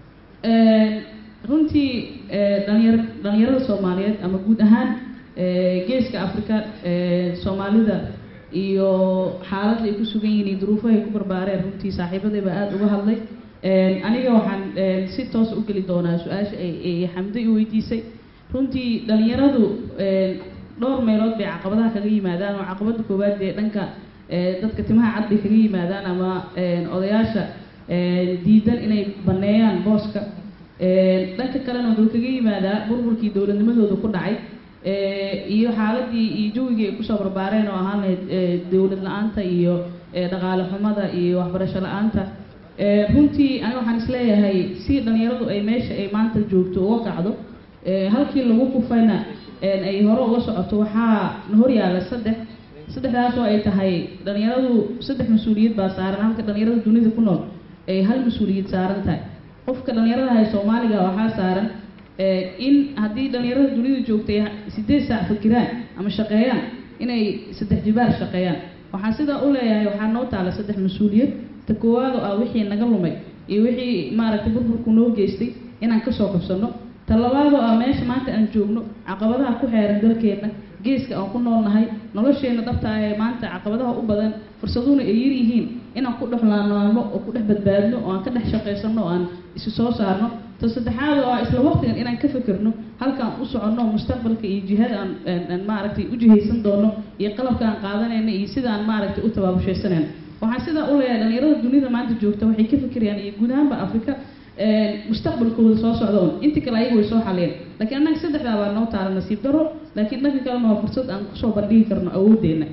runtii dhalinyar dhalinyarada soomaaliyeed ama guud ahaan geeska afrika soomaalida iyo xaaladda ay ku sugan yihiin iyo duruufaha ay ku barbaareen runtii saaxiibadayba aada uga hadlay aniga waxaan si toos u geli doonaa su-aasha ay xamdo i weydiisay runtii dhalinyaradu dhowr meelood bay caqabadaha kaga yimaadaan oo caqabada koowaad dee dhanka dadka timaha cad bay kaga yimaadaan ama odayaasha diidan inay baneeyaan booska dhanka kalena wuxuu kaga yimaadaa burburkii dowladnimadooda ku dhacay iyo xaaladii iyo jawigii ay kusoo barbaareen oo ahaan lahayd dowlad la-aanta iyo dhaqaale xumada iyo waxbarasho la-aanta runtii aniga waxaan isleeyahay si dhalinyaradu ay meesha ay maanta joogto uga kacdo halkii lagu kufayna ay hore uga socoto waxaa na horyaala saddex saddexdaas oo ay tahay dhalinyaradu saddex mas-uuliyad baa saaran halka dhalinyarada dunida ku nool ay hal mas-uuliyad saaran tahay qofka dhalinyarada hay soomaaliga waxaa saaran in haddii dhalinyarada dunida joogtay sideed saac fakiraan ama shaqeeyaan inay saddex jibaar shaqeeyaan waxaan sidaa u leeyahay waxaa noo taala saddex mas-uuliyad ta koowaad oo ah wixii naga lumay iyo wixii maaragtay burburku noo geystay inaan kasoo kabsano ta labaad oo ah meesha maanta aan joogno caqabadaha ku xeeran dalkeenna geeska aan ku noolnahay nolosheena dhabta ah ee maanta caqabadaha u badan fursaduhuna ay yar yihiin inaan ku dhex laanlaanno oo ku dhex badbaadno oo aan ka dhex shaqaysanno oo aan isu soo saarno ta saddexaad oo ah isla waqtigan inaan ka fekerno halkaan u soconno mustaqbalka iyo jihada aan aan maaragtay u jihaysan doono iyo qalabka aan qaadanayna iyo sida aan maaragtay u tabaabushaysanayno waxaan sidaa u leeyahay dhalinyarada dunida maanta joogta waxay ka fikirayaan iyo guud ahaanba afrika mustaqbalkooda soo socda un intii kale ayagu way soo xaliyeen laakiin annaga saddexdaa baa noo taala nasiib daro laakiin dhanka kalena waa fursad aan kusoo bandhigi karno awooddeena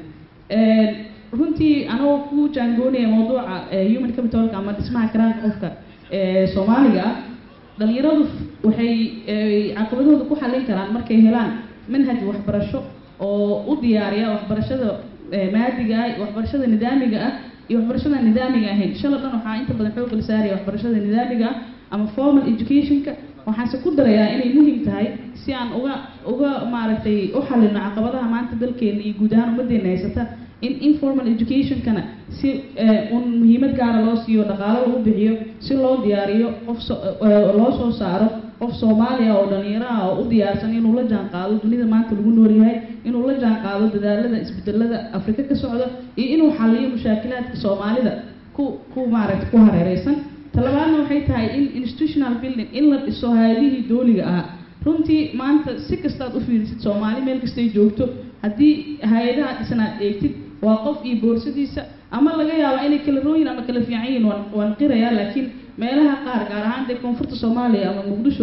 runtii anagoo ku jaangoonaya mawduuca human capitalka ama dhismaha karaanka qofka soomaaliga ah dhalinyaradu waxay caqabadooda ku xallin karaan markay helaan manhaj waxbarasho oo u diyaariya waxbarashada maadiga ah waxbarashada nidaamiga ah iyo waxbarashada nidaamiga ahayn shalay dhan waxaa inta badan xoogga la saaraya waxbarashada nidaamiga ah ama formal educationka waxaanse ku darayaa inay muhiim tahay si aan uga uga maaragtay u xalino caqabadaha maanta dalkeena iyo guud ahaan ummaddeena haysata in informal educationkana si un muhiimad gaara loo siiyo dhaqaalo lagu bixiyo si loo diyaariyo qof loo soo saaro qof soomaaliya oo dhalinyaro ah oo u diyaarsan inuu la jaan qaado dunida maanta lagu nool yahay inuu la jaan qaado dadaalada isbedelada afrika ka socda iyo inuu xaliyo mushaakilaadka soomaalida ku ku maaragtay ku hareereysan talabaadna waxay tahay in institutional building in la dhiso hay-adihii dooliga ahaa runtii maanta si kastaad u fiirisid soomaali meel kastay joogto haddii hay-adaha dhisnaad eegtid waa qof iyo boorsadiisa ama laga yaaba inay kala rooyin ama kala fiican yihiin waan waan qirayaa laakiin meelaha qaar gaar ahaan dee koonfurta soomaaliya ama muqdisho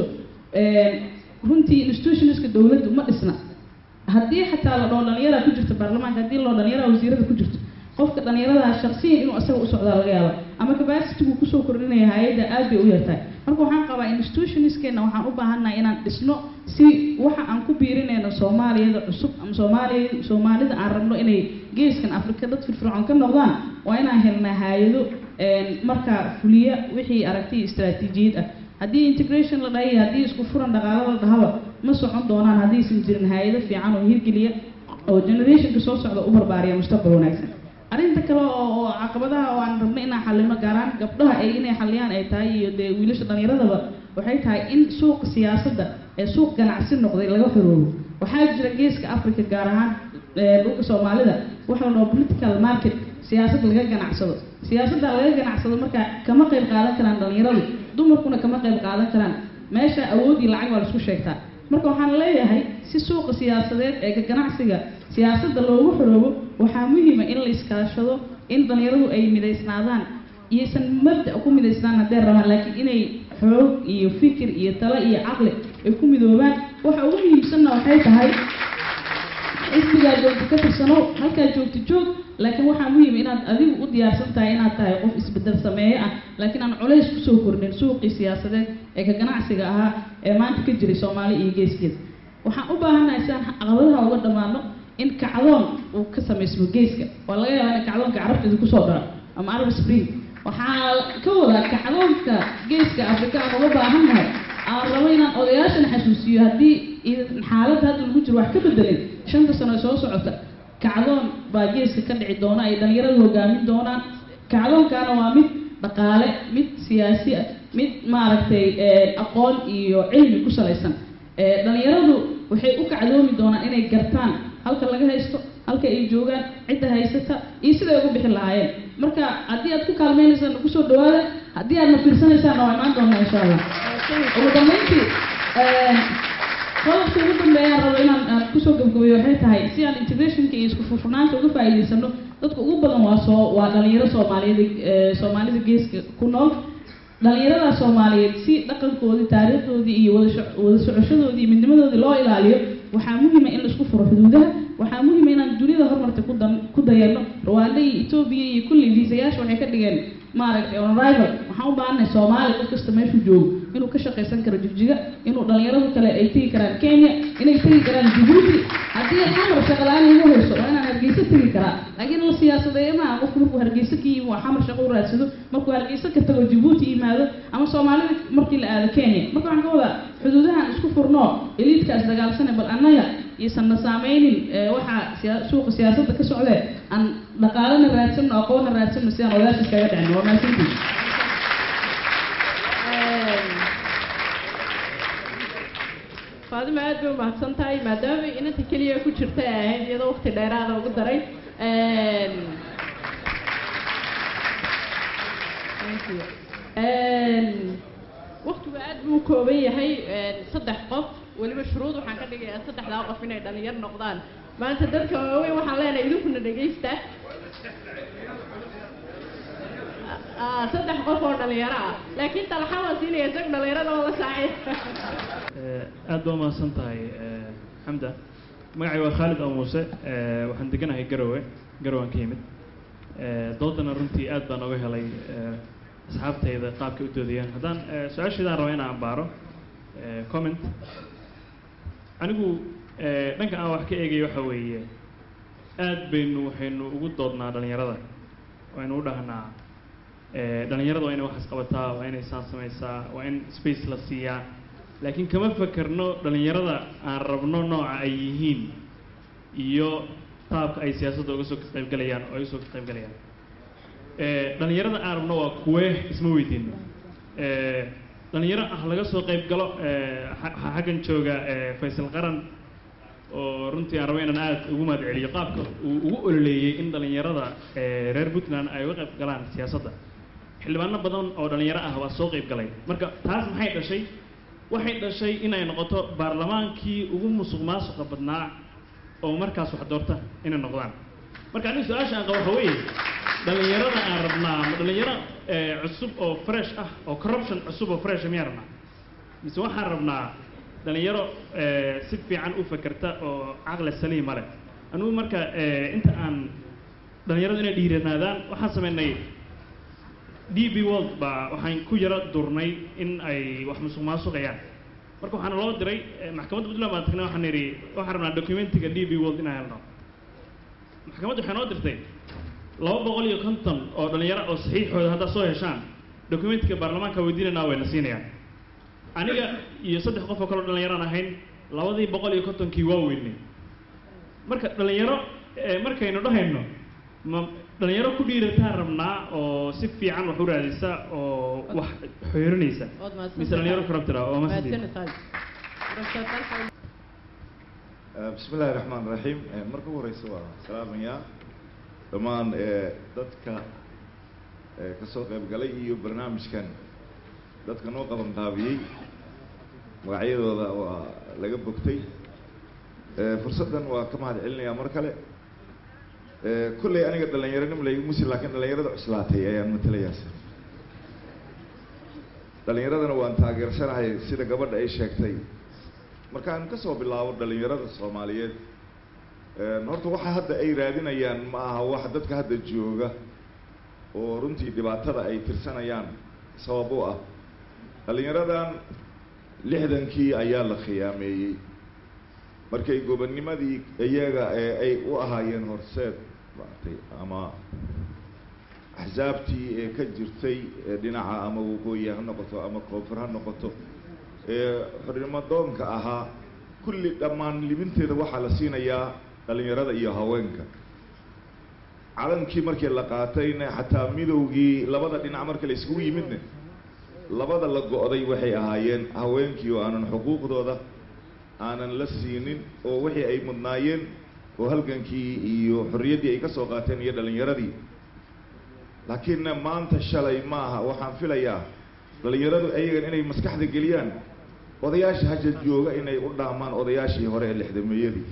runtii institutionska dowladdu ma dhisna haddii xataa la dhoo dhalinyara ku jirta baarlamaanka haddii loo dhalinyara wasiirada ku jirto qofka dhalinyarada shaksiyan inuu asaga u socdaa laga yaaba ama capacity-gu kusoo kordhinaya hay-adda aad bay u yartahay marka waxaan qabaa institutionskeena waxaan u baahannahay inaan dhisno si waxa aan ku biirinayno soomaaliyada cusub ama soomaaliya soomaalida aan rabno inay geeskan afrika dad firfircoon ka noqdaan waa inaan helnaa hay-ado markaa fuliya wixii aragti iyo istaraatiijiyad ah haddii integration la dhahay haddii isku furan dhaqaalo la dhahaba ma socon doonaan haddiisan jirin hay-ado fiican oo hirgeliya oo generationka soo socda u barbaariya mustaqbal wanaagsan arrinta kale oo oo caqabadaha oo aan rabno inaan xallino gaaraan gabdhaha ay inay xalliyaan ay tahay iyo dee wiilasha dhallinyaradaba waxay tahay in suuqa siyaasadda ee suuq ganacsi noqday laga xoroobo waxaa jira geeska africa gaar ahaan dhulka soomaalida waxa la dhaho political market siyaasad laga ganacsado siyaasadda laga ganacsado marka kama qayb qaadan karaan dhallinyaradu dumarkuna kama qayb qaadan karaan meesha awoodii lacag waa laisku sheegtaa marka waxaan leeyahay si suuqa siyaasadeed ee ka ganacsiga siyaasadda loogu xoroobo waxaa muhiima in la iskaashado in dhallinyaradu ay midaysnaadaan iyaysan mabda ku midaysnaan haddee rabaan laakiin inay xoog iyo fikir iyo talo iyo caqli ay ku midoobaan waxa ugu muhiimsanna waxay tahay xisbigaa joogta ka tirsano halkaa joogta joog laakiin waxaa muhiim inaad adigu u diyaarsan tahay inaad tahay qof isbedel sameeye ah laakiin aan culays kusoo kordhin suuqii siyaasadeed ee ka ganacsiga ahaa ee maanta ka jiray soomaali iyo geeskeeda waxaan u baahannahay si aan caqabadaha uga dhammaano in kacdoon uu ka samaysmo geeska waa laga yaabaa in kacdoonka carabteeda kusoo dhaco ama arab spring waxaa ka wadaa kacdoonka geeska afrika aan uga baahannahay aan rabo inaan odayaashan xasuusiyo haddii xaaladda hadda lagu jiro wax ka bedelin shanta sano ee soo socota kacdoon baa geeska ka dhici doona ay dhalinyaradu hogaamin doonaan kacdoonkaana waa mid dhaqaale mid siyaasi ah mid maaragtay aqoon iyo cilmi ku salaysan dhalinyaradu waxay u kacdoomi doonaan inay gartaan halka laga haysto halka ay joogaan cidda haysata iyo siday uga bixi lahaayeen marka haddii aad ku kaalmeynaysaan kusoo dhawaada haddii aadna fiirsanaysaan waa imaan doonaa insha allah ugu dambeyntii qodobka ugu dambeeyaan rabo inaan aan kusoo gabgabeeyo waxay tahay si aan integrationka iyo isku furfurnaanta uga faa'iidaysano dadka ugu badan waa soo waa dhalinyaro soomaaliyeed soomaalida geeska ku nool dhalinyarada soomaaliyeed si dhaqankoodii taariikhdoodii iyo wada wada socoshadoodii iyo midnimadoodii loo ilaaliyo waxaa muhiima in la isku furo xuduudaha waxaa muhiima inaan dunida horumarta ku dan ku dayano rwanda iyo etoobiya iyo kulli viisayaasha waxay ka dhigeen maaragtay on arrival waxaan u baahannahay soomaali qof kasta meeshuu joogo inuu ka shaqaysan karo jigjiga inuu dhalinyaradu kale ay tegi karaan kenya inay tegi karaan jibuuti haddii xamar shaqala-aan igu hayso waa inaan hargeysa tegi karaa laakiin la siyaasadeeye maaha qofku markuu hargeysa ka yimi waa xamar shaqo u raadsado markuu hargeysa ka tago jibuuti yimaado ama soomaalida markii la aado kenya marka waxaan ka wadaa xuduudahan isku furno eliidkaas dagaalsane bal annaga iyosan na saameynin waxaa siya suuqa siyaasadda ka socdee aan dhaqaalana raadsano aqoonna raadsano si aan odaasha kaga dhicin waa mahadsantii faadima aad bay umahadsan tahay maadaama inanta keliya ku jirta ay ahayd iyadoo waqti dheeraada ugu daray waqtigu aad buu kooban yahay saddex qof weliba shuruud waxaan ka dhigayaa saddexdaa qof inay dhalinyar noqdaan maanta dadka waaweyn waxaan leenahay idinkuna dhegaysta saddex qof oo dhalinyaro ah laakiin talaxa waan siinaya isag dhalinyarada oo la saacay aad baa umahadsan tahay xamda magacay waa khaalid oo muuse waxaan deganahay garowe garowaan ka yimid doodana runtii aad baan oga helay asxaabtayda qaabkay u doodayaan haddaan su-aashaydaan raba inaan baaro comment anigu dhanka aan wax ka eegayo waxa weeye aad baynu waxaynu ugu doodnaa dhalinyarada waynu u dhahnaa dhalinyarada waa inay waxaas qabataa waa inay saan samaysaa waa in space la siiyaa laakiin kama fakerno dhalinyarada aan rabno nooca ay yihiin iyo qaabka ay siyaasadda uga soo qaybgalayaan oo ay usoo qaybgalayaan dhalinyarada aan rabno waa kuwee isma weydiino dhalinyaro ah laga soo qayb galo eh, xa- xa- xaggan jooga eh, faysal qaran oo runtii aan rabo inaan aad ugu mahad celiyo qaabka uu ugu ololeeyey in dhalinyarada eh, reer puntland ay uga qayb galaan siyaasadda xildhibaano badan oo dhalinyaro ah waa soo qayb galay marka taas maxay dhashay waxay dhashay inay noqoto baarlamaankii ugu musuq maasuqa badnaa oo markaas wax doorta inay noqdaan marka aniga su-aasha aan qabo waxa weeye dhalinyarada aan rabnaa ma dhalinyaro eh, cusub oo fresh ah oo corruption cusub oo fresh miyaan rabnaa mise waxaan rabnaa dhalinyaro eh, si fiican u fakerta oo caqli saliima leh anigu marka eh, inta aan dhalinyaradu inay dhiiranaadaan waxaan sameynay DB World baa waxaan ku yaro durnay in ay wax musuq maasuqayaan marka waxaana loo diray eh, maxkamadda puntland baan tagnay waxaan nidhi waxaan rabnaa documentiga DB World inaan helno maxkamadda waxay noo dirtay laba boqol iyo konton oo dhalinyaro oo saxiixooda haddaad soo heshaan documentiga baarlamaanka weydiinanaa wayna siinayaan aniga iyo saddex qof oo kaleo dhalinyaraan ahayn labadii boqol iyo kontonkii waa weynay marka dhalinyaro eh, markaynu dhahayno ma dhalinyaro ku dhiirataan rabnaa oo si fiican wax u raadisa oo wax xoorinaysa Waad mahadsan mise dhalinyaro tahay. corrupted ah oo mahadsantihiin. Mahadsanid, Khalid. Professor Talha. بسم الله الرحمن الرحيم marka ugu horeysa waa salaamayaa dhammaan eh, dadka eh, ka soo qayb galay iyo barnaamijkan dadka noo qaban qaabiyey magacyadooda waa laga bogtay Eh, fursaddan waa ka mahad celinayaa mar kale Eh, kolley aniga dhalinyaronimo laygu musi laakiin dhalinyarada cuslaatay ayaan matalayaas dhalinyaradana waan taageersanahay sida gabadha ay sheegtay markaan ka soo bilaabo dhalinyarada soomaaliyeed een, horta waxa hadda ay raadinayaan ma aha wax dadka hadda jooga oo runtii dhibaatada ay tirsanayaan sabab u ah dhalinyaradan lixdankii ayaa la khiyaameeyey markay gobonnimadii iyaga ee ay u ahaayeen horseed maaragtay ama axsaabtii ee ka jirtay ee dhinaca ama waqooyi ha noqoto ama koonfur ha noqoto ee xornimo doonka ahaa kulli dhammaan libinteeda waxaa la siinayaa dhalinyarada iyo haweenka calankii markii la qaatayna xataa midowgii labada dhinac marka la iskugu yimidna labada la go'day waxay ahaayeen haweenkii oo aanan xuquuqdooda aanan la siinin oo wixii ay mudnaayeen oo halgankii iyo xorriyaddii ay ka soo qaateen iyo dhalinyaradii laakiinna maanta shalay ma aha waxaan filayaa dhalinyaradu ayagan inay maskaxda geliyaan odayaasha hasha jooga inay u dhaamaan odayaashii hore ee lixdameeyadii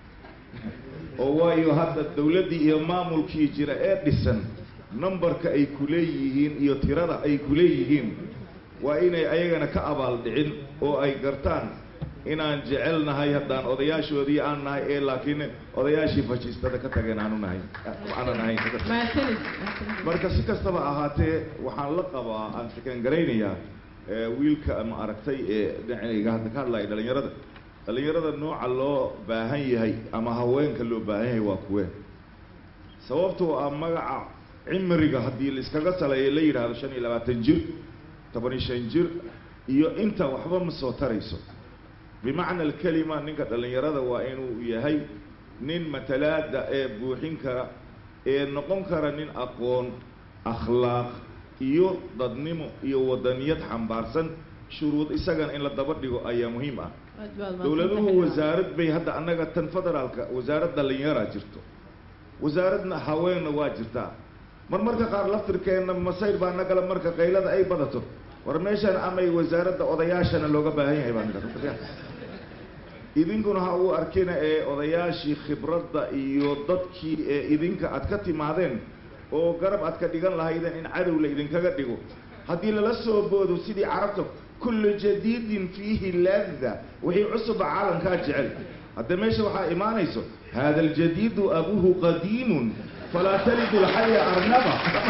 oo waayo hadda dawladdii iyo maamulkii jira ee dhisan numberka ay ku leeyihiin iyo tirada ay ku leeyihiin waa inay ayagana ka abaal dhicin oo ay gartaan inaan jecelnahay haddaan odayaashoodii aan nahay ee laakiin odayaashii fashiistada ka tageen aanu nahay aanan ahayn Mahadsanid. Mahadsanid. marka si kastaba ahaatee waxaan la qabaa aan fikan garaynayaa ee, wiilka ama aragtay ee dhinacayga hadda ka hadlaya dhalinyarada dhalinyarada nooca loo baahan yahay ama haweenka loo baahan yahay waa kuween sababtoo ah magaca cimriga haddii la iskaga saleeyo la yidhaahdo shan iyo labaatan jir toban iyo shan jir iyo inta waxba ma soo tarayso bimacna alkelima ninka dhalinyarada waa inuu yahay nin matalaada ee buuxin kara ee noqon kara nin aqoon akhlaaq iyo dadnimo iyo wadaniyad xambaarsan shuruud isagana in la daba dhigo ayaa muhiim ah Aad baad mahadsan dowladuhu tahay. wasaarad bay hadda annaga tan federaalka wasaarad dhalinyaraa jirto wasaaradna haweenna waa jirtaa mar marka qaar laftirkeenna masayr baa nagala marka qaylada ay badato war meeshan amay wasaaradda odayaashana looga baahan yahay baa nidha idinkuna ha uu arkina ee odayaashii khibradda iyo dadkii ee idinka aad ka timaadeen oo garab aad ka dhigan lahaydeen in cadow la idinkaga dhigo haddii lala soo boodo sidii carabta kullu jadiidin fiihi ladda wixii cusuba caalamkaa jecel hadda meesha waxaa imaanayso hada aljadiidu abuhu qadiimun falaa talidu lxaya arnaba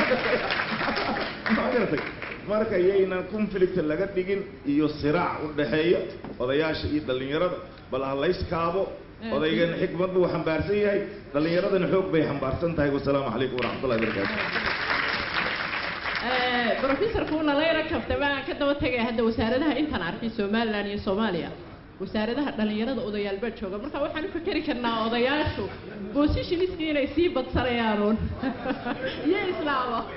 ma garatay marka yaynan conflict laga dhigin iyo siraac u dhaxeeya odayaasha iyo dhallinyarada bal ha layskaabo odaygana xikmad buu xambaarsan yahay dhallinyaradana xoog bay xambaarsan tahay wasalaamu calaykum waraxmatullahi wabarakaatu Eh, professorku una la yara kaftay baan ka daba tegaya hadda wasaaradaha intaan arkay somaliland iyo soomaaliya wasaaradaha dhalinyarada odayaal baa jooga marka waxaan u fikeri karnaa odayaashu positionskii inay sii badsanayaan uun iyo islaamo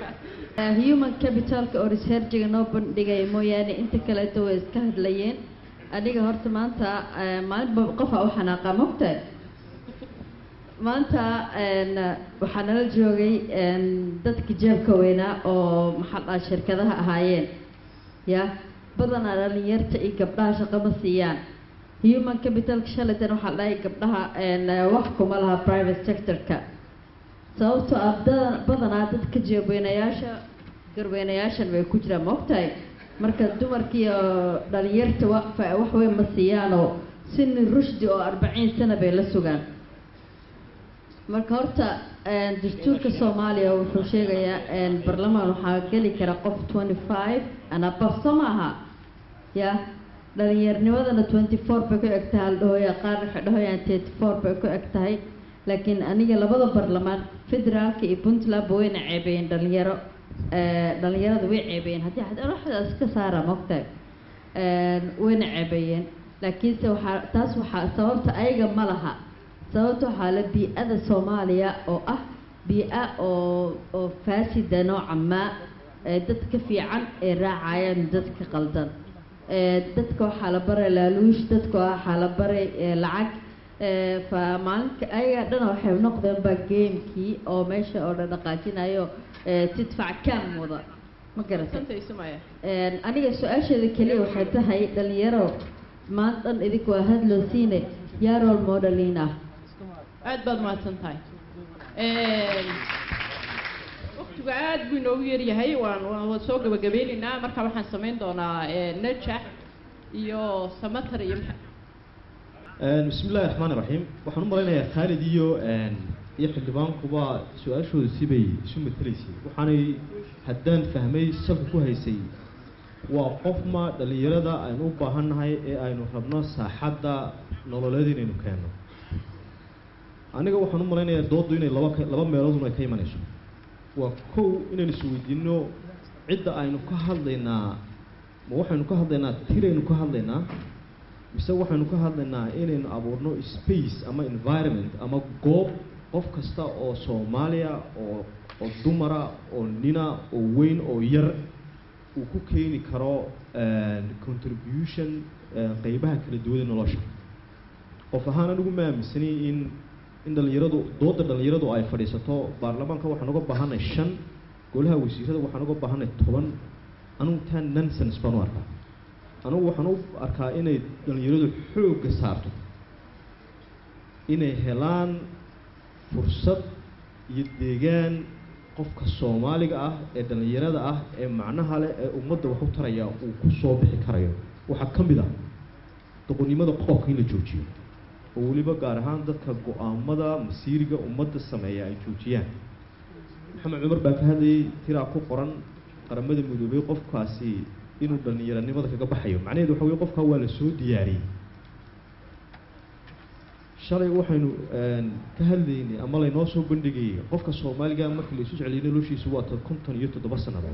human capitalka oo researchiga noo bandhigaya mooyaane inta kaleeto way iska hadlayeen aniga horta maanta eh, maalinba qofa u xanaaqa mogtahay maanta een, waxaa nala joogay een, dadka jeebka weynaa oo maxaa dhaha shirkadaha ahaayeen ya badanaa dhalinyarta iyo gabdhaha shaqo ma siiyaan human capitalka shalaytan waxaa dhahay gabdhaha een, wax kuma laha private sectorka sababtoo ah da- badanaa dadka jeebweynayaasha garweynayaashan way ku jiraan ma ogtahay marka dumarkiiyo dhalinyarta wa- fa- wax weyn ma siiyaanoo sini rushdi oo arbaciin sana bay la sugaan marka horta een, dastuurka soomaaliya wuxuu sheegayaa een, barlamaan waxaa geli kara qof twenty five and above soo maaha ya dhalinyarnimadana twenty four bay ku eg tahay aldhahoya qaar waxay dhahayaan thirty four bay ku eg tahay laakiin aniga labada barlamaan federaalka iyo puntlandba wayna ceebeeyeen dhalinyaro Eh, dhalinyarada way ceebeeyeen haddii xad waxdaas ka saara mogtahay wayna ceebeeyeen laakiinse waxaa taas waxaa sababta ayaga ma laha sababta waxaa la bii-ada soomaaliya oo ah bii-a oo oo faasida nooca maa ee dadka fiican ee raacayaan dadka qaldan Eh, dadka waxaa la baray laaluush dadka waxaa la baray eh, lacag Eh, fa maalinka ayaga dhan waxay noqdeen ba gamekii oo meesha oo dhan dhaqaajinayo eh, tidfac cam wada ma garatay Een, aniga su-aasheeda keliya waxay tahay dhalinyaro maanta dhan idinku waa hadloosiine yaa role modelin ah aad baad mahadsan tahay waqtigu aad buu inoogu yaryahay waan waan waan soo gabagabeynaynaa marka waxaan samayn doonaa eh, najax iyo samatar iyo maxa- Een, bismi illaahi raxmaani raxiim waxaan u malaynayaa khaalid iyo een, iyo xildhibaankuba su-aashooda sibay isu matelaysay waxaanay haddaan fahmay salka ku haysay waa qofma dhallinyarada aynu u baahannahay ee aynu rabno saaxadda nololeed inaynu keenno aniga waxaan u malaynayaa dooddu inay laba ka- laba meeloodun ay ka imanayso waa kow inaynu isweydiinno cidda aynu ka hadlaynaa ma waxaynu ka hadlaynaa tiraynu ka hadlaynaa mise waxaynu ka hadlaynaa inaynu abuurno space ama environment ama goob qof kasta oo soomaaliya oo oo dumara oo nina oo weyn oo yar uu ku keeni karo een, contribution een, qeybaha kala duwan ee nolosha qof ahaan anigu ma aaminsani in in dhallinyaradu dooda dhallinyaradu ay fadhiisato baarlamaanka waxaan uga baahanay shan golaha wasiirada waxaan uga baahanay toban anigu taa nonsense baan u arkaa anigu waxaan u arkaa inay dhallinyaradu xoogga saarto inay helaan fursad iyo deegaan qofka soomaaliga ah ee dhallinyarada ah ee macnaha leh ee ummadda wax u taraya uu ku soo bixi karayo waxaa ka mid ah doqonnimada qofka in la joojiyo oo weliba gaar ahaan dadka go-aamada masiiriga ummadda sameeya ay joojiyaan maxamed cumar baa ka hadlayay tiraa ku qoran qaramada midoobay qofkaasi inuu dhallinyaranimada kaga baxayo macnaheedu waxa weye qofkaa waa la soo diyaariyey shalay waxaynu een, ka hadlaynay ama laynoo soo bandhigayay qofka soomaaliga markii la isu celiyay noloshiisu waa to- konton iyo toddoba sannadood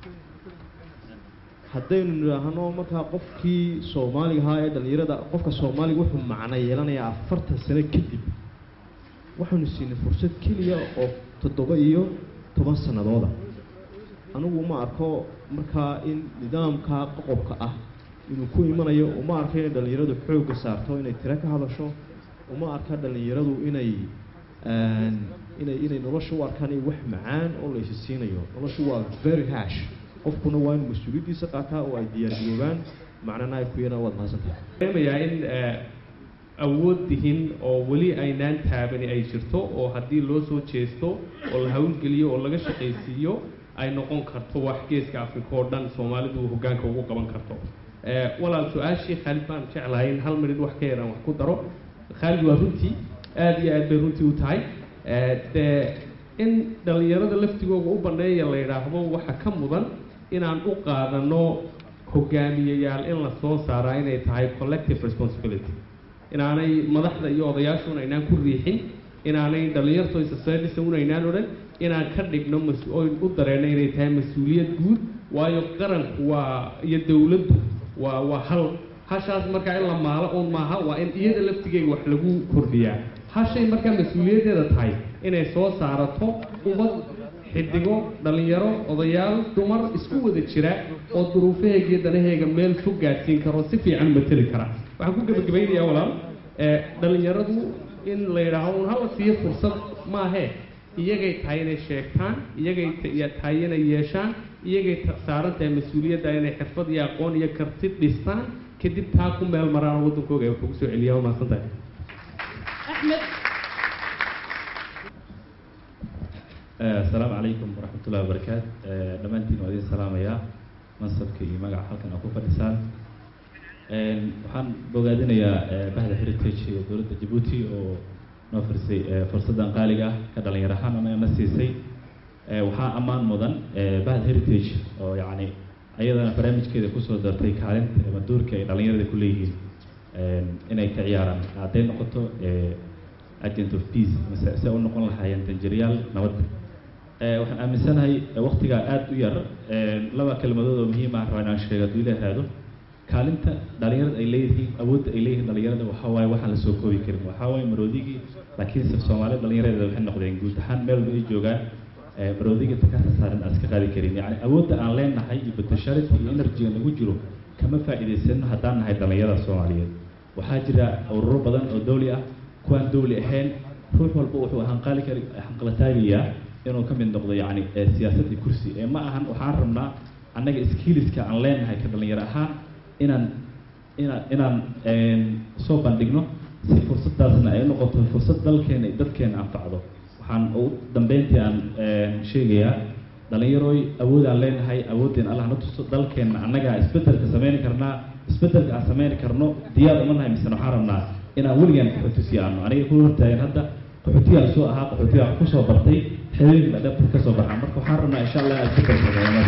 haddaynu nidhaahno markaa qofkii soomaaliga ahaa ee dhallinyarada qofka soomaaliga wuxuu macno yeelanayaa afartan sano kadib waxaynu siinay fursad keliya oo toddoba iyo toban sannadooda anigu uma arko markaa in nidaamka qoqobka ah inuu ku imanayo uma arko inay dhallinyaradu xoogga saarto inay tiro ka hadasho uma arka dhallinyaradu inay een, inay inay nolosha u arkaan in wax macaan oo la isi siinayo noloshu waa very hash qofkuna waa inuu mas-uuliyaddiisa qaataa oo ay diyaargaroobaan macnana ay ku yaraan waad mahadsantahay dareemayaa in eh, awood dihin oo weli aynaan taabani ay jirto oo haddii loo soo jeesto oo la hawlgeliyo oo laga shaqaysiiyo ay noqon karto wax geeska afrika oo dhan soomaalidu hoggaanka ugu qaban karto Eh, walaal su-aashii khaalid baan jeclahay in hal minid wax ka yaraan wax ku daro khaalid waa runtii aad iyo aad bay runtii u tahay Eh, dee in dhallinyarada laftigooga u banneeya la yidhaahdo waxa ka mudan inaan u qaadano hogaamiyayaal in la soo saaraa inay tahay collective responsibility inaanay madaxda iyo odayaashu inaynaan ku riixin inaanay dhalinyarto society unaynaan odhan inaan ka dhigno mas- oyn u dareenno inay tahay mas-uuliyad guud waayo qaranku waa iyo dowladdu waa waa hal hashaas markaa in la maalo uun maaha waa in iyada laftigeega wax lagu kordhiyaa hashay markaa mas-uuliyaddeeda tahay inay soo saarato ummad xidigo dhallinyaro odayaal dumar isku wada jira oo duruufaheega iyo danaheega meel fog gaadsiin karo si fiican mateli kara waxaan ku gebagabaynayaa walaal ee dhallinyaradu in la yidhaaho un hala siiyo fursad maahee iyagay tahay inay sheegtaan iyagay ta- ya- tahay inay yeeshaan iyagay ta- saaran tahay mas-uuliyadda inay xirfad iyo aqoon iyo karti dhistaan kadib taa ku meel maraan waddankooga ay wax ugu soo celiyaa waa mahadsan tahay axmed asalaamu calaykum waraxmatullahi wabarakaatu dhammaantiin waa idin salaamayaa mansabka iyo magaca halkan aa ku fadhisaan Een, waxaan bogaadinayaa eh, bahda heritage ee dowladda jabuuti oo noo firsay eh, fursaddan qaaliga ah ka dhalinyar ahaan anaga na siisay Eh, waxaa ammaan mudan eh, bahda heritage oo yacni ayadana barnaamijkeeda kusoo dartay kaalinta ama doorka ay dhalinyarada ku leeyihiin Een, inay ka ciyaaraan hadday noqoto eh, agent of peace mise se u noqon lahaayeen danjiryaal nabadda Eh, waxaan aaminsanahay eh, waqtigaa aada u yar eh, laba kelmadood oo muhiim ah rabaa inaan sheego hadduu ilaah raado kaalinta dhalinyarada ay leeyihiin awoodda ay leeyihiin dhalinyarada waxaa waaye waxaan la soo koobi karin waxaa waaye maroodigii laakiinse soomaalida dhalinyaradeeda waxay noqdeen guud ahaan meel walba ay joogaan eh, maroodigii takasa saaran aan iska qaadi karin yacni awoodda aan leenahay iyo potentiality iyo energy-ga nagu jiro kama faa'iidaysano haddaan nahay dhalinyarada soomaaliyeed waxaa jira ururo badan oo dowli ah kuwaan dowli ahayn ruux walba wuxuu hanqali kari hanqalataagayaa inuu ka mid noqdo yacni eh, siyaasad iyo kursi ee ma ahan waxaan rabnaa annaga skilliska aan leenahay ka dhalinyaro ahaan inaan inaan inaan een, soo bandhigno si fursaddaasna ay u noqoto fursad dalkeena iyo dadkeena anfacdo waxaan ugu dambeyntii aan een, sheegayaa dhalinyarooy awoodaan leenahay awoodeen allah na tuso dalkeenna annagaa isbeddelka sameyni karnaa isbeddelka aan sameyni karno diyaar uma nahay misena waxaan rabnaa inaan weligaan qaxooti sii aano aniga ku hortaagan hadda qaxootigaa lasoo ahaa qaxootigaa kusoo bartay xeelooyinka dhadhabta ka soo baxaa marka waxaan rabnaa insha allah inaan isbeddel sameeyo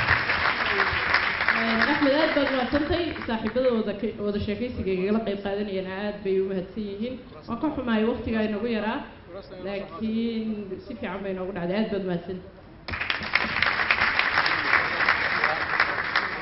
axmed aad baad mahadsantay saaxiibadooda ka- wada sheekaysiga igala qayb qaadanayana aad bay u mahadsan yihiin waan ka xumahay waqtigaa inagu yaraa laakiin si fiican bay noogu dhacday aad baad mahadsan